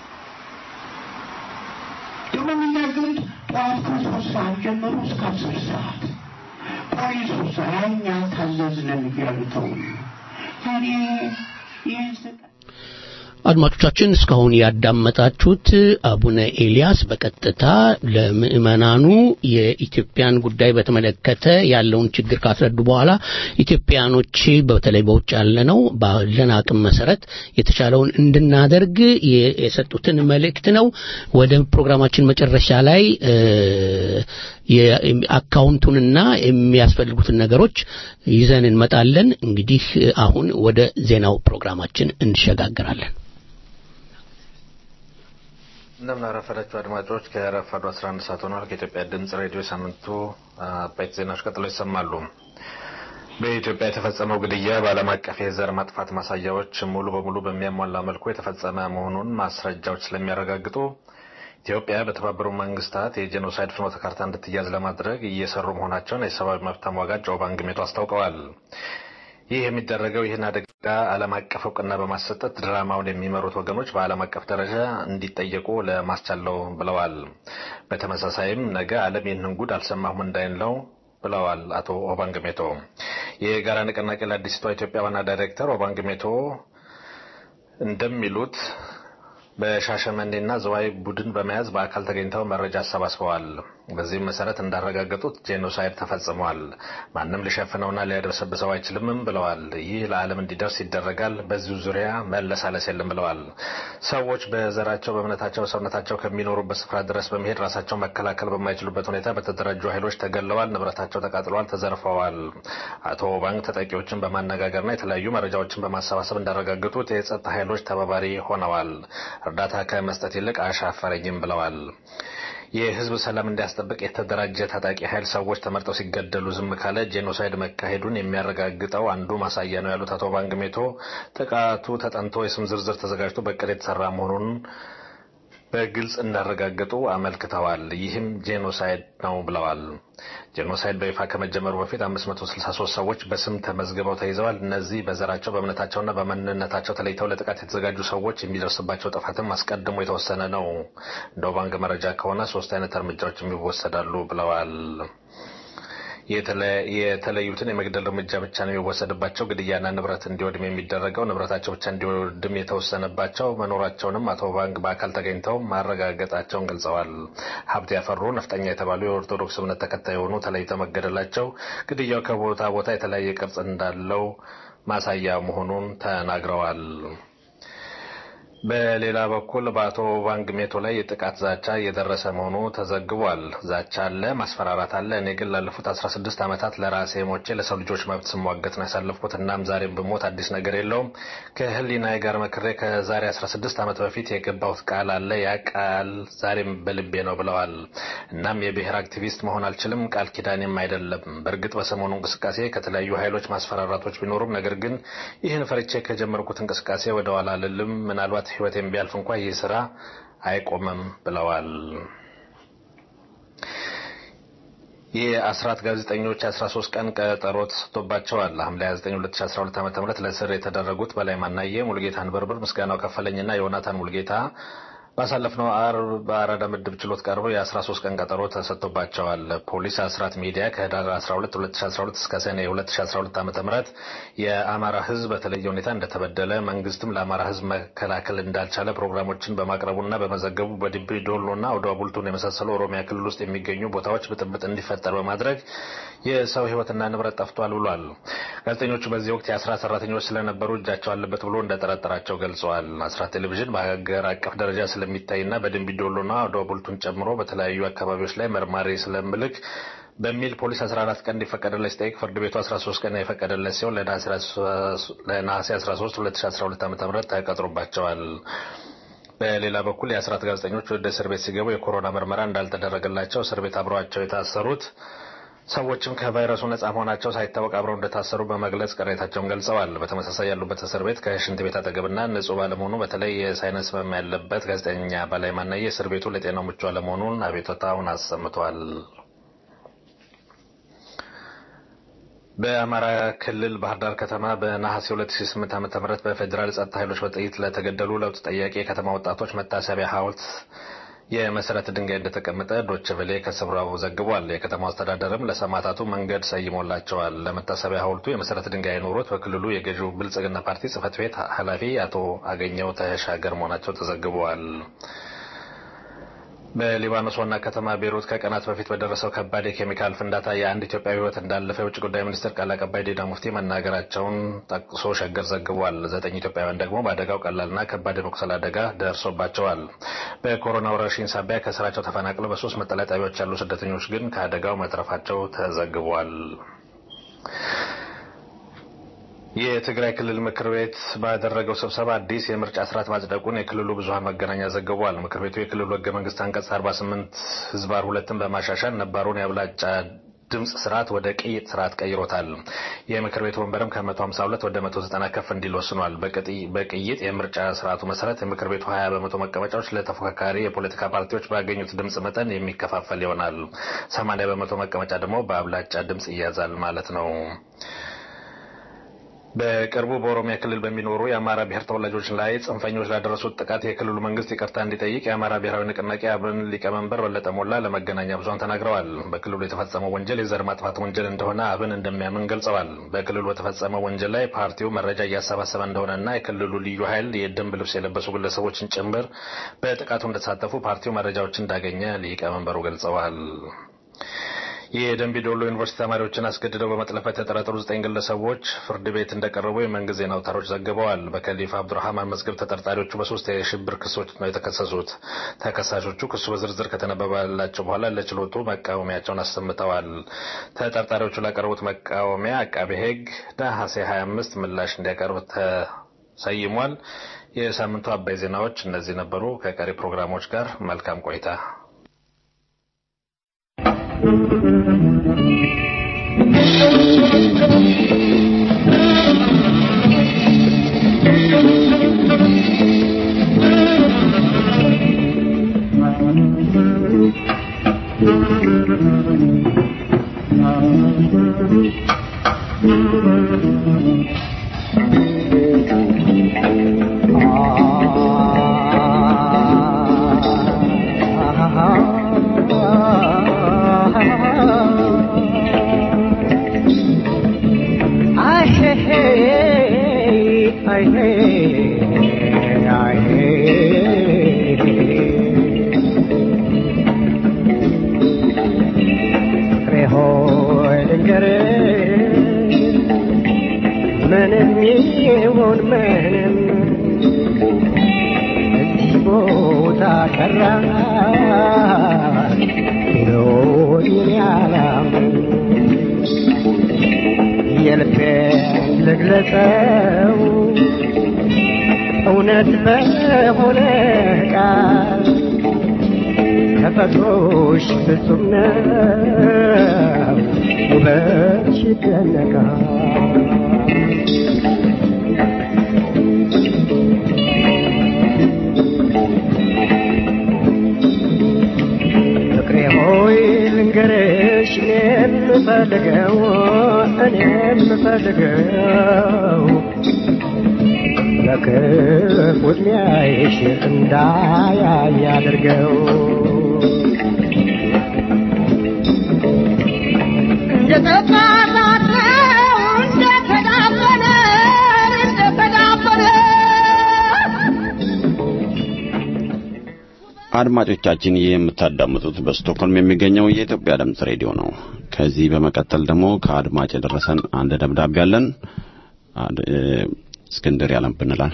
[SPEAKER 7] ደግሞ የሚናገሩት ጠዋት ከሶስት ሰዓት ጀምሮ እስከ አስር ሰዓት ፖሊሱ እኛ ታዘዝነን እያሉ ተው እኔ ይህን ስጠ
[SPEAKER 2] አድማጮቻችን እስካሁን ያዳመጣችሁት አቡነ ኤልያስ በቀጥታ ለምእመናኑ የኢትዮጵያን ጉዳይ በተመለከተ ያለውን ችግር ካስረዱ በኋላ ኢትዮጵያኖች በተለይ በውጭ ያለነው ባለን አቅም መሰረት የተቻለውን እንድናደርግ የሰጡትን መልእክት ነው። ወደ ፕሮግራማችን መጨረሻ ላይ የአካውንቱንና የሚያስፈልጉትን ነገሮች ይዘን እንመጣለን። እንግዲህ አሁን ወደ ዜናው ፕሮግራማችን እንሸጋግራለን።
[SPEAKER 8] እንደምን አረፈዳችሁ አድማጮች። ከረፋዱ 11 ሰዓት ሆኗል። ከኢትዮጵያ ድምጽ ሬዲዮ ሳምንቱ አበይት ዜናዎች ቀጥለው ይሰማሉ። በኢትዮጵያ የተፈጸመው ግድያ በዓለም አቀፍ የዘር ማጥፋት ማሳያዎች ሙሉ በሙሉ በሚያሟላ መልኩ የተፈጸመ መሆኑን ማስረጃዎች ስለሚያረጋግጡ ኢትዮጵያ በተባበሩ መንግስታት የጄኖሳይድ ፍኖተ ካርታ እንድትያዝ ለማድረግ እየሰሩ መሆናቸውን የሰብአዊ መብት ተሟጋች ጆ ባንግሜቶ አስታውቀዋል። ይህ የሚደረገው ይህን አደጋ ዓለም አቀፍ እውቅና በማሰጠት ድራማውን የሚመሩት ወገኖች በዓለም አቀፍ ደረጃ እንዲጠየቁ ለማስቻል ነው ብለዋል። በተመሳሳይም ነገ ዓለም ይህንን ጉድ አልሰማሁም እንዳይለው ብለዋል አቶ ኦባንግ ሜቶ። የጋራ ንቅናቄ ለአዲስቷ ኢትዮጵያ ዋና ዳይሬክተር ኦባንግ ሜቶ እንደሚሉት በሻሸመኔና ዘዋይ ቡድን በመያዝ በአካል ተገኝተው መረጃ አሰባስበዋል። በዚህም መሰረት እንዳረጋገጡት ጄኖሳይድ ተፈጽሟል። ማንም ሊሸፍነውና ሊያደበሰብሰው አይችልምም ብለዋል። ይህ ለዓለም እንዲደርስ ይደረጋል። በዚሁ ዙሪያ መለሳለስ የለም ብለዋል። ሰዎች በዘራቸው፣ በእምነታቸው፣ በሰውነታቸው ከሚኖሩበት ስፍራ ድረስ በመሄድ ራሳቸው መከላከል በማይችሉበት ሁኔታ በተደራጁ ኃይሎች ተገለዋል፣ ንብረታቸው ተቃጥለዋል፣ ተዘርፈዋል። አቶ ባንክ ተጠቂዎችን በማነጋገርና የተለያዩ መረጃዎችን በማሰባሰብ እንዳረጋገጡት የጸጥታ ኃይሎች ተባባሪ ሆነዋል። እርዳታ ከመስጠት ይልቅ አሻፈረኝም ብለዋል። የህዝብ ሰላም እንዲያስጠብቅ የተደራጀ ታጣቂ ኃይል ሰዎች ተመርጠው ሲገደሉ ዝም ካለ ጄኖሳይድ መካሄዱን የሚያረጋግጠው አንዱ ማሳያ ነው ያሉት አቶ ባንግሜቶ ጥቃቱ ተጠንቶ የስም ዝርዝር ተዘጋጅቶ በቅድ የተሰራ መሆኑን በግልጽ እንዳረጋገጡ አመልክተዋል። ይህም ጄኖሳይድ ነው ብለዋል። ጄኖሳይድ በይፋ ከመጀመሩ በፊት 563 ሰዎች በስም ተመዝግበው ተይዘዋል። እነዚህ በዘራቸው በእምነታቸውና በማንነታቸው ተለይተው ለጥቃት የተዘጋጁ ሰዎች የሚደርስባቸው ጥፋትም አስቀድሞ የተወሰነ ነው። እንደ ባንክ መረጃ ከሆነ ሶስት አይነት እርምጃዎች የሚወሰዳሉ ብለዋል። የተለዩትን የመግደል እርምጃ ብቻ ነው የሚወሰድባቸው። ግድያና ንብረት እንዲወድም የሚደረገው ንብረታቸው ብቻ እንዲወድም የተወሰነባቸው መኖራቸውንም አቶ ባንክ በአካል ተገኝተው ማረጋገጣቸውን ገልጸዋል። ሀብት ያፈሩ ነፍጠኛ የተባሉ የኦርቶዶክስ እምነት ተከታይ የሆኑ ተለይተው መገደላቸው ግድያው ከቦታ ቦታ የተለያየ ቅርጽ እንዳለው ማሳያ መሆኑን ተናግረዋል። በሌላ በኩል በአቶ ባንግ ሜቶ ላይ የጥቃት ዛቻ እየደረሰ መሆኑ ተዘግቧል። ዛቻ አለ፣ ማስፈራራት አለ። እኔ ግን ላለፉት 16 ዓመታት ለራሴ ሞቼ ለሰው ልጆች መብት ስሟገት ነው ያሳለፍኩት። እናም ዛሬም ብሞት አዲስ ነገር የለውም። ከህሊናዬ ጋር መክሬ ከዛሬ 16 ዓመት በፊት የገባሁት ቃል አለ። ያ ቃል ዛሬም በልቤ ነው ብለዋል። እናም የብሔር አክቲቪስት መሆን አልችልም፣ ቃል ኪዳኔም አይደለም። በእርግጥ በሰሞኑ እንቅስቃሴ ከተለያዩ ኃይሎች ማስፈራራቶች ቢኖሩም ነገር ግን ይህን ፈርቼ ከጀመርኩት እንቅስቃሴ ወደ ኋላ አልልም። ምናልባት ህይወቴን ቢያልፍ እንኳ ይህ ስራ አይቆምም ብለዋል። የአስራት ጋዜጠኞች 13 ቀን ቀጠሮ ተሰጥቶባቸዋል። ሐምሌ 29 2012 ዓ.ም ለእስር የተደረጉት በላይ ማናየ፣ ሙልጌታ አንበርብር፣ ምስጋናው ከፈለኝና ዮናታን ሙልጌታ ባሳለፍነው አርብ በአራዳ ምድብ ችሎት ቀርበው የ13 ቀን ቀጠሮ ተሰጥቶባቸዋል። ፖሊስ አስራት ሚዲያ ከህዳር 12 2012 እስከ ሰኔ 2012 ዓ.ም የአማራ ህዝብ በተለየ ሁኔታ እንደተበደለ መንግስትም ለአማራ ህዝብ መከላከል እንዳልቻለ ፕሮግራሞችን በማቅረቡና በመዘገቡ በድቢ ዶሎና ወደ ቡልቱን የመሳሰሉ ኦሮሚያ ክልል ውስጥ የሚገኙ ቦታዎች ብጥብጥ እንዲፈጠር በማድረግ የሰው ህይወትና ንብረት ጠፍቷል ብሏል። ጋዜጠኞቹ በዚህ ወቅት የአስራት ሰራተኞች ስለነበሩ እጃቸው አለበት ብሎ እንደጠረጠራቸው ገልጸዋል። አስራት ቴሌቪዥን በሀገር አቀፍ ደረጃ ስለሚታይና በደንቢ ዶሎና ወደ ቡልቱን ጨምሮ በተለያዩ አካባቢዎች ላይ መርማሪ ስለምልክ በሚል ፖሊስ 14 ቀን እንዲፈቀደለት ሲጠይቅ ፍርድ ቤቱ 13 ቀን የፈቀደለት ሲሆን ለነሐሴ 13 2012 ዓ.ም ተቀጥሮባቸዋል። በሌላ በኩል የአስራት ጋዜጠኞች ወደ እስር ቤት ሲገቡ የኮሮና ምርመራ እንዳልተደረገላቸው እስር ቤት አብረዋቸው የታሰሩት ሰዎችም ከቫይረሱ ነጻ መሆናቸው ሳይታወቅ አብረው እንደታሰሩ በመግለጽ ቅሬታቸውን ገልጸዋል። በተመሳሳይ ያሉበት እስር ቤት ከሽንት ቤት አጠገብና ንጹህ ባለመሆኑ በተለይ የሳይነስ ህመም ያለበት ጋዜጠኛ በላይ ማናየ እስር ቤቱ ለጤናው ምቹ አለመሆኑን አቤቱታውን አሰምቷል። በአማራ ክልል ባህር ዳር ከተማ በነሐሴ 2008 ዓ.ም በፌዴራል ጸጥታ ኃይሎች በጥይት ለተገደሉ ለውጥ ጠያቂ የከተማ ወጣቶች መታሰቢያ ሐውልት የመሰረት ድንጋይ እንደተቀመጠ ዶች ቬሌ ከስፍራው ዘግቧል። የከተማው አስተዳደርም ለሰማዕታቱ መንገድ ሰይሞላቸዋል። ለመታሰቢያ ሐውልቱ የመሰረት ድንጋይ የኖሩት በክልሉ የገዢው ብልጽግና ፓርቲ ጽህፈት ቤት ኃላፊ አቶ አገኘው ተሻገር መሆናቸው ተዘግበዋል። በሊባኖስ ዋና ከተማ ቤይሩት ከቀናት በፊት በደረሰው ከባድ የኬሚካል ፍንዳታ የአንድ ኢትዮጵያዊ ሕይወት እንዳለፈ የውጭ ጉዳይ ሚኒስትር ቃል አቀባይ ዲና ሙፍቲ መናገራቸውን ጠቅሶ ሸገር ዘግቧል። ዘጠኝ ኢትዮጵያውያን ደግሞ በአደጋው ቀላልና ከባድ የመቁሰል አደጋ ደርሶባቸዋል። በኮሮና ወረርሽኝ ሳቢያ ከስራቸው ተፈናቅለው በሶስት መጠለያ ጣቢያዎች ያሉ ስደተኞች ግን ከአደጋው መትረፋቸው ተዘግቧል። የትግራይ ክልል ምክር ቤት ባደረገው ስብሰባ አዲስ የምርጫ ስርዓት ማጽደቁን የክልሉ ብዙሀን መገናኛ ዘግቧል። ምክር ቤቱ የክልሉ ህገ መንግስት አንቀጽ 48 ህዝባር ሁለትን በማሻሻል ነባሩን የአብላጫ ድምፅ ስርዓት ወደ ቅይጥ ስርዓት ቀይሮታል። የምክር ቤቱ ወንበርም ከ152 ወደ 190 ከፍ እንዲል ወስኗል። በቅይጥ የምርጫ ስርዓቱ መሰረት የምክር ቤቱ 20 በመቶ መቀመጫዎች ለተፎካካሪ የፖለቲካ ፓርቲዎች ባገኙት ድምፅ መጠን የሚከፋፈል ይሆናል። 80 በመቶ መቀመጫ ደግሞ በአብላጫ ድምፅ ይያዛል ማለት ነው። በቅርቡ በኦሮሚያ ክልል በሚኖሩ የአማራ ብሔር ተወላጆች ላይ ጽንፈኞች ላደረሱት ጥቃት የክልሉ መንግስት ይቅርታ እንዲጠይቅ የአማራ ብሔራዊ ንቅናቄ አብን ሊቀመንበር በለጠ ሞላ ለመገናኛ ብዙኃን ተናግረዋል። በክልሉ የተፈጸመው ወንጀል የዘር ማጥፋት ወንጀል እንደሆነ አብን እንደሚያምን ገልጸዋል። በክልሉ በተፈጸመው ወንጀል ላይ ፓርቲው መረጃ እያሰባሰበ እንደሆነና የክልሉ ልዩ ኃይል የደንብ ልብስ የለበሱ ግለሰቦችን ጭምር በጥቃቱ እንደተሳተፉ ፓርቲው መረጃዎችን እንዳገኘ ሊቀመንበሩ ገልጸዋል። የደንቢ ዶሎ ዩኒቨርሲቲ ተማሪዎችን አስገድደው በመጥለፈት የተጠረጠሩ ዘጠኝ ግለሰቦች ፍርድ ቤት እንደቀረቡ የመንግስት ዜና አውታሮች ዘግበዋል። በከሊፋ አብዱራህማን መዝገብ ተጠርጣሪዎቹ በሶስት የሽብር ክሶች ነው የተከሰሱት። ተከሳሾቹ ክሱ በዝርዝር ከተነበበላቸው በኋላ ለችሎቱ መቃወሚያቸውን አሰምተዋል። ተጠርጣሪዎቹ ላቀረቡት መቃወሚያ አቃቤ ሕግ ነሐሴ 25 ምላሽ እንዲያቀርብ ተሰይሟል። የሳምንቱ አባይ ዜናዎች እነዚህ ነበሩ። ከቀሪ ፕሮግራሞች ጋር መልካም ቆይታ።
[SPEAKER 9] ምንም ይሁን ምንም እዚህ ቦታ ቀራ ቢሎኝ ያላምን የልቤን ልግለጸው እውነት በሆነ ቃል ተፈጥሮሽ ፍጹም ነው ውበትሽ ይደነቃል ፍቅሬ ሆይ ልንገርሽ እኔ የምፈልገው እኔ የምፈልገው በክፉ ዕድሜሽ እንዳያይ አድርገው
[SPEAKER 4] አድማጮቻችን ይህ የምታዳምጡት በስቶክሆልም የሚገኘው የኢትዮጵያ ድምፅ ሬዲዮ ነው። ከዚህ በመቀጠል ደግሞ ከአድማጭ የደረሰን አንድ ደብዳቤ አለን። አድ- እ፣ እስክንድር ያለብንላል።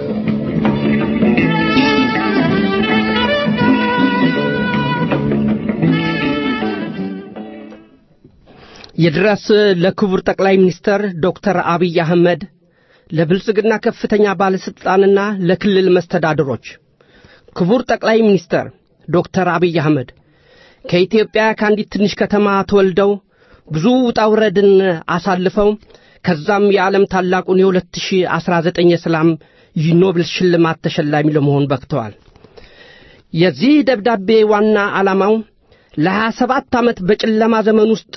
[SPEAKER 5] ይድረስ ለክቡር ጠቅላይ ሚኒስተር ዶክተር አብይ አህመድ ለብልጽግና ከፍተኛ ባለሥልጣንና ለክልል መስተዳድሮች ክቡር ጠቅላይ ሚኒስተር ዶክተር አብይ አህመድ ከኢትዮጵያ ከአንዲት ትንሽ ከተማ ተወልደው ብዙ ውጣ ውረድን አሳልፈው ከዛም የዓለም ታላቁን የ2019 የሰላም ኖቤል ሽልማት ተሸላሚ ለመሆን በቅተዋል። የዚህ ደብዳቤ ዋና ዓላማው ለሀያ ሰባት ዓመት በጨለማ ዘመን ውስጥ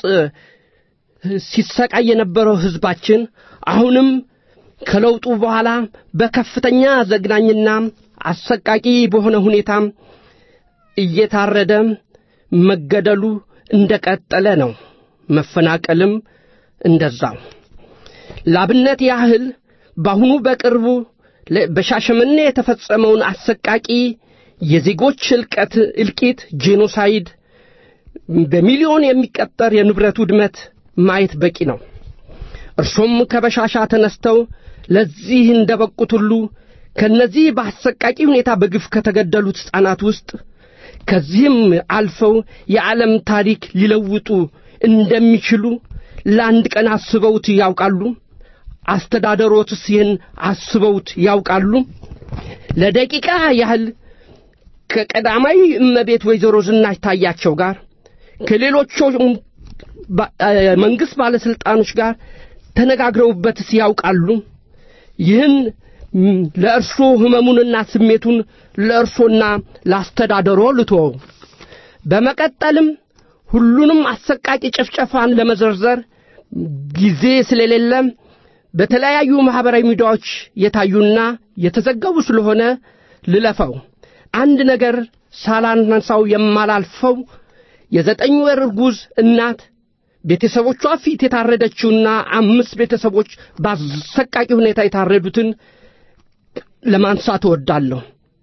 [SPEAKER 5] ሲሰቃይ የነበረው ሕዝባችን አሁንም ከለውጡ በኋላ በከፍተኛ ዘግናኝና አሰቃቂ በሆነ ሁኔታ እየታረደ መገደሉ እንደቀጠለ ነው። መፈናቀልም እንደዛው። ላብነት ያህል በአሁኑ በቅርቡ ለ- በሻሸመኔ የተፈጸመውን አሰቃቂ የዜጎች እልቀት እልቂት ጄኖሳይድ በሚሊዮን የሚቀጠር የንብረት ውድመት ማየት በቂ ነው። እርሶም ከበሻሻ ተነስተው ለዚህ እንደበቁት ሁሉ ከነዚህ በአሰቃቂ ሁኔታ በግፍ ከተገደሉት ሕፃናት ውስጥ ከዚህም አልፈው የዓለም ታሪክ ሊለውጡ እንደሚችሉ ለአንድ ቀን አስበውት ያውቃሉ? አስተዳደሮትስ ይህን አስበውት ያውቃሉ? ለደቂቃ ያህል ከቀዳማዊ እመቤት ወይዘሮ ዝናሽ ታያቸው ጋር ከሌሎቹም ባ- እ፣ መንግሥት ባለሥልጣኖች ጋር ተነጋግረውበትስ ያውቃሉ? ይህን ም፣ ለእርሶ ሕመሙንና ስሜቱን ለእርሶና ለአስተዳደሮ ልትወው። በመቀጠልም ሁሉንም አሰቃቂ ጭፍጨፋን ለመዘርዘር ጊዜ ስለሌለ በተለያዩ ማኅበራዊ ሚዲያዎች የታዩና የተዘገቡ ስለሆነ ልለፈው። አንድ ነገር ሳላነሳው የማላልፈው የዘጠኝ ወር እርጉዝ እናት ቤተሰቦቿ ፊት የታረደችውና አምስት ቤተሰቦች በአሰቃቂ ሁኔታ የታረዱትን ለማንሳት እወዳለሁ።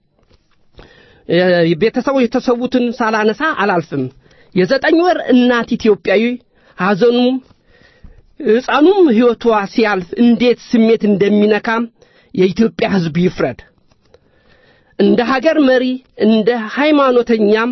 [SPEAKER 5] ቤተሰቦች የተሰዉትን ሳላነሳ አላልፍም። የዘጠኝ ወር እናት ኢትዮጵያዊ ሐዘኑም ሕፃኑም ሕይወቷ ሲያልፍ እንዴት ስሜት እንደሚነካም የኢትዮጵያ ሕዝብ ይፍረድ። እንደ ሀገር መሪ እንደ ሃይማኖተኛም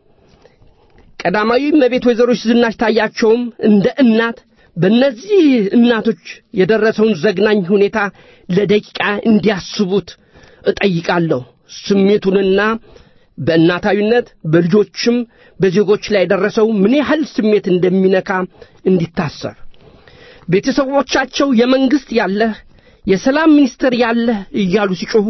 [SPEAKER 5] ቀዳማዊ እመቤት ወይዘሮ ዝናሽ ታያቸውም እንደ እናት በእነዚህ እናቶች የደረሰውን ዘግናኝ ሁኔታ ለደቂቃ እንዲያስቡት እጠይቃለሁ። ስሜቱንና በእናታዊነት በልጆችም በዜጎች ላይ የደረሰው ምን ያህል ስሜት እንደሚነካ እንዲታሰብ ቤተሰቦቻቸው የመንግሥት ያለህ የሰላም ሚኒስትር ያለህ እያሉ ሲጮኹ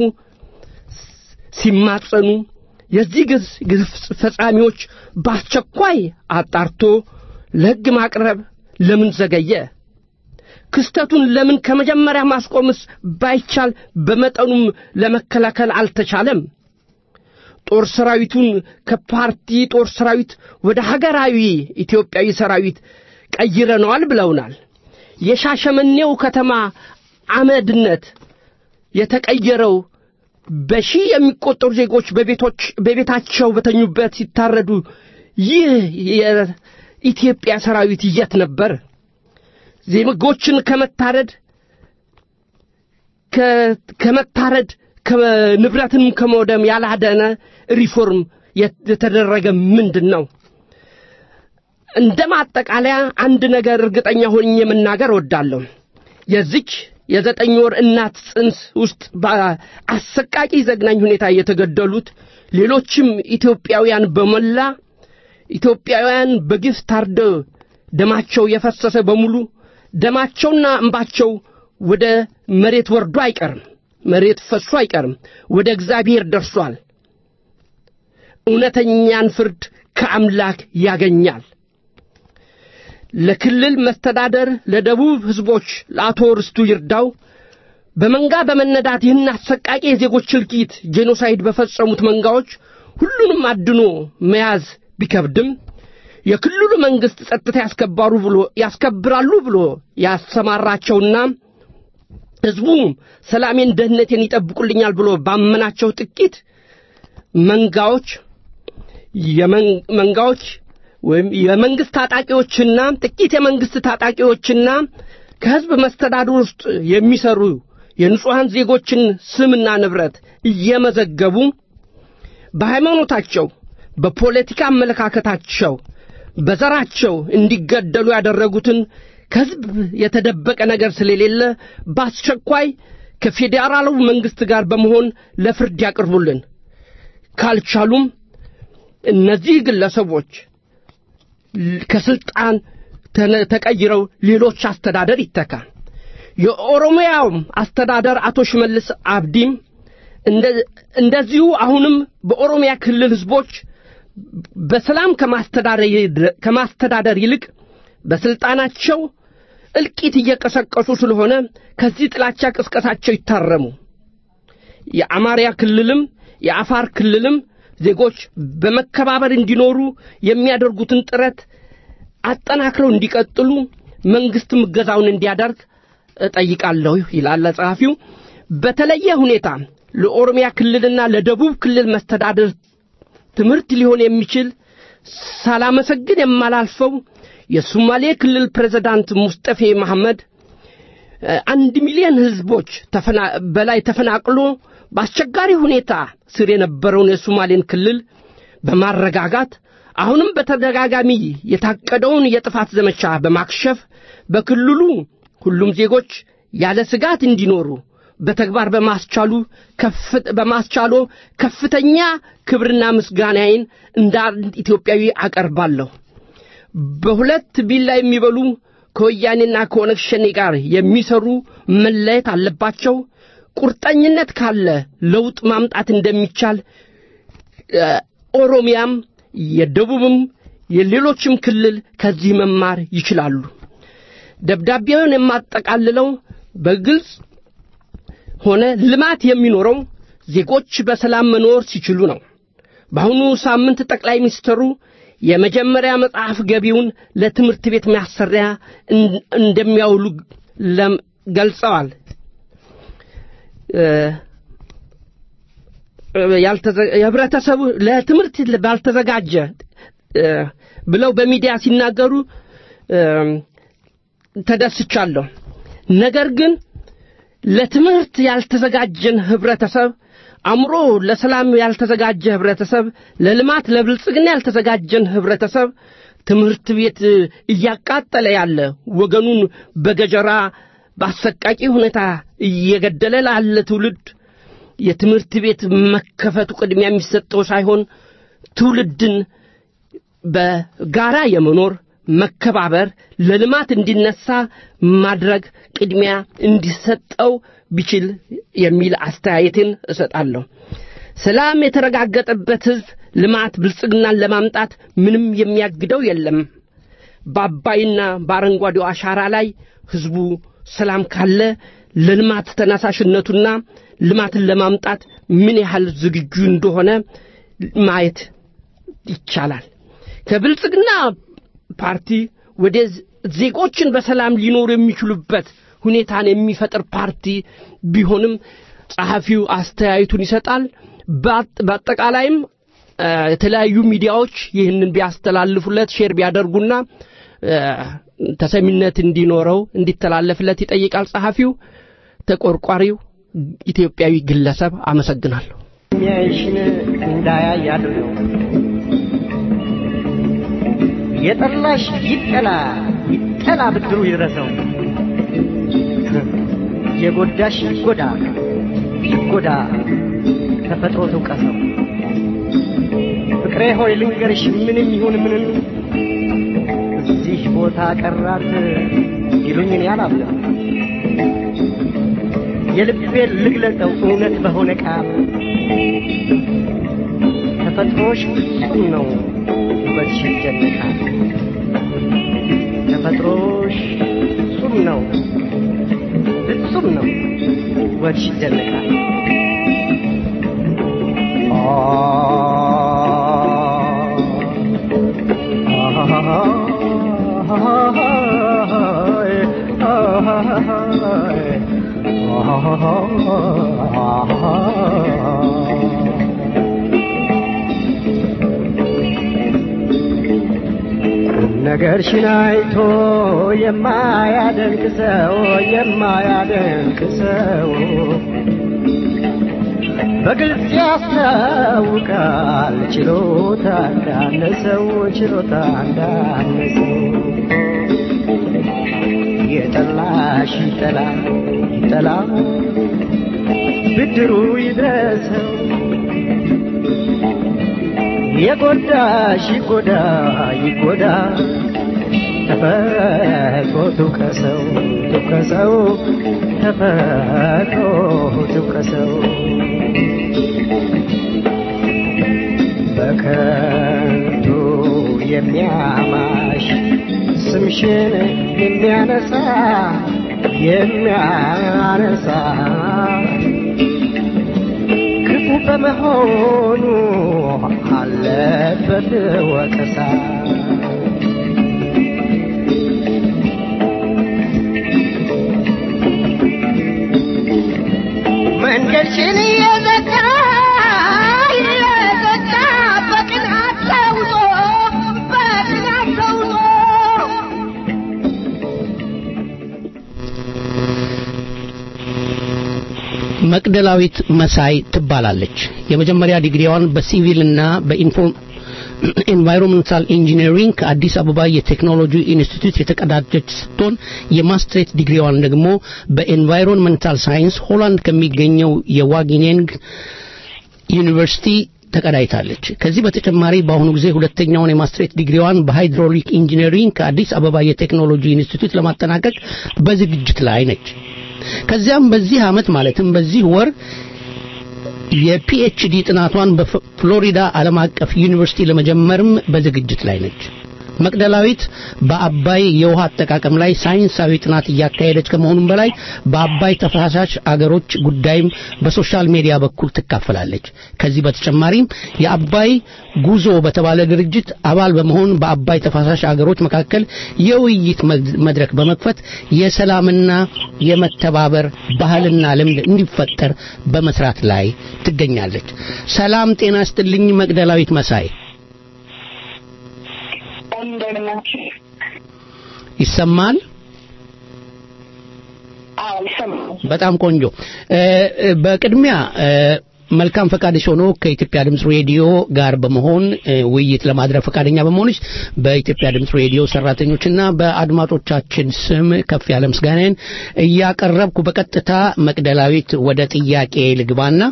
[SPEAKER 5] ሲማጸኑ የዚህ ግፍ ፈጻሚዎች በአስቸኳይ አጣርቶ ለሕግ ማቅረብ ለምን ዘገየ? ክስተቱን ለምን ከመጀመሪያ ማስቆምስ ባይቻል በመጠኑም ለመከላከል አልተቻለም? ጦር ሰራዊቱን ከፓርቲ ጦር ሰራዊት ወደ ሀገራዊ ኢትዮጵያዊ ሰራዊት ቀይረነዋል ብለውናል። የሻሸመኔው ከተማ አመድነት የተቀየረው በሺህ የሚቆጠሩ ዜጎች በቤቶች በቤታቸው በተኙበት ሲታረዱ ይህ የኢትዮጵያ ሰራዊት የት ነበር? ዜጎችን ከመታረድ ከመታረድ ንብረትንም ከመውደም ያላደነ ሪፎርም የተደረገ ምንድን ነው? እንደ ማጠቃለያ አንድ ነገር እርግጠኛ ሆኜ መናገር እወዳለሁ። የዚች የዘጠኝ ወር እናት ጽንስ ውስጥ በአሰቃቂ ዘግናኝ ሁኔታ የተገደሉት ሌሎችም ኢትዮጵያውያን በሞላ ኢትዮጵያውያን በግፍ ታርደው ደማቸው የፈሰሰ በሙሉ ደማቸውና እንባቸው ወደ መሬት ወርዶ አይቀርም፣ መሬት ፈሶ አይቀርም፣ ወደ እግዚአብሔር ደርሷል። እውነተኛን ፍርድ ከአምላክ ያገኛል። ለክልል መስተዳደር ለደቡብ ሕዝቦች ለአቶ ርስቱ ይርዳው በመንጋ በመነዳት ይህን አሰቃቂ የዜጎች እልቂት ጄኖሳይድ በፈጸሙት መንጋዎች ሁሉንም አድኖ መያዝ ቢከብድም የክልሉ መንግሥት ጸጥታ ያስከባሩ ብሎ ያስከብራሉ ብሎ ያሰማራቸውና ሕዝቡም ሰላሜን፣ ደህንነቴን ይጠብቁልኛል ብሎ ባመናቸው ጥቂት መንጋዎች መንጋዎች ወይም የመንግስት ታጣቂዎችና ጥቂት የመንግስት ታጣቂዎችና ከሕዝብ መስተዳድር ውስጥ የሚሰሩ የንጹሐን ዜጎችን ስምና ንብረት እየመዘገቡ በሃይማኖታቸው፣ በፖለቲካ አመለካከታቸው፣ በዘራቸው እንዲገደሉ ያደረጉትን ከሕዝብ የተደበቀ ነገር ስለሌለ በአስቸኳይ ከፌዴራሉ መንግሥት ጋር በመሆን ለፍርድ ያቅርቡልን። ካልቻሉም እነዚህ ግለሰቦች ከስልጣን ተቀይረው ሌሎች አስተዳደር ይተካ። የኦሮሚያውም አስተዳደር አቶ ሽመልስ አብዲም እንደዚሁ አሁንም በኦሮሚያ ክልል ሕዝቦች በሰላም ከማስተዳደር ይልቅ በስልጣናቸው እልቂት እየቀሰቀሱ ስለሆነ ከዚህ ጥላቻ ቅስቀሳቸው ይታረሙ። የአማርያ ክልልም የአፋር ክልልም ዜጎች በመከባበር እንዲኖሩ የሚያደርጉትን ጥረት አጠናክረው እንዲቀጥሉ መንግሥትም እገዛውን እንዲያደርግ እጠይቃለሁ ይላል ጸሐፊው። በተለየ ሁኔታ ለኦሮሚያ ክልልና ለደቡብ ክልል መስተዳድር ትምህርት ሊሆን የሚችል ሳላመሰግን የማላልፈው የሶማሌ ክልል ፕሬዝዳንት ሙስጠፌ መሐመድ አንድ ሚሊዮን ሕዝቦች በላይ ተፈናቅሎ በአስቸጋሪ ሁኔታ ስር የነበረውን የሶማሌን ክልል በማረጋጋት አሁንም በተደጋጋሚ የታቀደውን የጥፋት ዘመቻ በማክሸፍ በክልሉ ሁሉም ዜጎች ያለ ስጋት እንዲኖሩ በተግባር በማስቻሉ በማስቻሎ ከፍተኛ ክብርና ምስጋናዬን እንደ አንድ ኢትዮጵያዊ አቀርባለሁ። በሁለት ቢላ የሚበሉ ከወያኔና ከኦነግ ሸኔ ጋር የሚሰሩ መለየት አለባቸው። ቁርጠኝነት ካለ ለውጥ ማምጣት እንደሚቻል ኦሮሚያም የደቡብም የሌሎችም ክልል ከዚህ መማር ይችላሉ። ደብዳቤውን የማጠቃልለው በግልጽ ሆነ ልማት የሚኖረው ዜጎች በሰላም መኖር ሲችሉ ነው። በአሁኑ ሳምንት ጠቅላይ ሚኒስትሩ የመጀመሪያ መጽሐፍ ገቢውን ለትምህርት ቤት ማሰሪያ እን- እንደሚያውሉ ለም- ገልጸዋል። እ፣ ያልተዘ- የህብረተሰቡ ለትምህርት ባልተዘጋጀ እ፣ ብለው በሚዲያ ሲናገሩ እ፣ ተደስቻለሁ። ነገር ግን ለትምህርት ያልተዘጋጀን ህብረተሰብ አእምሮ ለሰላም ያልተዘጋጀ ህብረተሰብ ለልማት ለብልጽግና ያልተዘጋጀን ህብረተሰብ ትምህርት ቤት እያቃጠለ ያለ ወገኑን በገጀራ በአሰቃቂ ሁኔታ እየገደለ ላለ ትውልድ የትምህርት ቤት መከፈቱ ቅድሚያ የሚሰጠው ሳይሆን ትውልድን በጋራ የመኖር መከባበር ለልማት እንዲነሳ ማድረግ ቅድሚያ እንዲሰጠው ቢችል የሚል አስተያየትን እሰጣለሁ። ሰላም የተረጋገጠበት ህዝብ ልማት ብልጽግናን ለማምጣት ምንም የሚያግደው የለም። በአባይና በአረንጓዴው አሻራ ላይ ህዝቡ ሰላም ካለ ለልማት ተነሳሽነቱና ልማትን ለማምጣት ምን ያህል ዝግጁ እንደሆነ ማየት ይቻላል። ከብልጽግና ፓርቲ ወደ ዜጎችን በሰላም ሊኖሩ የሚችሉበት ሁኔታን የሚፈጥር ፓርቲ ቢሆንም ጸሐፊው አስተያየቱን ይሰጣል። በአጥ- በአጠቃላይም እ፣ የተለያዩ ሚዲያዎች ይህንን ቢያስተላልፉለት ሼር ቢያደርጉና እ፣ ተሰሚነት እንዲኖረው እንዲተላለፍለት ይጠይቃል ጸሐፊው። ተቆርቋሪው ኢትዮጵያዊ ግለሰብ አመሰግናለሁ።
[SPEAKER 9] የሚያይሽን እንዳያይ አድርገው የጠላሽ ይጠላ ይጠላ ብድሩ ይድረሰው የጎዳሽ ይጎዳ ይጎዳ ተፈጥሮ ትውቀሰው ፍቅሬ ሆይ ልንገርሽ ምንም ይሁን ምንም እዚህ ቦታ ቀራት ይሉኝን ያላምነው የልቤን ልግለጠው እውነት በሆነ ቃል ተፈጥሮሽ ፍጹም ነው ውበትሽ ይደነቃል ተፈጥሮሽ ፍጹም ነው ፍጹም ነው ውበትሽ ይደነቃል ነገርሽን አይቶ የማያደንቅ ሰው የማያደንቅ ሰው በግልጽ ያስታውቃል ችሎታ እንዳነሰው ችሎታ እንዳነሰው የጠላሽ ይጠላ ይጠላ ብድሩ ይድረሰው የጎዳሽ ይጎዳ ይጎዳ ተፈጥሮ ትውቀሰው ትውቀሰው ተፈጥሮ ትውቀሰው በከንቱ የሚያማሽ ስምሽን የሚያነሳ የሚያነሳ ክፉ በመሆኑ አለበት ወቀሳ መንገድሽን እየዘጋ እየዘጋ በቅናት ተውጦ በቅናት ተውጦ
[SPEAKER 2] መቅደላዊት መሳይ ትባላለች። የመጀመሪያ ዲግሪዋን በሲቪልና በኢንቫይሮንመንታል ኢንጂነሪንግ ከአዲስ አበባ የቴክኖሎጂ ኢንስቲትዩት የተቀዳጀች ስትሆን የማስትሬት ዲግሪዋን ደግሞ በኤንቫይሮንመንታል ሳይንስ ሆላንድ ከሚገኘው የዋጊኔንግ ዩኒቨርሲቲ ተቀዳይታለች። ከዚህ በተጨማሪ በአሁኑ ጊዜ ሁለተኛውን የማስትሬት ዲግሪዋን በሃይድሮሊክ ኢንጂነሪንግ ከአዲስ አበባ የቴክኖሎጂ ኢንስቲትዩት ለማጠናቀቅ በዝግጅት ላይ ነች። ከዚያም በዚህ ዓመት ማለትም በዚህ ወር የፒኤችዲ ጥናቷን በፍሎሪዳ ዓለም አቀፍ ዩኒቨርሲቲ ለመጀመርም በዝግጅት ላይ ነች። መቅደላዊት በአባይ የውሃ አጠቃቀም ላይ ሳይንሳዊ ጥናት እያካሄደች ከመሆኑም በላይ በአባይ ተፋሳሽ አገሮች ጉዳይም በሶሻል ሚዲያ በኩል ትካፈላለች። ከዚህ በተጨማሪም የአባይ ጉዞ በተባለ ድርጅት አባል በመሆን በአባይ ተፋሳሽ አገሮች መካከል የውይይት መድረክ በመክፈት የሰላምና የመተባበር ባህልና ልምድ እንዲፈጠር በመስራት ላይ ትገኛለች። ሰላም ጤና ይስጥልኝ መቅደላዊት መሳይ። ይሰማል? በጣም ቆንጆ። በቅድሚያ መልካም ፈቃድሽ ሆኖ ከኢትዮጵያ ድምፅ ሬዲዮ ጋር በመሆን ውይይት ለማድረግ ፈቃደኛ በመሆንሽ በኢትዮጵያ ድምፅ ሬዲዮ ሰራተኞችና በአድማጮቻችን ስም ከፍ ያለ ምስጋናዬን እያቀረብኩ በቀጥታ መቅደላዊት ወደ ጥያቄ ልግባና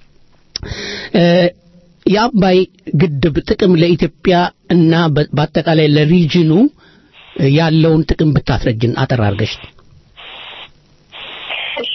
[SPEAKER 2] የአባይ ግድብ ጥቅም ለኢትዮጵያ እና በአጠቃላይ ለሪጅኑ ያለውን ጥቅም ብታስረጅን አጠር አድርገሽ።
[SPEAKER 10] እሺ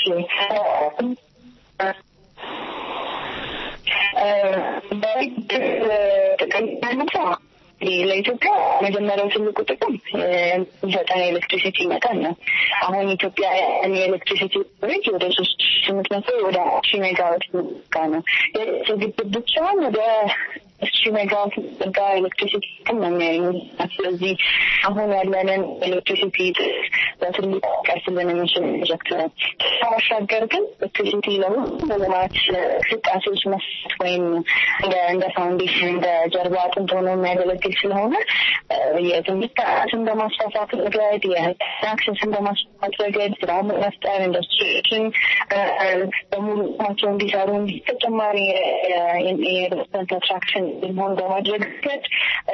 [SPEAKER 10] ጥቅም ለኢትዮጵያ መጀመሪያው ትልቁ ጥቅም የሚሰጠን የኤሌክትሪሲቲ መጠን ነው። አሁን ኢትዮጵያ የኤሌክትሪሲቲ ሬት ወደ ሶስት ስምንት መቶ ወደ ሺ ሜጋዋት ጋ ነው። ግድብ ብቻውን ወደ ሺ ሜጋዋት ጋ ኤሌክትሪሲቲ ጥቅም ነው የሚያገኙ። ስለዚህ አሁን ያለንን ኤሌክትሪሲቲ በትልቁ ቀርስልን የሚችል ፕሮጀክት ነው። ባሻገር ግን ኤሌክትሪሲቲ ለሁሉም ልማት እንቅስቃሴዎች መስጠት ወይም እንደ ፋውንዴሽን እንደ ጀርባ አጥንት ሆኖ የሚያገለግል ስለሆነ የትምህርት ጥራትን በማስፋፋት ረገድ የአክሰስን በማስፋፋት ረገድ ስራ መፍጠር ኢንዱስትሪዎችን በሙሉ ናቸው እንዲሰሩ ተጨማሪ የኢንቨስትመንት አትራክሽን መሆን በማድረግ ረገድ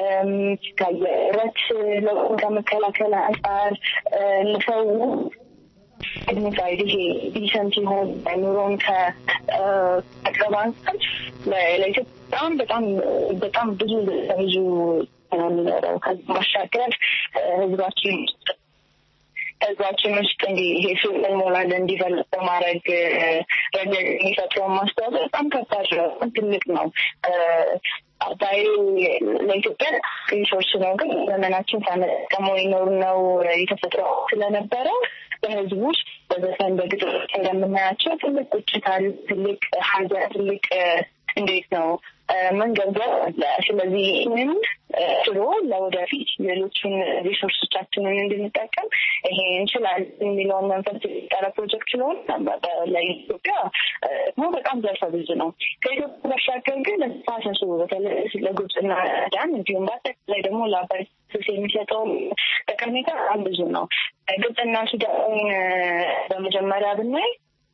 [SPEAKER 10] ከየረት ለውጥን ከመከላከል አንጻር ለሰው ዲግኒፋይድ ይሄ ዲሰንት የሆን ኑሮን ከመቅረብ አንጻር ለኢትዮጵያ በጣም በጣም በጣም ብዙ ብዙ የሚኖረው ከዚህ ባሻገር ህዝባችን ህዝባችን ውስጥ እንዲህ ይሄ ሱቅ ሞላል እንዲቨልጥ በማድረግ ረገድ የሚፈጥረውን ማስተዋጽኦ በጣም ከባድ ነው፣ ትልቅ ነው። አባይ ለኢትዮጵያ ሪሶርስ ነው፣ ግን ዘመናችን ሳንጠቀመው የኖር ነው የተፈጥሮ ስለነበረ በህዝቡ ውስጥ በዘፈን በግጥሞች እንደምናያቸው ትልቅ ቁጭት አለ፣ ትልቅ ሀዘን፣ ትልቅ እንዴት ነው መንገብገብ አለ። ስለዚህ ይህንን ችሎ ለወደፊት ሌሎችን ሪሶርሶቻችንን እንድንጠቀም ይሄ እንችላለን የሚለውን መንፈስ የጠረ ፕሮጀክት ስለሆነ ለኢትዮጵያ ደግሞ በጣም ዘርፈ ብዙ ነው። ከኢትዮጵያ ባሻገር ግን ለተፋሰሱ በተለይ ለግብፅና ሱዳን እንዲሁም በአጠቃላይ ደግሞ ለአባይ ተፋሰስ የሚሰጠው ጠቀሜታ በጣም ብዙ ነው። ግብፅና ሱዳን በመጀመሪያ ብናይ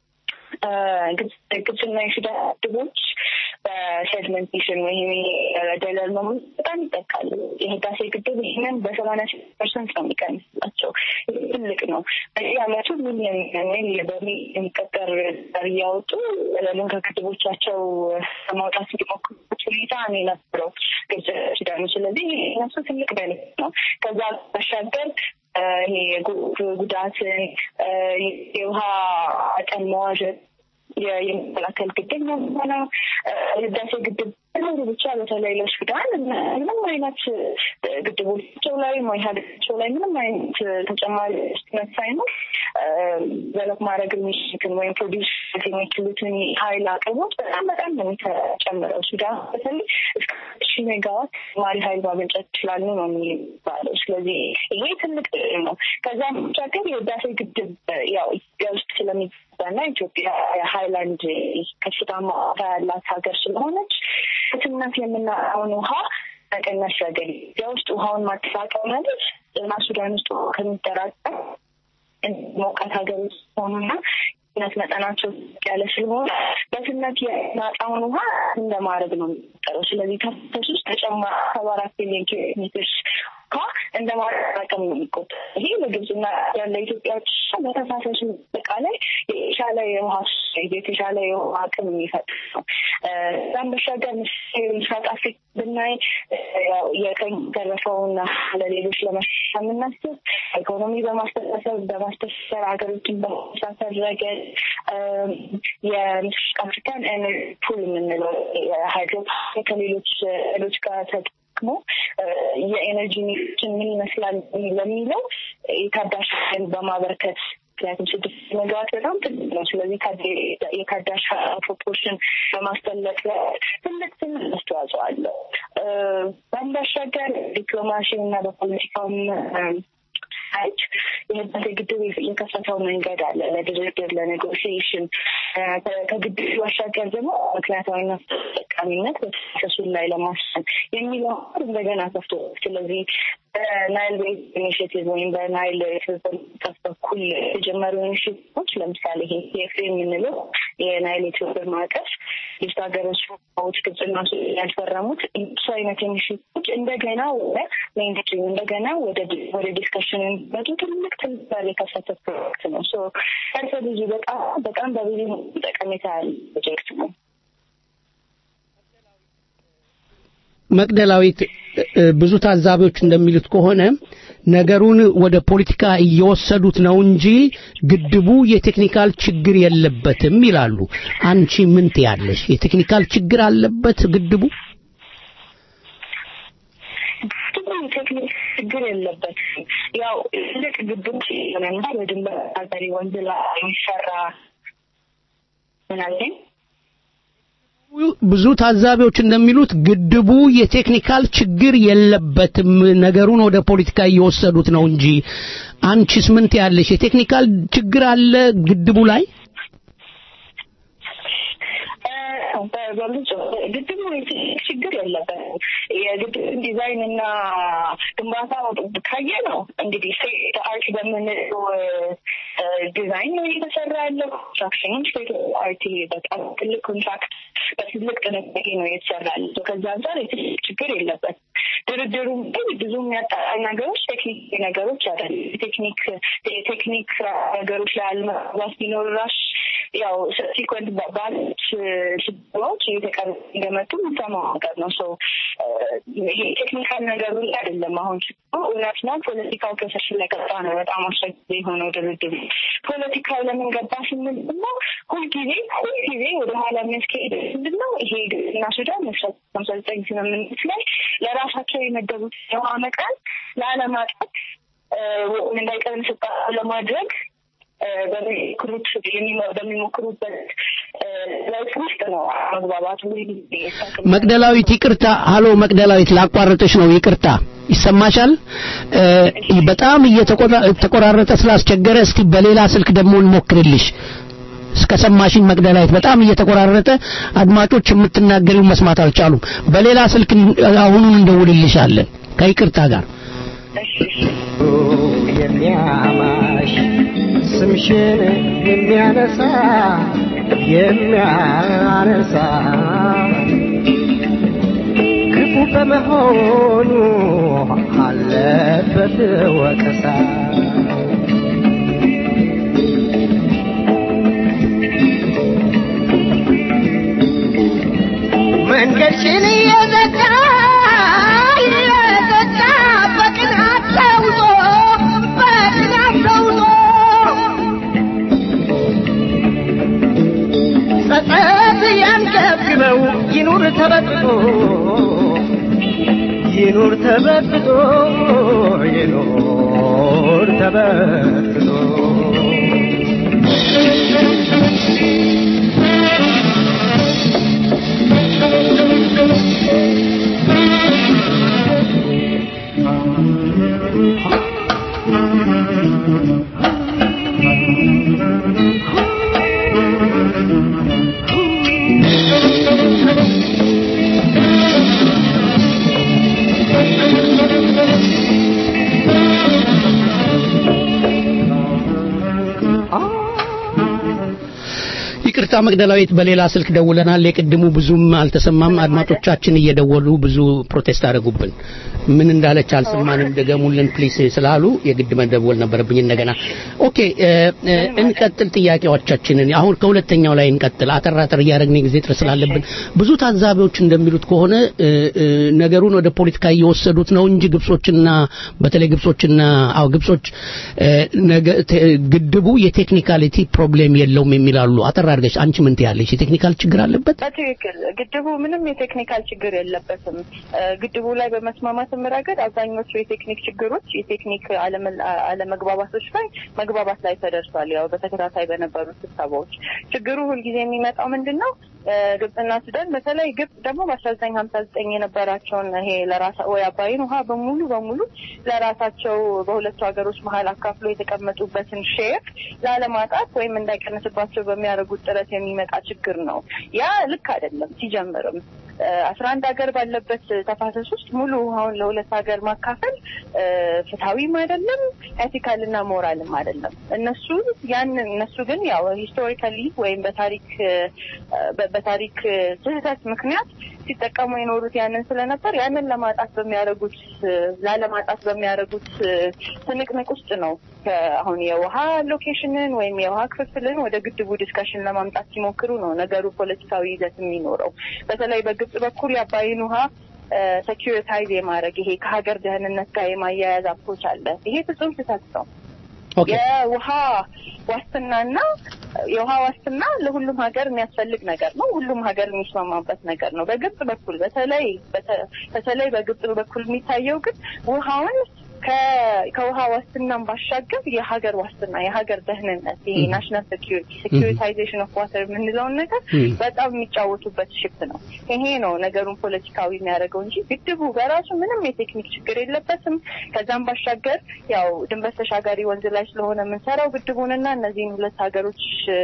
[SPEAKER 10] ግብፅና የሱዳን ግድቦች በሴድመንቴሽን ወይም ደለል መሙላት በጣም ይጠቃሉ። የህዳሴ ግድብ ይህንን በሰማንያ ስድስት ፐርሰንት ነው የሚቀንስላቸው። ትልቅ ነው። በዚህ አመቱ ሚሊዮን ወይም በሚሊዮን የሚቆጠር ዶላር እያወጡ ደለሉን ከግድቦቻቸው ለማውጣት እንዲሞክሩበት ሁኔታ ነው የነበረው ግብጽ ሱዳኑ። ስለዚህ እነሱ ትልቅ ቤኔፊት ነው። ከዛ ባሻገር ይሄ ጉዳትን የውሃ መጠን መዋዠት የሚከላከል ግድብ ነው የሚሆነው። ህዳሴ ግድብ ኖሩ ብቻ በተለይ ለሱዳን ምንም አይነት ግድቦቻቸው ላይ ወይ ሀገራቸው ላይ ምንም አይነት ተጨማሪ ስነት ሳይኖር ዘለት ማድረግ የሚችሉትን ወይም ፕሮዲስ የሚችሉትን ሀይል አቅርቦት በጣም በጣም ነው የሚጨምረው። ሱዳን በተለይ እስከ ሺ ሜጋዋት ተጨማሪ ሀይል ማመንጨት ይችላሉ ነው የሚባለው። ስለዚህ ይሄ ትልቅ ነው። ከዛ ባሻገር የህዳሴ ግድብ ያው ኢትዮጵያ ውስጥ ስለሚገባና ኢትዮጵያ የሀይላንድ ከፍታማ ያላት ሀገር ስለሆነች ትነት የምናየውን ውሃ መቀነስ ረገድ ኢትዮጵያ ውስጥ ውሃውን ማጠራቀም ማለት እና ሱዳን ውስጥ ከሚጠራቀም ሞቃት ሀገር ውስጥ ሆኑና ነት መጠናቸው ያለ ስለሆነ በትነት የማጣውን ውሃ እንደማድረግ ነው የሚጠረው። ስለዚህ ተፈስ ውስጥ ተጨማሪ ሰባ አራት ቢሊዮን ኪሎ ሜትር ውሃ እንደ ማጠራቀም ነው የሚቆጠር። ይሄ ለግብጽና ያለ ኢትዮጵያዎች በተፋሰሱ አጠቃላይ የተሻለ የውሃ የተሻለ የውሃ አቅም የሚፈጥር ነው። እዛም በሻገር ምስራቅ አፍሪካ ብናይ የቀኝ ተረፈውና ለሌሎች ለመሻሻል የምናስብ ኢኮኖሚ በማስተሳሰብ በማስተሳሰር ሀገሮችን በማስተሳሰር ረገድ የምስራቅ አፍሪካን ኤነርጂ ፑል የምንለው የሃይድሮ ከሌሎች ሌሎች ጋር ደግሞ የኤነርጂ ሚክችን ምን ይመስላል ለሚለው የታዳሽ ኃይልን በማበርከት ምክንያቱም ስድስት ሜጋዋት በጣም ትልቅ ነው። ስለዚህ የታዳሽ ፕሮፖርሽን በማስጠለቅ ትልቅ ትልቅ አስተዋጽኦ አለው። በአንድ ባሻገር ዲፕሎማሲ እና በፖለቲካውም ሳይድ የህዳሴ ግድብ የከፈተው መንገድ አለ ለድርድር ለኔጎሽዬሽን ከግድቡ ባሻገር ደግሞ ምክንያታዊና ተጠቃሚነት በተከሱን ላይ ለማስፈን የሚለው እንደገና ከፍቶ ስለዚህ በናይል ቤዝ ኢኒሽቲቭ ወይም በናይል ትብብር በኩል የተጀመሩ ኢኒሽቲቮች ለምሳሌ ይሄ ቲኤፍኤ የምንለው የናይል የትብብር ማዕቀፍ ሶስት ሀገሮች ዎች ግብጽና ሱዳን ያልፈረሙት እሱ አይነት ኢኒሽቲቮች እንደገና ወደ ሜንስትሪም እንደገና ወደ ወደ ዲስከሽን የሚመጡ ትልቅ ትልቅ በር የከፈተ ፕሮጀክት ነው። ሶ ፈርሰ ብዙ በጣም በጣም በብዙ ጠቀሜታ ያለ ፕሮጀክት ነው።
[SPEAKER 2] መቅደላዊት ብዙ ታዛቢዎች እንደሚሉት ከሆነ ነገሩን ወደ ፖለቲካ እየወሰዱት ነው እንጂ ግድቡ የቴክኒካል ችግር የለበትም ይላሉ። አንቺ ምን ትያለሽ? የቴክኒካል ችግር አለበት ግድቡ?
[SPEAKER 10] ግድቡ የቴክኒክ ችግር የለበትም። ያው ትልቅ ግድብ ሆነና በድንበር ሀገሪ ወንዝ ላይ የሚሰራ ምን አለኝ
[SPEAKER 2] ብዙ ታዛቢዎች እንደሚሉት ግድቡ የቴክኒካል ችግር የለበትም፣ ነገሩን ወደ ፖለቲካ እየወሰዱት ነው እንጂ። አንቺስ ምን ትያለሽ? የቴክኒካል ችግር አለ ግድቡ ላይ?
[SPEAKER 10] በብዙ ግድቡ ችግር የለበትም። የግድብ ዲዛይን እና ግንባታ ካየ ነው እንግዲህ ስቴት አርት በምንለው ዲዛይን ነው እየተሰራ ያለው። ኮንስትራክሽኑ ስቴት አርት በጣም ትልቅ ኮንትራክት በትልቅ ጥንቃቄ ነው እየተሰራ ያለው። ከዛ አንጻር የትልቅ ችግር የለበትም። ድርድሩ ግን ብዙ የሚያጣራ ነገሮች ቴክኒክ ነገሮች አይደለም። ቴክኒክ የቴክኒክ ነገሮች ላይ አለመግባባት ቢኖር ራሽ ያው ሰብሲኮንት ባሉት ስብሰባዎች እየተቀሩ እንደመጡ የምሰማው ነገር ነው። ሶ ይሄ ቴክኒካል ነገሩ ላይ አይደለም። አሁን እውነት ነው ፖለቲካው ከስር ስለገባ ነው በጣም አስቸጋሪ የሆነው ድርድሩ። ፖለቲካው ለምን ገባ ስንል ደግሞ ሁልጊዜ ሁልጊዜ ወደኋላ የሚያስካሄድ ምንድን ነው ይሄ ግብጽና ሱዳን ሀምሳ ዘጠኝ ስምምነት ላይ ለራሳቸው የመደቡት የውሃ መጠን ላለማጣት እንዳይቀር ስጣ ለማድረግ በሚሞክሩት በሚሞክሩበት ለውጥ ውስጥ ነው መግባባቱ።
[SPEAKER 2] መቅደላዊት ይቅርታ፣ ሀሎ መቅደላዊት ላቋረጥሽ ነው ይቅርታ። ይሰማሻል? በጣም እየተቆራረጠ ስላስቸገረ እስቲ በሌላ ስልክ ደግሞ እንሞክርልሽ። እስከ ሰማሽኝ መቅደላዊት በጣም እየተቆራረጠ አድማጮች የምትናገሪው መስማት አልቻሉም። በሌላ ስልክ አሁኑን እንደውልልሻለን ከይቅርታ ጋር
[SPEAKER 9] የሚያማሽ ስምሽን የሚያነሳ የሚያነሳ ክፉ በመሆኑ አለበት ወቀሳ መንገድሽን እየዘጋ እየዘጋ በቅናት ተውጦ በቅናት ተውጦ ጸጸት ያንገብግበው ይኑር ተበጥቶ ይኑር ተበጥቶ ይኑር ተበጥቶ
[SPEAKER 2] ይቅርታ መቅደላዊት፣ በሌላ ስልክ ደውለናል። የቅድሙ ብዙም አልተሰማም። አድማጮቻችን እየደወሉ ብዙ ፕሮቴስት አደረጉብን። ምን እንዳለች አልሰማንም፣ ደገሙልን ፕሊስ ስላሉ የግድ መደወል ነበረብኝ እንደገና። ኦኬ እንቀጥል ጥያቄዎቻችንን። አሁን ከሁለተኛው ላይ እንቀጥል። አጠር አጠር እያደረግን ጊዜ ጥረት ስላለብን ብዙ ታዛቢዎች እንደሚሉት ከሆነ ነገሩን ወደ ፖለቲካ እየወሰዱት ነው እንጂ ግብጾችና በተለይ ግብጾችና አው ግብጾች ግድቡ የቴክኒካሊቲ ፕሮብሌም የለውም የሚላሉ አጠር አድርገሽ አድርገሽ አንቺ ምን ትያለሽ? የቴክኒካል ችግር አለበት?
[SPEAKER 10] በትክክል ግድቡ ምንም የቴክኒካል ችግር የለበትም። እ፣ ግድቡ ላይ በመስማማትም ረገድ አብዛኞቹ የቴክኒክ ችግሮች የቴክኒክ አለመ- አለመግባባቶች ላይ መግባባት ላይ ተደርሷል። ያው በተከታታይ በነበሩት ስብሰባዎች ችግሩ ሁልጊዜ የሚመጣው ምንድን ነው? እ፣ ግብጽና ሱዳን በተለይ ግብጽ ደግሞ በአስራ ዘጠኝ ሀምሳ ዘጠኝ የነበራቸውን ይሄ ለራሳ ወይ አባይን ውሃ በሙሉ በሙሉ ለራሳቸው በሁለቱ ሀገሮች መሀል አካፍሎ የተቀመጡበትን ሼር ላለማጣት ወይም እንዳይቀንስባቸው በሚያደርጉት ጥረት የሚመጣ ችግር ነው። ያ ልክ አይደለም ሲጀምርም አስራ አንድ ሀገር ባለበት ተፋሰስ ውስጥ ሙሉ ውሃውን ለሁለት ሀገር ማካፈል እ፣ ፍትሐዊም አይደለም ኤቲካልና ሞራልም አይደለም። እነሱ ያንን እነሱ ግን ያው ሂስቶሪካሊ ወይም በታሪክ እ፣ በ- በታሪክ እ፣ ስህተት ምክንያት ሲጠቀሙ የኖሩት ያንን ስለነበር ያንን ለማጣት በሚያደርጉት እ፣ ላለማጣት በሚያደርጉት እ፣ ትንቅንቅ ውስጥ ነው ከ- አሁን የውሃ ሎኬሽንን ወይም የውሃ ክፍፍልን ወደ ግድቡ ዲስካሽን ለማምጣት ሲሞክሩ ነው ነገሩ ፖለቲካዊ ይዘት የሚኖረው። በተለይ በግብጽ በኩል የአባይን ውሃ ሰኪሪታይዝ የማድረግ ይሄ ከሀገር ደህንነት ጋር የማያያዝ አፕሮች አለ። ይሄ ፍጹም ስህተት ነው።
[SPEAKER 2] ኦኬ
[SPEAKER 10] የውሃ ዋስትናና የውሃ ዋስትና ለሁሉም ሀገር የሚያስፈልግ ነገር ነው። ሁሉም ሀገር የሚስማማበት ነገር ነው። በግብጽ በኩል በተለይ በተ- በተለይ በግብጽ በኩል የሚታየው ግን ውሃውን ከ- ከውሃ ዋስትናም ባሻገር የሀገር ዋስትና የሀገር ደህንነት ይሄ ናሽናል ሴኪሪቲ ሴኪሪታይዜሽን ኦፍ ዋተር የምንለውን ነገር
[SPEAKER 2] ም።
[SPEAKER 10] በጣም የሚጫወቱበት ሽፍት ነው። ይሄ ነው ነገሩን ፖለቲካዊ የሚያደርገው እንጂ ግድቡ በራሱ ምንም የቴክኒክ ችግር የለበትም። ከዛም ባሻገር ያው ድንበር ተሻጋሪ ወንዝ ላይ ስለሆነ የምንሰራው ግድቡንና እነዚህን ሁለት ሀገሮች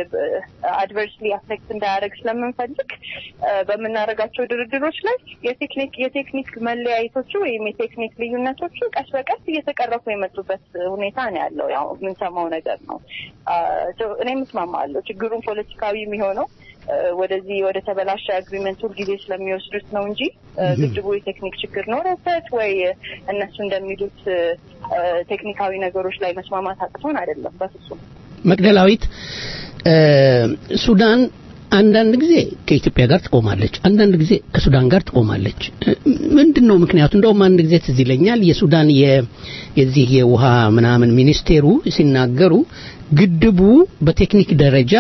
[SPEAKER 10] አድቨርስሊ አፌክት እንዳያደርግ ስለምንፈልግ እ፣ በምናደርጋቸው ድርድሮች ላይ የቴክኒክ የቴክኒክ መለያየቶቹ ወይም የቴክኒክ ልዩነቶቹ ቀስ በቀስ እየተቀረፉ የመጡበት ሁኔታ ነው ያለው። ያው የምንሰማው ነገር ነው። አ፣ ሶ እኔ የምስማማለሁ። ችግሩን ፖለቲካዊ የሚሆነው እ፣ ወደዚህ ወደ ተበላሸ አግሪመንት ሁልጊዜ ስለሚወስዱት ነው እንጂ እ፣ ግድቡ የቴክኒክ ችግር ኖሮበት ወይ እነሱ እንደሚሉት እ፣ እ፣ ቴክኒካዊ ነገሮች ላይ መስማማት አቅቶን አይደለም። በፍጹም
[SPEAKER 2] መቅደላዊት እ፣ ሱዳን አንዳንድ ጊዜ ከኢትዮጵያ ጋር ትቆማለች፣ አንዳንድ ጊዜ ከሱዳን ጋር ትቆማለች። እ፣ ምንድን ነው ምክንያቱ? እንደውም አንድ ጊዜ ትዝ ይለኛል የሱዳን የ- የዚህ የውሃ ምናምን ሚኒስቴሩ ሲናገሩ ግድቡ በቴክኒክ ደረጃ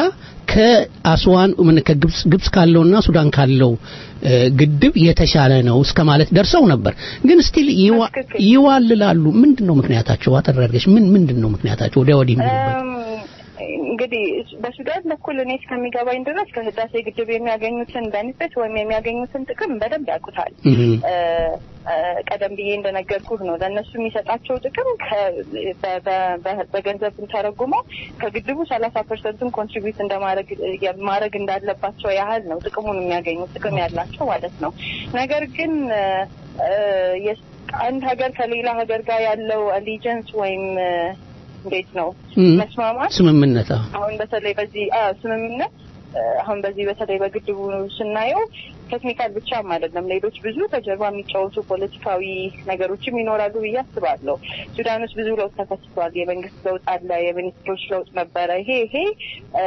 [SPEAKER 2] ከአስዋን ምን ከግብጽ ግብጽ ካለውና ሱዳን ካለው እ፣ ግድብ የተሻለ ነው እስከ ማለት ደርሰው ነበር። ግን ስቲል
[SPEAKER 10] በትክክል።
[SPEAKER 2] ይዋልላሉ። ምንድን ነው ምክንያታቸው? አጠር አድርገሽ ምን ምንድን ነው ምክንያታቸው? ወዲያ ወዲህ የሚሉበት
[SPEAKER 10] እም፣ እንግዲህ በሱዳን በኩል እኔ እስከሚገባኝ ድረስ ከህዳሴ ግድብ የሚያገኙትን ቤኔፊት ወይም የሚያገኙትን ጥቅም በደንብ ያውቁታል።
[SPEAKER 2] እህ
[SPEAKER 10] እ፣ እ፣ ቀደም ብዬ እንደነገርኩህ ነው ለእነሱ የሚሰጣቸው ጥቅም ከ- በ- በ- በ- በገንዘብ ተረጉመው ከግድቡ ሰላሳ ፐርሰንቱን ኮንትሪቢዩት እንደማድረግ ማድረግ እንዳለባቸው ያህል ነው ጥቅሙን የሚያገኙት ጥቅም ያላቸው ማለት ነው። ነገር ግን እ፣ እ፣ የስ- አንድ ሀገር ከሌላ ሀገር ጋር ያለው አሊጀንስ ወይም እ፣ እንዴት ነው
[SPEAKER 2] እም፣
[SPEAKER 10] መስማማት
[SPEAKER 2] ስምምነት አዎ።
[SPEAKER 10] አሁን በተለይ በዚህ አ ስምምነት እ፣ አሁን በዚህ በተለይ በግድቡ ስናየው ቴክኒካል ብቻም አይደለም፣ ሌሎች ብዙ ከጀርባ የሚጫወቱ ፖለቲካዊ ነገሮችም ይኖራሉ ብዬ አስባለሁ። ሱዳን ውስጥ ብዙ ለውጥ ተከስቷል። የመንግስት ለውጥ አለ፣ የሚኒስትሮች ለውጥ ነበረ። ይሄ ይሄ እ፣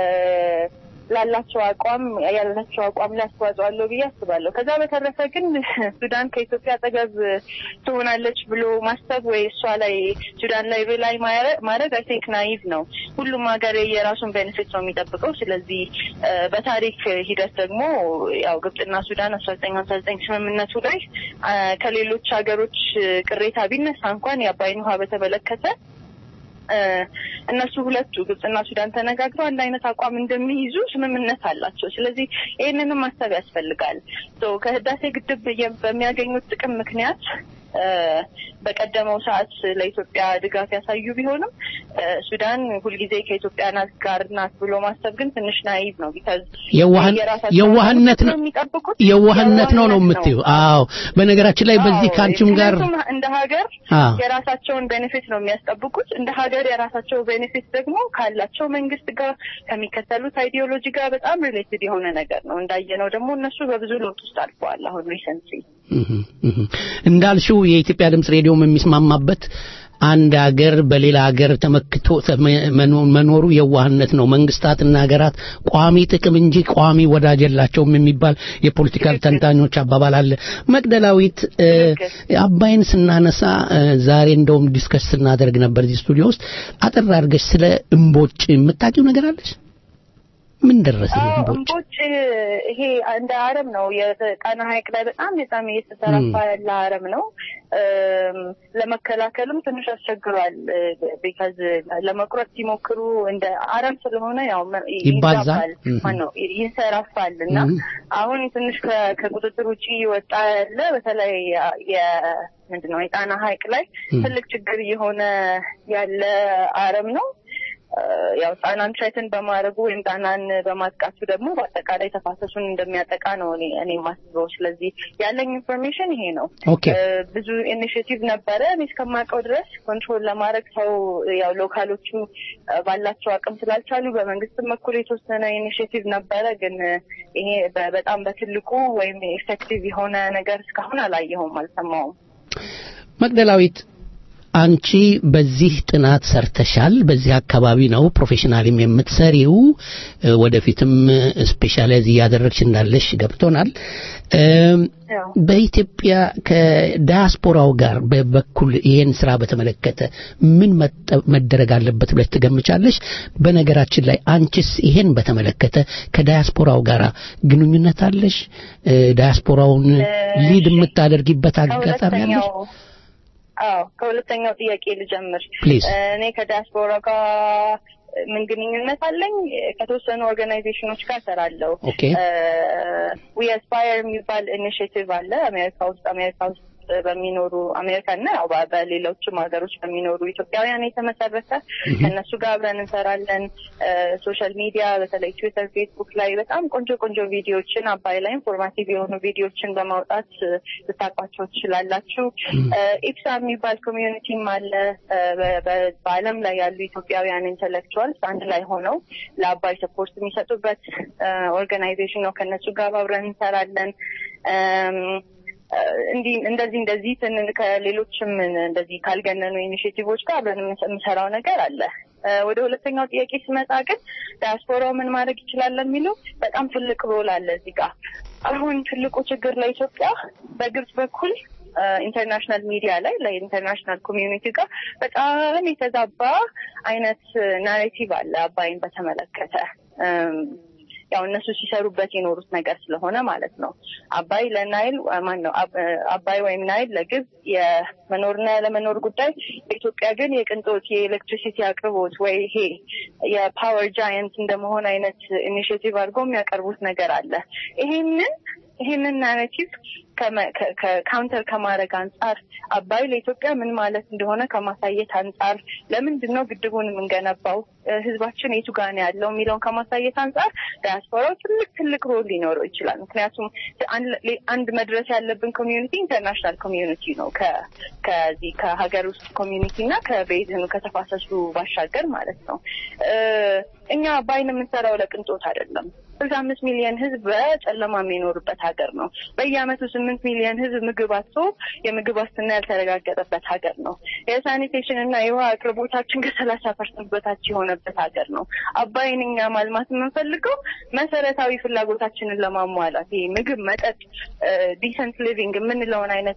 [SPEAKER 10] ላላቸው አቋም ያላቸው አቋም ላይ አስተዋጽኦ አለው ብዬ አስባለሁ። ከዛ በተረፈ ግን ሱዳን ከኢትዮጵያ አጠገብ ትሆናለች ብሎ ማሰብ ወይ እሷ ላይ ሱዳን ላይ ላይ ማድረግ አይ ቲንክ ናይቭ ነው። ሁሉም ሀገር የራሱን ቤኔፊት ነው የሚጠብቀው። ስለዚህ እ፣ በታሪክ ሂደት ደግሞ ያው ግብጽና ሱዳን አስራ ዘጠኝ ሀምሳ ዘጠኝ ስምምነቱ ላይ አ፣ ከሌሎች ሀገሮች ቅሬታ ቢነሳ እንኳን የአባይን ውሃ በተመለከተ እ፣ እነሱ ሁለቱ ግብጽና ሱዳን ተነጋግረው አንድ አይነት አቋም እንደሚይዙ ስምምነት አላቸው። ስለዚህ ይህንንም ማሰብ ያስፈልጋል። ሶ ከህዳሴ ግድብ የ- በሚያገኙት ጥቅም ምክንያት እ፣ በቀደመው ሰዓት ለኢትዮጵያ ድጋፍ ያሳዩ ቢሆንም እ፣ ሱዳን ሁልጊዜ ከኢትዮጵያ ናት ጋር ናት ብሎ ማሰብ ግን ትንሽ ናይቭ ነው። ቢካዝ
[SPEAKER 2] የዋህን-
[SPEAKER 10] የራሳቸውን
[SPEAKER 2] የዋህነት ነው
[SPEAKER 10] የሚጠብቁት
[SPEAKER 2] የዋህነት ነው ነው የምትይው? አዎ። በነገራችን ላይ በዚህ
[SPEAKER 10] አዎ፣
[SPEAKER 2] ከአንቺም ጋር
[SPEAKER 10] ምክንያቱም እንደ ሀገር
[SPEAKER 2] አዎ
[SPEAKER 10] የራሳቸውን ቤኔፊት ነው የሚያስጠብቁት። እንደ ሀገር የራሳቸው ቤኔፊት ደግሞ ካላቸው መንግስት ጋር ከሚከተሉት አይዲዮሎጂ ጋር በጣም ሪሌትድ የሆነ ነገር ነው። እንዳየነው ደግሞ እነሱ በብዙ ለውጥ ውስጥ አልፈዋል። አሁን ሪሰንትሊ
[SPEAKER 2] እህ እህ እንዳልሽው የኢትዮጵያ ድምጽ ሬዲዮም የሚስማማበት አንድ ሀገር በሌላ ሀገር ተመክቶ ተመ- መኖ- መኖሩ የዋህነት ነው። መንግስታትና ሀገራት ቋሚ ጥቅም እንጂ ቋሚ ወዳጅ የላቸውም የሚባል የፖለቲካል ተንታኞች አባባል አለ። መቅደላዊት እ፣ አባይን ስናነሳ እ፣ ዛሬ እንደውም ዲስከስ ስናደርግ ነበር እዚህ ስቱዲዮ ውስጥ አጠር አድርገሽ ስለ እምቦጭ የምታውቂው ነገር አለሽ? ምን ደረሰ
[SPEAKER 10] አዎ
[SPEAKER 2] እምቦጭ?
[SPEAKER 10] እምቦጭ ይሄ እንደ አረም ነው። የጣና ሐይቅ ላይ በጣም በጣም እየተሰራፋ ያለ አረም ነው። እም፣ ለመከላከልም ትንሽ አስቸግሯል። ቢካዝ ለመቁረጥ ሲሞክሩ እንደ አረም ስለሆነ ያው መ-
[SPEAKER 2] ይባዛል።
[SPEAKER 10] ይዛባል፣ ማነው ይንሰራፋል እና
[SPEAKER 2] እም።
[SPEAKER 10] አሁን ትንሽ ከ- ከቁጥጥር ውጭ እየወጣ ያለ በተለይ የ- ምንድን ነው የጣና ሐይቅ ላይ
[SPEAKER 2] እም።
[SPEAKER 10] ትልቅ ችግር እየሆነ ያለ አረም ነው። እ፣ ያው ጣናን ትሬትን በማድረጉ ወይም ጣናን በማጥቃቱ ደግሞ በአጠቃላይ ተፋሰሱን እንደሚያጠቃ ነው እኔ እኔ የማስበው። ስለዚህ ያለኝ ኢንፎርሜሽን ይሄ ነው።
[SPEAKER 2] ኦኬ
[SPEAKER 10] እ፣ ብዙ ኢኒሽቲቭ ነበረ እኔ እስከማውቀው ድረስ ኮንትሮል ለማድረግ ሰው ያው ሎካሎቹ እ፣ ባላቸው አቅም ስላልቻሉ በመንግስትም በኩል የተወሰነ ኢኒሽቲቭ ነበረ። ግን እ፣ ይሄ በ- በጣም በትልቁ ወይም ኤፌክቲቭ የሆነ ነገር እስካሁን አላየሁም፣ አልሰማውም።
[SPEAKER 2] መቅደላዊት አንቺ በዚህ ጥናት ሰርተሻል። በዚህ አካባቢ ነው ፕሮፌሽናልም የምትሰሪው። እ፣ ወደፊትም ስፔሻላይዝ እያደረግሽ እንዳለሽ ገብቶናል። እም፣
[SPEAKER 10] ያው
[SPEAKER 2] በኢትዮጵያ ከዳያስፖራው ጋር በበኩል ይሄን ስራ በተመለከተ ምን መጠ- መደረግ አለበት ብለሽ ትገምቻለሽ? በነገራችን ላይ አንቺስ ይሄን በተመለከተ ከዳያስፖራው ጋር ግንኙነት አለሽ? እ፣ ዳያስፖራውን ሊድ የምታደርጊበት አጋጣሚ አለሽ?
[SPEAKER 10] ከሁለተኛው አዎ ከሁለተኛው ጥያቄ ልጀምር።
[SPEAKER 2] Please.
[SPEAKER 10] እኔ ከዲያስፖራ ጋር ምን ግንኙነት አለኝ? ከተወሰኑ ኦርጋናይዜሽኖች ጋር ሰራለሁ።
[SPEAKER 2] ኦኬ
[SPEAKER 10] ዊ አስፓየር የሚባል ኢኒሽቲቭ አለ አሜሪካ ውስጥ አሜሪካ ውስጥ በሚኖሩ አሜሪካና ያው በ- በሌሎችም ሀገሮች በሚኖሩ ኢትዮጵያውያን የተመሰረተ ከእነሱ ጋር አብረን እንሰራለን። ሶሻል ሚዲያ በተለይ ትዊተር፣ ፌስቡክ ላይ በጣም ቆንጆ ቆንጆ ቪዲዮዎችን አባይ ላይ ኢንፎርማቲቭ የሆኑ ቪዲዮዎችን በማውጣት እ፣ ልታውቋቸው ትችላላችሁ። እ፣ ኢፕሳ የሚባል ኮሚዩኒቲም አለ። እ፣ በ- በ- በዓለም ላይ ያሉ ኢትዮጵያውያን ኢንተሌክቹዋልስ አንድ ላይ ሆነው ለአባይ ሰፖርት የሚሰጡበት ኦርጋናይዜሽን ነው። ከእነሱ ጋር አብረን እንሰራለን። እም፣ እንዲህ እንደዚህ እንደዚህ ትን- ከሌሎችም እንደዚህ ካልገነኑ ኢኒሽቲቮች ጋር አብረን የምንሰ- የምሰራው ነገር አለ። እ፣ ወደ ሁለተኛው ጥያቄ ስመጣ ግን ዳያስፖራው ምን ማድረግ ይችላል የሚለው በጣም ትልቅ ሮል አለ እዚህ ጋር። አሁን ትልቁ ችግር ለኢትዮጵያ በግብጽ በኩል ኢንተርናሽናል ሚዲያ ላይ ለኢንተርናሽናል ኮሚዩኒቲ ጋር በጣም የተዛባ አይነት ናሬቲቭ አለ አባይን በተመለከተ እም፣ ያው እነሱ ሲሰሩበት የኖሩት ነገር ስለሆነ ማለት ነው። አባይ ለናይል ማን ነው አብ- አባይ ወይም ናይል ለግብጽ የመኖርና ያለመኖር ጉዳይ፣ በኢትዮጵያ ግን የቅንጦት የኤሌክትሪሲቲ አቅርቦት ወይ ይሄ የፓወር ጃየንት እንደመሆን አይነት ኢኒሽቲቭ አድርገው የሚያቀርቡት ነገር አለ። ይሄንን ይሄንን ናሬቲቭ ካውንተር ከማድረግ አንጻር አባይ ለኢትዮጵያ ምን ማለት እንደሆነ ከማሳየት አንጻር ለምንድን ነው ግድቡን የምንገነባው እ፣ ህዝባችን የቱ ጋር ነው ያለው የሚለውን ከማሳየት አንጻር ዳያስፖራው ትልቅ ትልቅ ሮል ሊኖረው ይችላል። ምክንያቱም አንድ- አንድ መድረስ ያለብን ኮሚዩኒቲ ኢንተርናሽናል ኮሚዩኒቲ ነው ከ- ከዚህ ከሀገር ውስጥ ኮሚዩኒቲ እና ከቤዝኑ ከተፋሰሱ ባሻገር ማለት ነው። እ፣ እኛ አባይን የምንሰራው ለቅንጦት አይደለም። ስልሳ አምስት ሚሊዮን ህዝብ በጨለማ የሚኖርበት ሀገር ነው። በየአመቱ ስምንት ሚሊዮን ህዝብ ምግብ አጥቶ የምግብ ዋስትና ያልተረጋገጠበት ሀገር ነው። የሳኒቴሽን እና የውሃ አቅርቦታችን ከሰላሳ ፐርሰንት በታች የሆነበት ሀገር ነው። አባይን እኛ ማልማት የምንፈልገው መሰረታዊ ፍላጎታችንን ለማሟላት ይሄ ምግብ፣ መጠጥ፣ ዲሰንት ሊቪንግ የምንለውን አይነት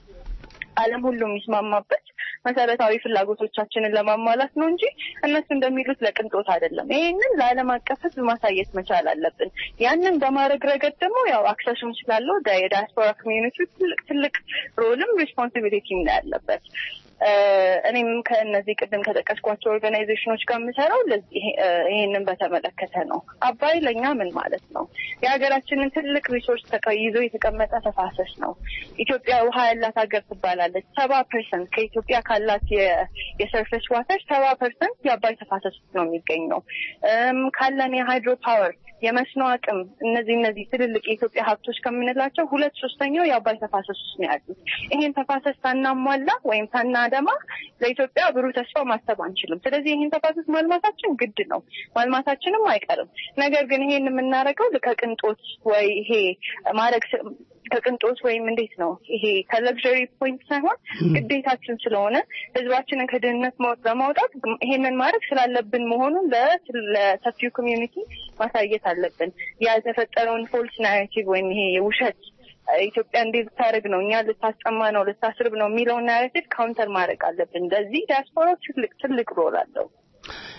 [SPEAKER 10] ዓለም ሁሉ የሚስማማበት መሰረታዊ ፍላጎቶቻችንን ለማሟላት ነው እንጂ እነሱ እንደሚሉት ለቅንጦት አይደለም። ይህንን ለዓለም አቀፍ ህዝብ ማሳየት መቻል አለብን። ያንን በማድረግ ረገድ ደግሞ ያው አክሰሱም ስላለው ዳ- የዳያስፖራ ኮሚዩኒቲ ትልቅ ትልቅ ሮልም ሪስፖንሲቢሊቲም ነው ያለበት። እ፣ እኔም ከእነዚህ ቅድም ከጠቀስኳቸው ኦርጋናይዜሽኖች ጋር የምሰራው ለዚህ ይሄ- እ፣ ይሄንን በተመለከተ ነው። አባይ ለእኛ ምን ማለት ነው? የሀገራችንን ትልቅ ሪሶርስ ተቀ- ይዞ የተቀመጠ ተፋሰስ ነው። ኢትዮጵያ ውሃ ያላት ሀገር ትባላለች። ሰባ ፐርሰንት ከኢትዮጵያ ካላት የ- የሰርፌስ ዋተር ሰባ ፐርሰንት የአባይ ተፋሰስ ውስጥ ነው የሚገኘው። እም፣ ካለን የሃይድሮ ፓወር የመስኖ አቅም እነዚህ እነዚህ ትልልቅ የኢትዮጵያ ሀብቶች ከምንላቸው ሁለት ሶስተኛው የአባይ ተፋሰስ ውስጥ ነው ያሉት። ይሄን ተፋሰስ ሳናሟላ ወይም ሳናደማ ለኢትዮጵያ ብሩህ ተስፋ ማሰብ አንችልም። ስለዚህ ይሄን ተፋሰስ ማልማታችን ግድ ነው፣ ማልማታችንም አይቀርም። ነገር ግን ይሄን የምናደርገው ከቅንጦት ወይ ይሄ ማድረግ ስ- ከቅንጦት ወይም እንዴት ነው ይሄ ከለግዠሪ ፖይንት ሳይሆን ግዴታችን ስለሆነ ህዝባችንን ከድህነት ማውጥ- በማውጣት ይሄንን ማድረግ ስላለብን መሆኑን ለ- ለሰፊው ኮሚዩኒቲ ማሳየት አለብን። ያልተፈጠረውን ፎልስ ናሬቲቭ ወይም ይሄ የውሸት እ፣ ኢትዮጵያ እንዴት ልታደርግ ነው እኛ ልታስጠማ ነው ልታስርብ ነው የሚለውን ናሬቲቭ ካውንተር ማድረግ አለብን። በዚህ ዲያስፖራ ትልቅ ትልቅ ሮል አለው።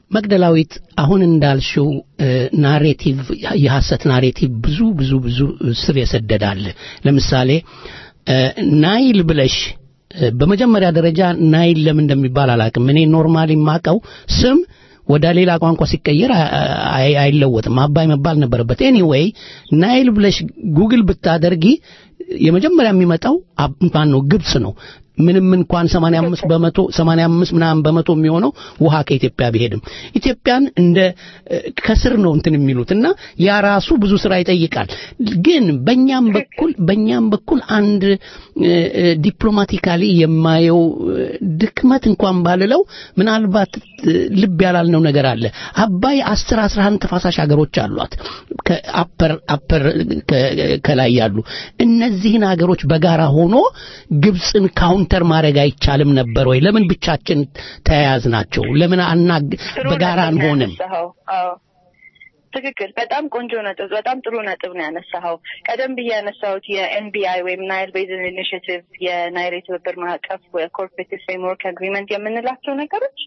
[SPEAKER 2] መግደላዊት አሁን እንዳልሽው እ፣ ናሬቲቭ የሐሰት ናሬቲቭ ብዙ ብዙ ብዙ ስር የሰደዳል ለምሳሌ እ፣ ናይል ብለሽ እ፣ በመጀመሪያ ደረጃ ናይል ለምን እንደሚባል አላውቅም እኔ ኖርማሊ የማውቀው ስም ወደ ሌላ ቋንቋ ሲቀየር አ- አይ- አይለወጥም አባይ መባል ነበረበት ኤኒዌይ ናይል ብለሽ ጉግል ብታደርጊ የመጀመሪያ የሚመጣው አብ- ማን ነው ግብጽ ነው ምንም እንኳን 85 በመቶ 85 ምናምን በመቶ የሚሆነው ውሃ ከኢትዮጵያ ቢሄድም ኢትዮጵያን እንደ እ፣ ከስር ነው እንትን የሚሉት እና ያ ራሱ ብዙ ስራ ይጠይቃል ግን በእኛም በኩል በእኛም በኩል አንድ እ፣ እ፣ ዲፕሎማቲካሊ የማየው እ፣ ድክመት እንኳን ባልለው ምናልባት እ፣ ልብ ያላልነው ነገር አለ አባይ 10 11 ተፋሳሽ ሀገሮች አሏት ከአፐር አፐር ከ- ከላይ ያሉ እነዚህን ሀገሮች በጋራ ሆኖ ግብፅን ካውንተር ማድረግ አይቻልም ነበር ወይ ለምን ብቻችን ተያያዝ ናቸው ለምን አና
[SPEAKER 10] ጥሩ
[SPEAKER 2] በጋራ
[SPEAKER 10] ነጥብ ነው
[SPEAKER 2] አንሆንም
[SPEAKER 10] ያነሳኸው። አዎ ትክክል። በጣም ቆንጆ ነጥብ፣ በጣም ጥሩ ነጥብ ነው ያነሳኸው። ቀደም ብዬ ያነሳሁት የኤንቢአይ ወይም ናይል ቤዝን ኢኒሽቲቭ የናይል የትብብር ማዕቀፍ ኮርፖሬቲቭ ፍሬምወርክ አግሪመንት የምንላቸው ነገሮች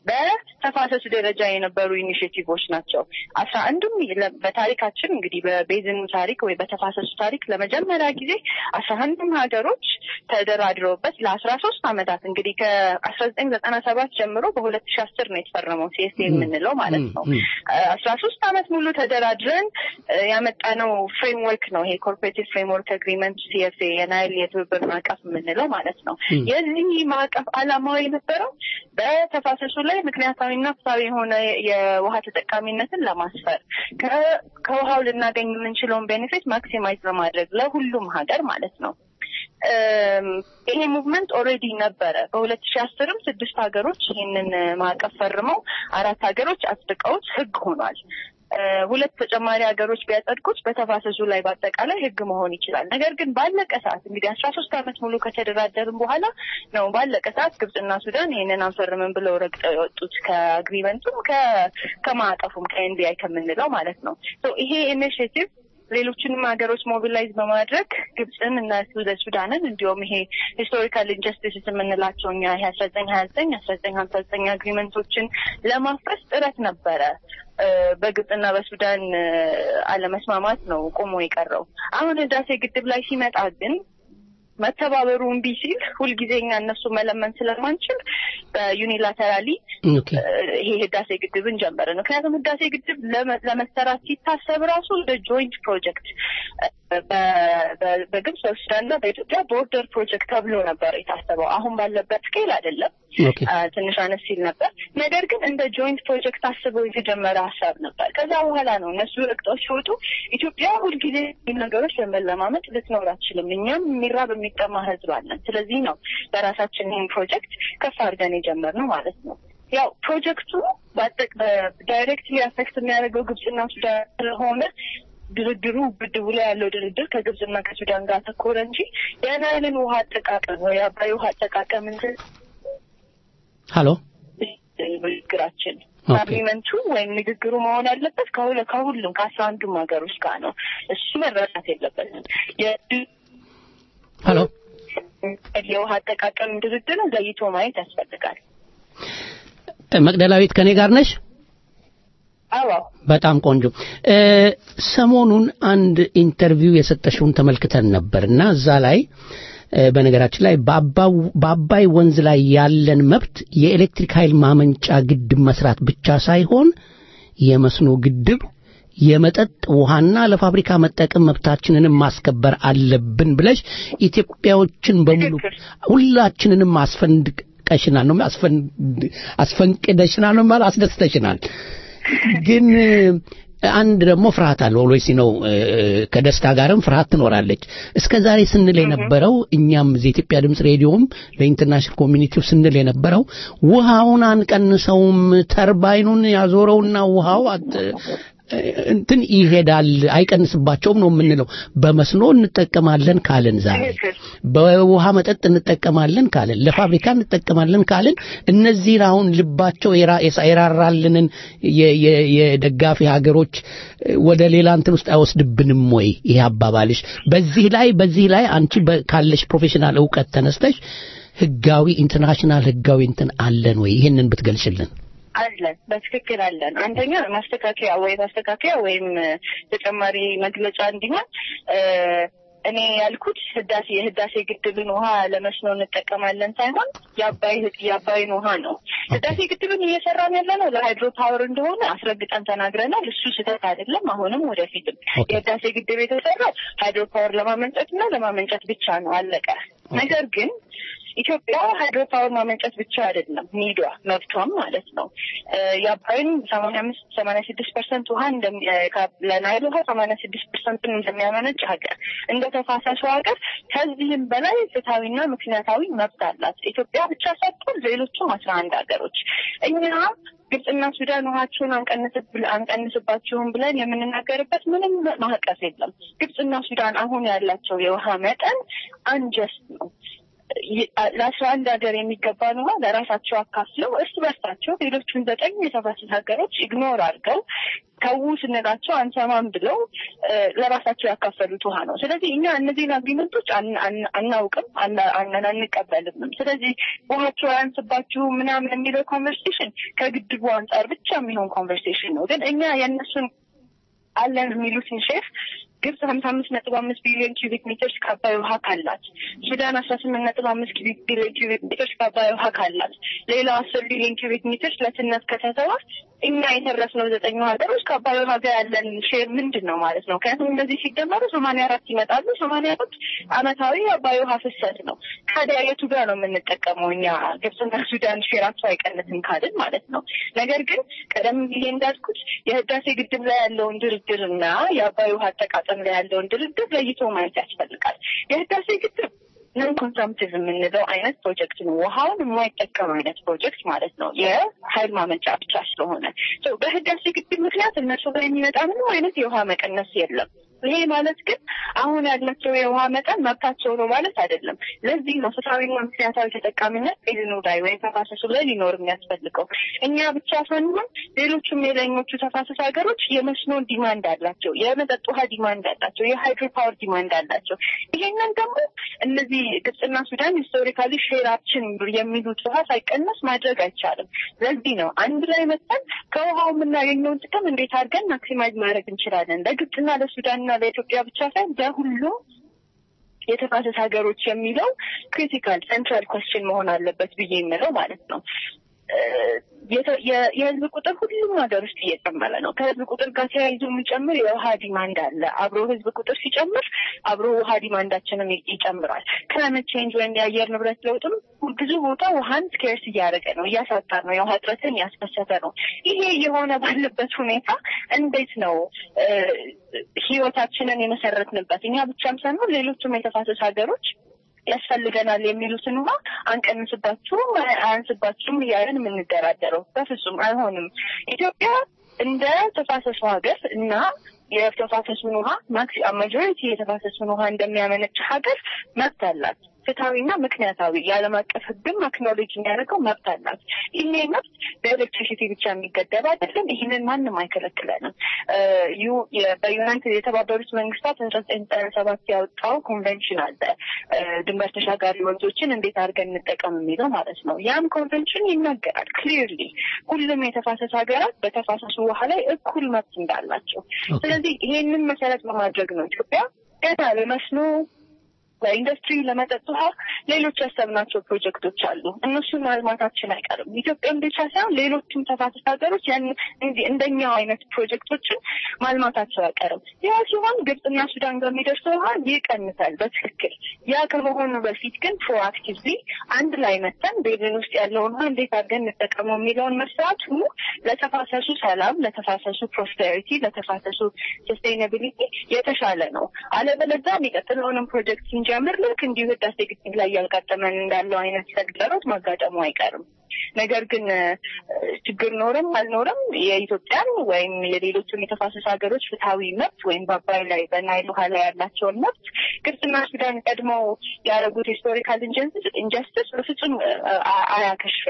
[SPEAKER 10] በተፋሰሱ ደረጃ የነበሩ ኢኒሽቲቮች ናቸው። አስራ አንዱም ለ- በታሪካችን እንግዲህ በቤዝኑ ታሪክ ወይ በተፋሰሱ ታሪክ ለመጀመሪያ ጊዜ አስራ አንዱም ሀገሮች ተደራድረውበት ለአስራ ሶስት አመታት እንግዲህ ከአስራ ዘጠኝ ዘጠና ሰባት ጀምሮ በሁለት ሺ አስር ነው የተፈረመው ሲኤስ የምንለው ማለት ነው። አስራ ሶስት አመት ሙሉ ተደራድረን እ፣ ያመጣነው ፍሬምወርክ ነው ይሄ ኮርፖሬቲቭ ፍሬምወርክ አግሪመንት ሲኤፍኤ የናይል የትብብር ማዕቀፍ የምንለው ማለት ነው።
[SPEAKER 3] ም።
[SPEAKER 10] የዚህ ማዕቀፍ አላማው የነበረው በተፋሰሱ ላይ ምክንያታዊና ፍትሃዊ የሆነ የውሃ ተጠቃሚነትን ለማስፈር ከ- ከውሃው ልናገኝ የምንችለውን ቤኔፊት ማክሲማይዝ ለማድረግ ለሁሉም ሀገር ማለት ነው። እም፣ ይሄ ሙቭመንት ኦልሬዲ ነበረ። በሁለት ሺ አስርም ስድስት ሀገሮች ይህንን እ፣ ማዕቀፍ ፈርመው አራት ሀገሮች አጽድቀውት ህግ ሆኗል። እ፣ ሁለት ተጨማሪ ሀገሮች ቢያጸድቁት በተፋሰሱ ላይ በአጠቃላይ ህግ መሆን ይችላል። ነገር ግን ባለቀ ሰዓት እንግዲህ አስራ ሶስት አመት ሙሉ ከተደራደርን በኋላ ነው ባለቀ ሰዓት ግብጽና ሱዳን ይህንን አንፈርምም ብለው ረግጠው የወጡት ከአግሪመንቱም ከ- ከማዕቀፉም ከኤንቢአይ ከምንለው ማለት ነው። ሶ ይሄ ኢኒሽቲቭ ሌሎችንም ሀገሮች ሞቢላይዝ በማድረግ ግብፅን እና ሱደ- ሱዳንን እንዲሁም ይሄ ሂስቶሪካል ኢንጀስቲስስ የምንላቸው እኛ ይሄ አስራ ዘጠኝ ሀያ ዘጠኝ አስራ ዘጠኝ ሀምሳ ዘጠኝ አግሪመንቶችን ለማፍረስ ጥረት ነበረ። እ፣ በግብፅና በሱዳን እ፣ አለመስማማት ነው ቆሞ የቀረው። አሁን ህዳሴ ግድብ ላይ ሲመጣ ግን መተባበሩ እምቢ ሲል ሁልጊዜ እኛ እነሱ መለመን ስለማንችል በዩኒላተራሊ
[SPEAKER 2] ኦኬ
[SPEAKER 10] ይሄ ህዳሴ ግድብን ጀመርን። ምክንያቱም ህዳሴ ግድብ ለመ- ለመሰራት ሲታሰብ ራሱ እንደ ጆይንት ፕሮጀክት በ- በ- በግብጽ በሱዳንና በኢትዮጵያ ቦርደር ፕሮጀክት ተብሎ ነበር የታሰበው። አሁን ባለበት ስኬል አይደለም፣
[SPEAKER 2] ኦኬ
[SPEAKER 10] አ፣ ትንሽ አነስ ሲል ነበር። ነገር ግን እንደ ጆይንት ፕሮጀክት አስበው የተጀመረ ሀሳብ ነበር። ከዛ በኋላ ነው እነሱ ረግጠው ሲወጡ ኢትዮጵያ ሁልጊዜ ይህ ነገሮች ለመለማመጥ ልትኖር አትችልም። እኛም የሚራብ የሚጠማ ህዝብ አለን። ስለዚህ ነው በራሳችን ይህን ፕሮጀክት ከፍ አድርገን የጀመርነው ማለት ነው። ያው ፕሮጀክቱ በአጠቅ- በዳይሬክትሊ አፌክት የሚያደርገው ግብጽና ሱዳን ስለሆነ ድርድሩ ግድቡ ላይ ያለው ድርድር ከግብጽና ከሱዳን ጋር ተኮረ እንጂ የናይልን ውሃ አጠቃቀም ወይ የአባይ ውሃ አጠቃቀም እንትን
[SPEAKER 2] ሃሎ
[SPEAKER 10] ንግግራችን
[SPEAKER 2] ኦኬ።
[SPEAKER 10] አግሪመንቱ ወይም ንግግሩ መሆን ያለበት ከሁለ ከሁሉም ከአስራ አንዱም ሀገሮች ጋር ነው። እሱ መረሳት የለበትም። የ-
[SPEAKER 2] ሃሎ
[SPEAKER 10] የውሃ አጠቃቀም ድርድርን ለይቶ ማየት ያስፈልጋል።
[SPEAKER 2] መቅደላዊት ከኔ ጋር ነሽ
[SPEAKER 10] አዎ
[SPEAKER 2] በጣም ቆንጆ እ፣ ሰሞኑን አንድ ኢንተርቪው የሰጠሽውን ተመልክተን ነበር እና እዛ ላይ እ፣ በነገራችን ላይ በአባው- በአባይ ወንዝ ላይ ያለን መብት የኤሌክትሪክ ኃይል ማመንጫ ግድብ መስራት ብቻ ሳይሆን የመስኖ ግድብ የመጠጥ ውሃና ለፋብሪካ መጠቀም መብታችንንም ማስከበር አለብን ብለሽ ኢትዮጵያዎችን በሙሉ ሁላችንንም አስፈንድቀሽናል ነው አስፈንድ አስፈንቅደሽናል ነው ማለት አስደስተሽናል። ግን እ፣ አንድ ደግሞ ፍርሃት አለ ኦልዌይስ ነው እ፣ ከደስታ ጋርም ፍርሃት ትኖራለች። እስከ ዛሬ ስንል የነበረው እኛም እዚህ የኢትዮጵያ ድምፅ ሬዲዮም ለኢንተርናሽናል ኮሚኒቲው ስንል የነበረው ውሃውን አንቀንሰውም፣ ተርባይኑን ያዞረውና ውሃው አት- እንትን ይሄዳል አይቀንስባቸውም ነው የምንለው። በመስኖ እንጠቀማለን ካልን ዛሬ በውሃ መጠጥ እንጠቀማለን ካልን ለፋብሪካ እንጠቀማለን ካልን እነዚህን አሁን ልባቸው የራ- የሳ- የራራልንን የ- የ- የደጋፊ ሀገሮች ወደ ሌላ እንትን ውስጥ አይወስድብንም ወይ? ይሄ አባባልሽ በዚህ ላይ በዚህ ላይ አንቺ በ- ካለሽ ፕሮፌሽናል እውቀት ተነስተሽ ህጋዊ ኢንተርናሽናል ህጋዊ እንትን አለን ወይ? ይህንን ብትገልጽልን።
[SPEAKER 10] አለን በትክክል አለን። አንደኛ ማስተካከያ ወይ ማስተካከያ ወይም ተጨማሪ መግለጫ እንዲሆን እኔ ያልኩት ህዳሴ የህዳሴ ግድብን ውሃ ለመስኖ እንጠቀማለን ሳይሆን የአባይ የአባይን ውሃ ነው። ህዳሴ ግድብን እየሰራን ያለ ነው ለሃይድሮ ፓወር እንደሆነ አስረግጠን ተናግረናል። እሱ ስህተት አይደለም። አሁንም ወደፊትም የህዳሴ ግድብ የተሰራው ሃይድሮ ፓወር ለማመንጨት እና ለማመንጨት ብቻ ነው። አለቀ። ነገር ግን ኢትዮጵያ ሃይድሮ ፓወር ማመንጨት ብቻ አይደለም ኒዷ መብቷም ማለት ነው። የአባይን ሰማንያ አምስት ሰማንያ ስድስት ፐርሰንት ውሃ ለናይል ውሃ ሰማንያ ስድስት ፐርሰንትን እንደሚያመነጭ ሀገር እንደ ተፋሰሱ ሀገር ከዚህም በላይ ፍትሐዊና ምክንያታዊ መብት አላት ኢትዮጵያ ብቻ ሳትሆን ሌሎቹም አስራ አንድ ሀገሮች እኛ ግብጽና ሱዳን ውሃቸውን አንቀንስባቸውም ብለን የምንናገርበት ምንም ማዕቀፍ የለም። ግብጽና ሱዳን አሁን ያላቸው የውሃ መጠን አንጀስት ነው። ለአስራ አንድ ሀገር የሚገባን ውሃ ለራሳቸው አካፍለው እርስ በርሳቸው ሌሎቹን ዘጠኝ የተፋሰስ ሀገሮች ኢግኖር አድርገው ተዉ ስንላቸው አንሰማም ብለው ለራሳቸው ያካፈሉት ውሃ ነው። ስለዚህ እኛ እነዚህን አግሪመንቶች አናውቅም፣ አንቀበልም። ስለዚህ ውሃቸው አያንስባችሁ ምናምን የሚለው ኮንቨርሴሽን ከግድቡ አንጻር ብቻ የሚሆን ኮንቨርሴሽን ነው። ግን እኛ የእነሱን አለን የሚሉትን ሼፍ ግብጽ ሀምሳ አምስት ነጥብ አምስት ቢሊዮን ኪዩቢክ ሜትርስ ከአባይ ውሃ ካላት፣ ሱዳን አስራ ስምንት ነጥብ አምስት ቢሊዮን ኪዩቢክ ሜትርስ ከአባይ ውሃ ካላት፣ ሌላው አስር ቢሊዮን ኪዩቢክ ሜትርስ ለትነት ከተተዋ እኛ የተረፍነው ዘጠኙ ሀገሮች ከአባይ ውሃ ጋር ያለን ሼር ምንድን ነው ማለት ነው? ምክንያቱም እንደዚህ ሲደመሩ ሰማንያ አራት ይመጣሉ። ሰማንያ አራት አመታዊ የአባይ ውሃ ፍሰት ነው። ታዲያ የቱ ጋር ነው የምንጠቀመው እኛ? ግብጽና ሱዳን ሼራቸው አይቀንስም ካልን ማለት ነው። ነገር ግን ቀደም ብዬ እንዳልኩት የህዳሴ ግድብ ላይ ያለውን ድርድር እና የአባይ ውሃ አጠቃቀም ላይ ያለውን ድርድር ለይቶ ማየት ያስፈልጋል። የህዳሴ ግድብ ነን ኮንሰምቲቭ የምንለው አይነት ፕሮጀክት ነው። ውሃውን የማይጠቀም አይነት ፕሮጀክት ማለት ነው። የሀይል ማመንጫ ብቻ ስለሆነ በህዳሴ ግድብ ምክንያት እነሱ ጋር የሚመጣ ምንም አይነት የውሃ መቀነስ የለም። ይሄ ማለት ግን አሁን ያላቸው የውሃ መጠን መብታቸው ነው ማለት አይደለም። ለዚህ ነው ፍትሐዊና ምክንያታዊ ተጠቃሚነት ቤዝኑ ላይ ወይም ተፋሰሱ ላይ ሊኖር የሚያስፈልገው። እኛ ብቻ ሳንሆን ሌሎቹም የላይኞቹ ተፋሰስ ሀገሮች የመስኖ ዲማንድ አላቸው፣ የመጠጥ ውሃ ዲማንድ አላቸው፣ የሃይድሮ ፓወር ዲማንድ አላቸው። ይሄንን ደግሞ እነዚህ ግብጽና ሱዳን ሂስቶሪካሊ ሼራችን የሚሉት ውሃ ሳይቀነስ ማድረግ አይቻልም። ለዚህ ነው አንድ ላይ መጠን ከውሃው የምናገኘውን ጥቅም እንዴት አድርገን ማክሲማይዝ ማድረግ እንችላለን ለግብጽና ለሱዳንና ለኢትዮጵያ ብቻ ሳይሆን ለሁሉም የተፋሰስ ሀገሮች የሚለው ክሪቲካል ሴንትራል ኮስችን መሆን አለበት ብዬ የምለው ማለት ነው። የህዝብ ቁጥር ሁሉም ሀገር ውስጥ እየጨመረ ነው። ከህዝብ ቁጥር ጋር ተያይዞ የሚጨምር የውሃ ዲማንድ አለ። አብሮ ህዝብ ቁጥር ሲጨምር አብሮ ውሃ ዲማንዳችንም ይጨምራል። ክላይሜት ቼንጅ ወይም የአየር ንብረት ለውጥም ብዙ ቦታ ውሃን ስኬርስ እያደረገ ነው፣ እያሳጣ ነው፣ የውሃ እጥረትን እያስከሰተ ነው። ይሄ የሆነ ባለበት ሁኔታ እንዴት ነው ህይወታችንን የመሰረትንበት እኛ ብቻም ሳይሆን ሌሎቹም የተፋሰስ ሀገሮች ያስፈልገናል የሚሉትን ውሃ አንቀንስባችሁም አያንስባችሁም እያለን የምንደራደረው በፍጹም አይሆንም። ኢትዮጵያ እንደ ተፋሰሱ ሀገር እና የተፋሰሱን ውሃ ማክሲ ማጆሪቲ የተፋሰሱን ውሃ እንደሚያመነጭ ሀገር መብት አላት። ፍትሐዊና ምክንያታዊ የዓለም አቀፍ ሕግም አክኖሎጂ የሚያደርገው መብት አላት። ይሄ መብት በኤሌክትሪሲቲ ብቻ የሚገደብ አይደለም። ይህንን ማንም አይከለክለንም። በዩናይትድ የተባበሩት መንግስታት አስራ ዘጠኝ ዘጠና ሰባት ያወጣው ኮንቬንሽን አለ ድንበር ተሻጋሪ ወንዞችን እንዴት አድርገን እንጠቀም የሚለው ማለት ነው። ያም ኮንቬንሽን ይናገራል ክሊርሊ ሁሉም የተፋሰስ ሀገራት በተፋሰሱ ውሃ ላይ እኩል መብት እንዳላቸው። ስለዚህ ይሄንን መሰረት በማድረግ ነው ኢትዮጵያ ገና ለመስኖ ለኢንዱስትሪ ለመጠጥ ውሃ ሌሎች ያሰብናቸው ፕሮጀክቶች አሉ። እነሱን ማልማታችን አይቀርም። ኢትዮጵያን ብቻ ሳይሆን ሌሎችም ተፋሰስ ሀገሮች ያን እንደኛው አይነት ፕሮጀክቶችን ማልማታቸው አይቀርም። ያ ሲሆን ግብጽና ሱዳን ጋር የሚደርሰው ውሃ ይቀንሳል በትክክል። ያ ከመሆኑ በፊት ግን ፕሮአክቲቭሊ አንድ ላይ መተን ቤዝን ውስጥ ያለውን ውሃ እንዴት አድርገን እንጠቀመው የሚለውን መስራቱ ለተፋሰሱ ሰላም፣ ለተፋሰሱ ፕሮስፔሪቲ፣ ለተፋሰሱ ሰስቴይናቢሊቲ የተሻለ ነው። አለበለዚያ የሚቀጥለውንም ፕሮጀክት ስንጀምር ልክ እንዲሁ ህዳሴ ግድብ ላይ ያጋጠመን እንዳለው አይነት ተግዳሮት ማጋጠሙ አይቀርም። ነገር ግን ችግር ኖረም አልኖረም የኢትዮጵያን ወይም የሌሎቹን የተፋሰስ ሀገሮች ፍትሐዊ መብት ወይም በአባይ ላይ በናይል ውሃ ላይ ያላቸውን መብት ግብጽና ሱዳን ቀድመው ያደረጉት ሂስቶሪካል ኢንጀስቲስ በፍጹም አያከሽፍም።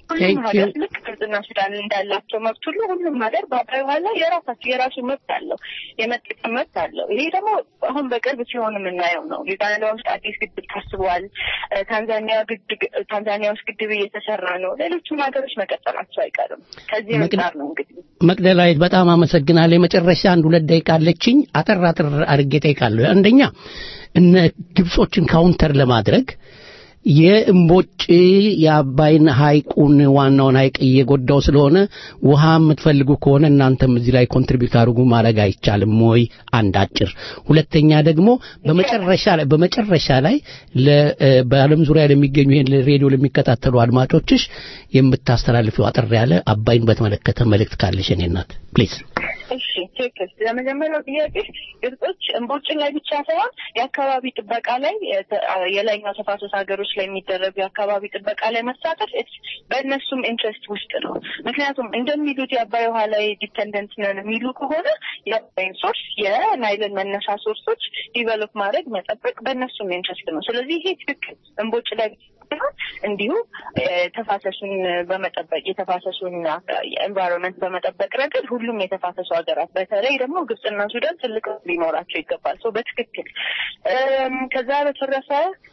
[SPEAKER 10] ሁሉም
[SPEAKER 2] Thank
[SPEAKER 10] ሀገር
[SPEAKER 2] you.
[SPEAKER 10] ልክ ግብጽና ሱዳን እንዳላቸው መብት ሁሉ ሁሉም ሀገር በአባይ ውሃ ላይ የራሳቸው የራሱ መብት አለው፣ የመጠቀም መብት አለው። ይሄ ደግሞ አሁን በቅርብ ሲሆን የምናየው ነው። ዩጋንዳ ውስጥ አዲስ ግድብ ታስቧል። እ፣ ታንዛኒያ ግድብ ታንዛኒያ ውስጥ ግድብ እየተሰራ ነው። ሌሎቹም ሀገሮች መቀጠላቸው አይቀርም። ከዚህ
[SPEAKER 2] መቅደ-
[SPEAKER 10] አንጻር ነው እንግዲህ
[SPEAKER 2] መቅደላዊት በጣም አመሰግናለሁ። የመጨረሻ አንድ ሁለት ደቂቃ አለችኝ። አጠር አጠር አድርጌ ጠይቃለሁ። አንደኛ እነ ግብጾችን ካውንተር ለማድረግ የእምቦጭ የአባይን ሐይቁን ዋናውን ሐይቅ እየጎዳው ስለሆነ ውሃ የምትፈልጉ ከሆነ እናንተም እዚህ ላይ ኮንትሪቢዩት አድርጉ ማድረግ አይቻልም ወይ? አንድ አጭር። ሁለተኛ ደግሞ በመጨረሻ ላይ በመጨረሻ ላይ ለ- እ፣ በዓለም ዙሪያ ለሚገኙ ይሄን ሬዲዮ ለሚከታተሉ አድማጮችሽ የምታስተላልፊው አጠር ያለ አባይን በተመለከተ መልእክት ካለሽ የኔ እናት ፕሊዝ።
[SPEAKER 10] እሺ ትክክል። ለመጀመሪያው ጥያቄ ግብጾች እምቦጭን ላይ ብቻ ሳይሆን የአካባቢ ጥበቃ ላይ የተ- የላይኛው ተፋሰስ ሀገሮች ላይ የሚደረጉ የአካባቢ ጥበቃ ላይ መሳተፍ it's በእነሱም ኢንትረስት ውስጥ ነው። ምክንያቱም እንደሚሉት የአባይ ውሃ ላይ ዲፐንደንት ነን የሚሉ ከሆነ የአባይን ሶርስ የናይልን መነሻ ሶርሶች ዲቨሎፕ ማድረግ መጠበቅ በእነሱም ኢንትረስት ነው። ስለዚህ ይሄ ትክክል እምቦጭ ላይ ሳይሆን እንዲሁ እ፣ ተፋሰሱን በመጠበቅ የተፋሰሱን ኤንቫይሮንመንት በመጠበቅ ረገድ ሁሉም የተፋሰሱ ሀገራት በተለይ ደግሞ ግብጽና ሱዳን ትልቅ ሊኖራቸው ይገባል። ሰው በትክክል እም፣ ከዛ በተረፈ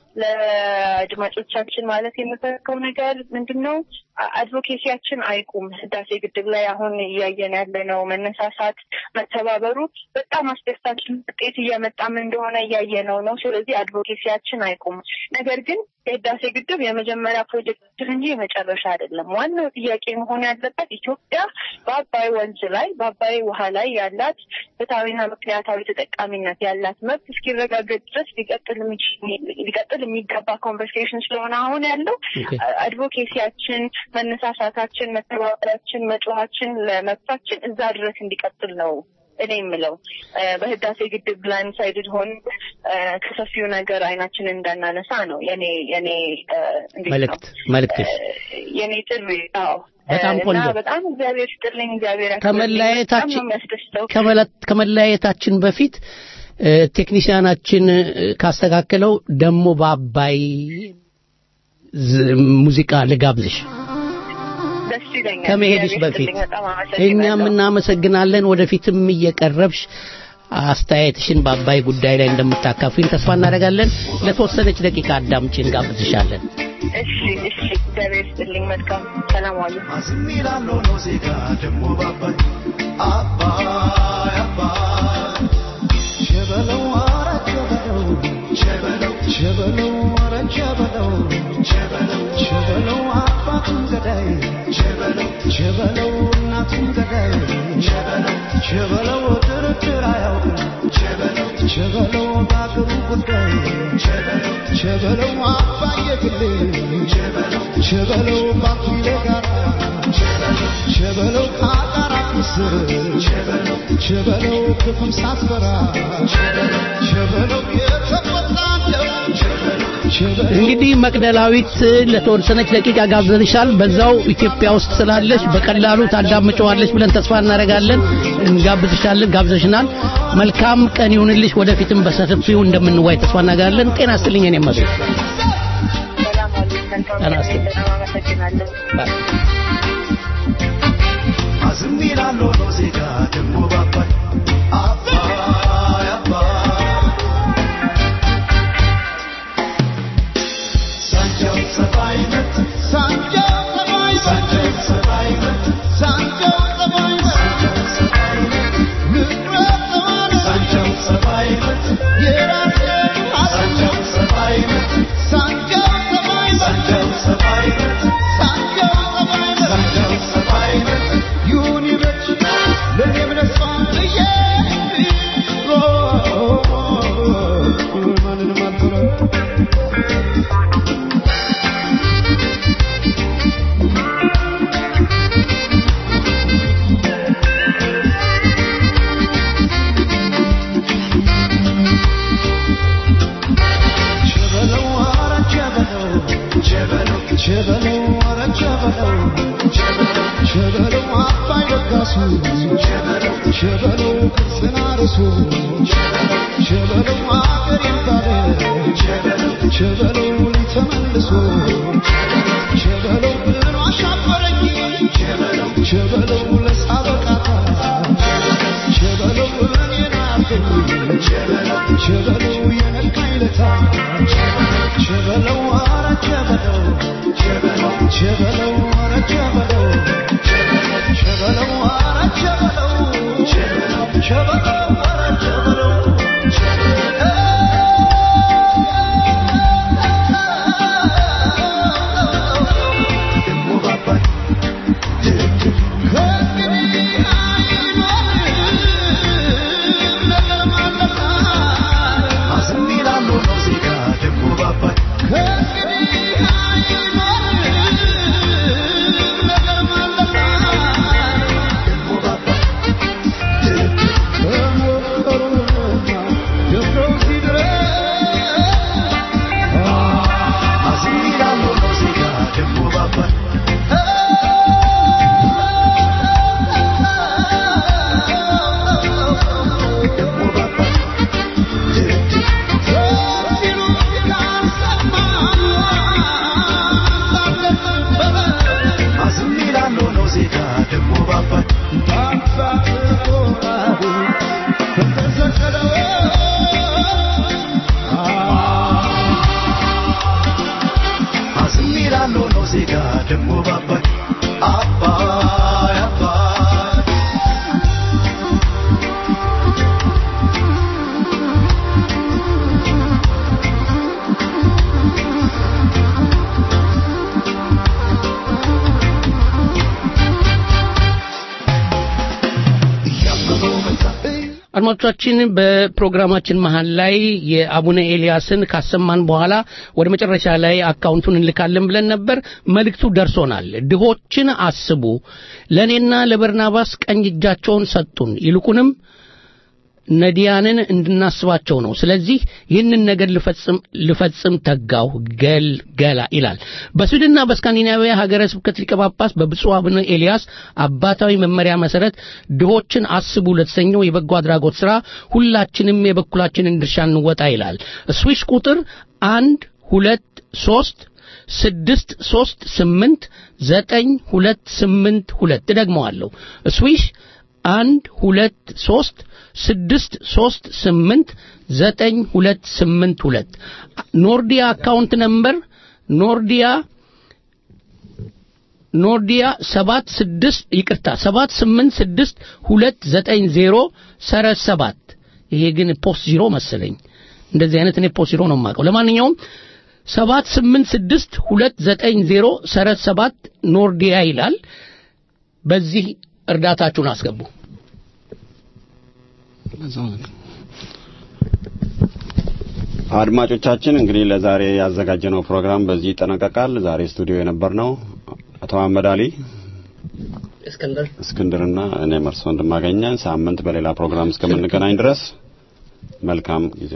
[SPEAKER 10] ለአድማጮቻችን ማለት የምፈልገው ነገር ምንድን ነው? አ- አድቮኬሲያችን አይቁም። ህዳሴ ግድብ ላይ አሁን እያየን ያለነው መነሳሳት፣ መተባበሩ በጣም አስደሳች ውጤት እያመጣም እንደሆነ እያየነው ነው። ስለዚህ አድቮኬሲያችን አይቁም። ነገር ግን የህዳሴ ግድብ የመጀመሪያ ፕሮጀክት እንጂ የመጨረሻ አይደለም። ዋናው ጥያቄ መሆን ያለበት ኢትዮጵያ በአባይ ወንዝ ላይ በአባይ ውሃ ላይ ያላት ፍትሐዊና ምክንያታዊ ተጠቃሚነት ያላት መብት እስኪረጋገጥ ድረስ ሊቀጥል የሚችል- ሊቀጥል የሚገባ ኮንቨርሴሽን ስለሆነ አሁን ያለው
[SPEAKER 2] ኦኬ።
[SPEAKER 10] አድቮኬሲያችን፣ መነሳሳታችን፣ መተባበራችን፣ መጮኋችን ለመብታችን እዛ ድረስ እንዲቀጥል ነው እኔ የምለው እ፣ በህዳሴ ግድብ ብላይንድ ሳይድድ ሆን እ፣ ከሰፊው ነገር አይናችንን እንዳናነሳ ነው የኔ የኔ እ፣ እንዴት ነው?
[SPEAKER 2] መልእክት መልእክትሽ
[SPEAKER 10] እ፣ የኔ ጥሪ አዎ
[SPEAKER 2] በጣም
[SPEAKER 10] እ፣
[SPEAKER 2] ቆንጆ።
[SPEAKER 10] እና በጣም እግዚአብሔር ስጥልኝ እግዚአብሔር ያክብርልኝ።
[SPEAKER 2] ከመለያየታችን
[SPEAKER 10] በጣም ነው የሚያስደስተው
[SPEAKER 2] ከመለ- ከመለያየታችን በፊት እ፣ ቴክኒሽያናችን እ፣ ካስተካከለው ደግሞ በአባይ ዝ- ሙዚቃ ልጋብዝሽ
[SPEAKER 10] ደስ ይለኛል
[SPEAKER 2] ከመሄድሽ
[SPEAKER 10] እግዚአብሔር
[SPEAKER 2] በፊት
[SPEAKER 10] ይስጥልኝ። በጣም
[SPEAKER 2] እኛም
[SPEAKER 10] አመሰግናለሁ።
[SPEAKER 2] እናመሰግናለን። ወደፊትም እየቀረብሽ አስተያየትሽን በአባይ ጉዳይ ላይ እንደምታካፊን ተስፋ እናደርጋለን። ለተወሰነች ደቂቃ አዳምጪን ጋብዝሻለን።
[SPEAKER 10] እሺ እሺ እግዚአብሔር ይስጥልኝ መልካም ሰላም ዋሉ
[SPEAKER 2] እንግዲህ መቅደላዊት ለተወሰነች ደቂቃ ጋብዘንሻል። በዛው ኢትዮጵያ ውስጥ ስላለሽ በቀላሉ ታዳምጨዋለሽ ብለን ተስፋ እናደርጋለን። እንጋብዝሻለን፣ ጋብዘሽናል። መልካም ቀን ይሁንልሽ። ወደፊትም በሰፊው እንደምንዋይ ተስፋ እናደርጋለን። ጤና ይስጥልኝ። እኔም መቤት
[SPEAKER 10] ሰላም ዋሉ መልካም
[SPEAKER 2] ጤና ይስጥልኝ።
[SPEAKER 10] በጣም አመሰግናለሁ
[SPEAKER 11] ሸበለው ተመልሶ ሸበለው ብሎ አሻባ ቸበለው ለሳበቃታ ቸበለው እኔን አርገኝ ቸበለው የነካኝ ለታ ቸበለው አረ ቸበለው ቸበለው አረ ቸበለው ቸበለው አረ ቸበለው ቸበለው አረ ቸበለው
[SPEAKER 2] አድማጮቻችን በፕሮግራማችን መሀል ላይ የአቡነ ኤልያስን ካሰማን በኋላ ወደ መጨረሻ ላይ አካውንቱን እንልካለን ብለን ነበር። መልእክቱ ደርሶናል። ድሆችን አስቡ፣ ለእኔና ለበርናባስ ቀኝ እጃቸውን ሰጡን፣ ይልቁንም ነዲያንን እንድናስባቸው ነው። ስለዚህ ይህንን ነገር ልፈጽም ልፈጽም ተጋው ገል ገላ ይላል። በስዊድንና በስካንዲናቪያ ሀገረ ስብከት ሊቀ ጳጳስ በብፁዕ አቡነ ኤልያስ አባታዊ መመሪያ መሰረት ድሆችን አስቡ ለተሰኘው የበጎ አድራጎት ሥራ ሁላችንም የበኩላችንን ድርሻ እንወጣ ይላል። ስዊሽ ቁጥር አንድ ሁለት ሶስት ስድስት ሶስት ስምንት ዘጠኝ ሁለት ስምንት ሁለት እደግመዋለሁ። ስዊሽ አንድ ሁለት ሶስት ስድስት ሶስት ስምንት ዘጠኝ ሁለት ስምንት ሁለት ኖርዲያ አካውንት ነምበር ኖርዲያ ኖርዲያ ሰባት ስድስት ይቅርታ ሰባት ስምንት ስድስት ሁለት ዘጠኝ ዜሮ ሰረዝ ሰባት ይሄ ግን ፖስት ዚሮ መሰለኝ እንደዚህ አይነት እኔ ፖስት ዚሮ ነው የማውቀው ለማንኛውም ሰባት ስምንት ስድስት ሁለት ዘጠኝ ዜሮ ሰረዝ ሰባት ኖርዲያ ይላል በዚህ እርዳታችሁን አስገቡ
[SPEAKER 4] አድማጮቻችን እንግዲህ ለዛሬ ያዘጋጀነው ፕሮግራም በዚህ ይጠናቀቃል። ዛሬ ስቱዲዮ የነበርነው አቶ መሐመድ አሊ
[SPEAKER 5] እስክንድር
[SPEAKER 4] እስክንድርና እኔ መርሶ እንደማገኘን ሳምንት በሌላ ፕሮግራም እስከምንገናኝ ድረስ መልካም ጊዜ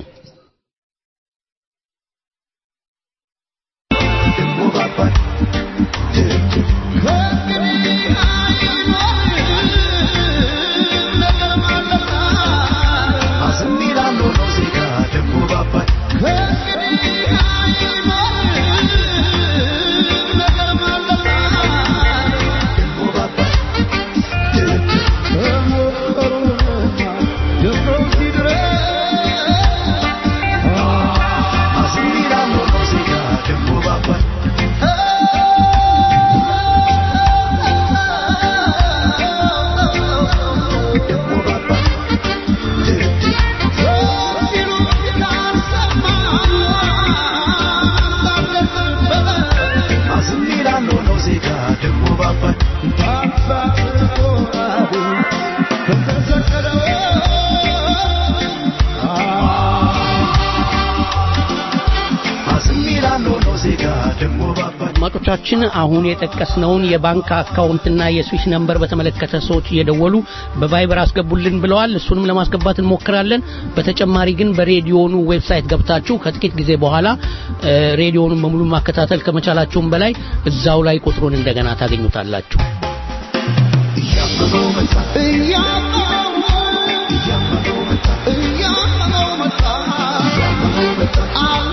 [SPEAKER 2] አድማጮቻችን አሁን የጠቀስነውን የባንክ አካውንትና የስዊስ ነምበር በተመለከተ ሰዎች እየደወሉ በቫይበር አስገቡልን ብለዋል። እሱንም ለማስገባት እንሞክራለን። በተጨማሪ ግን በሬዲዮኑ ዌብሳይት ገብታችሁ ከጥቂት ጊዜ በኋላ ሬዲዮኑን በሙሉ ማከታተል ከመቻላችሁም በላይ እዛው ላይ ቁጥሩን እንደገና ታገኙታላችሁ።
[SPEAKER 11] እያመነው መጣ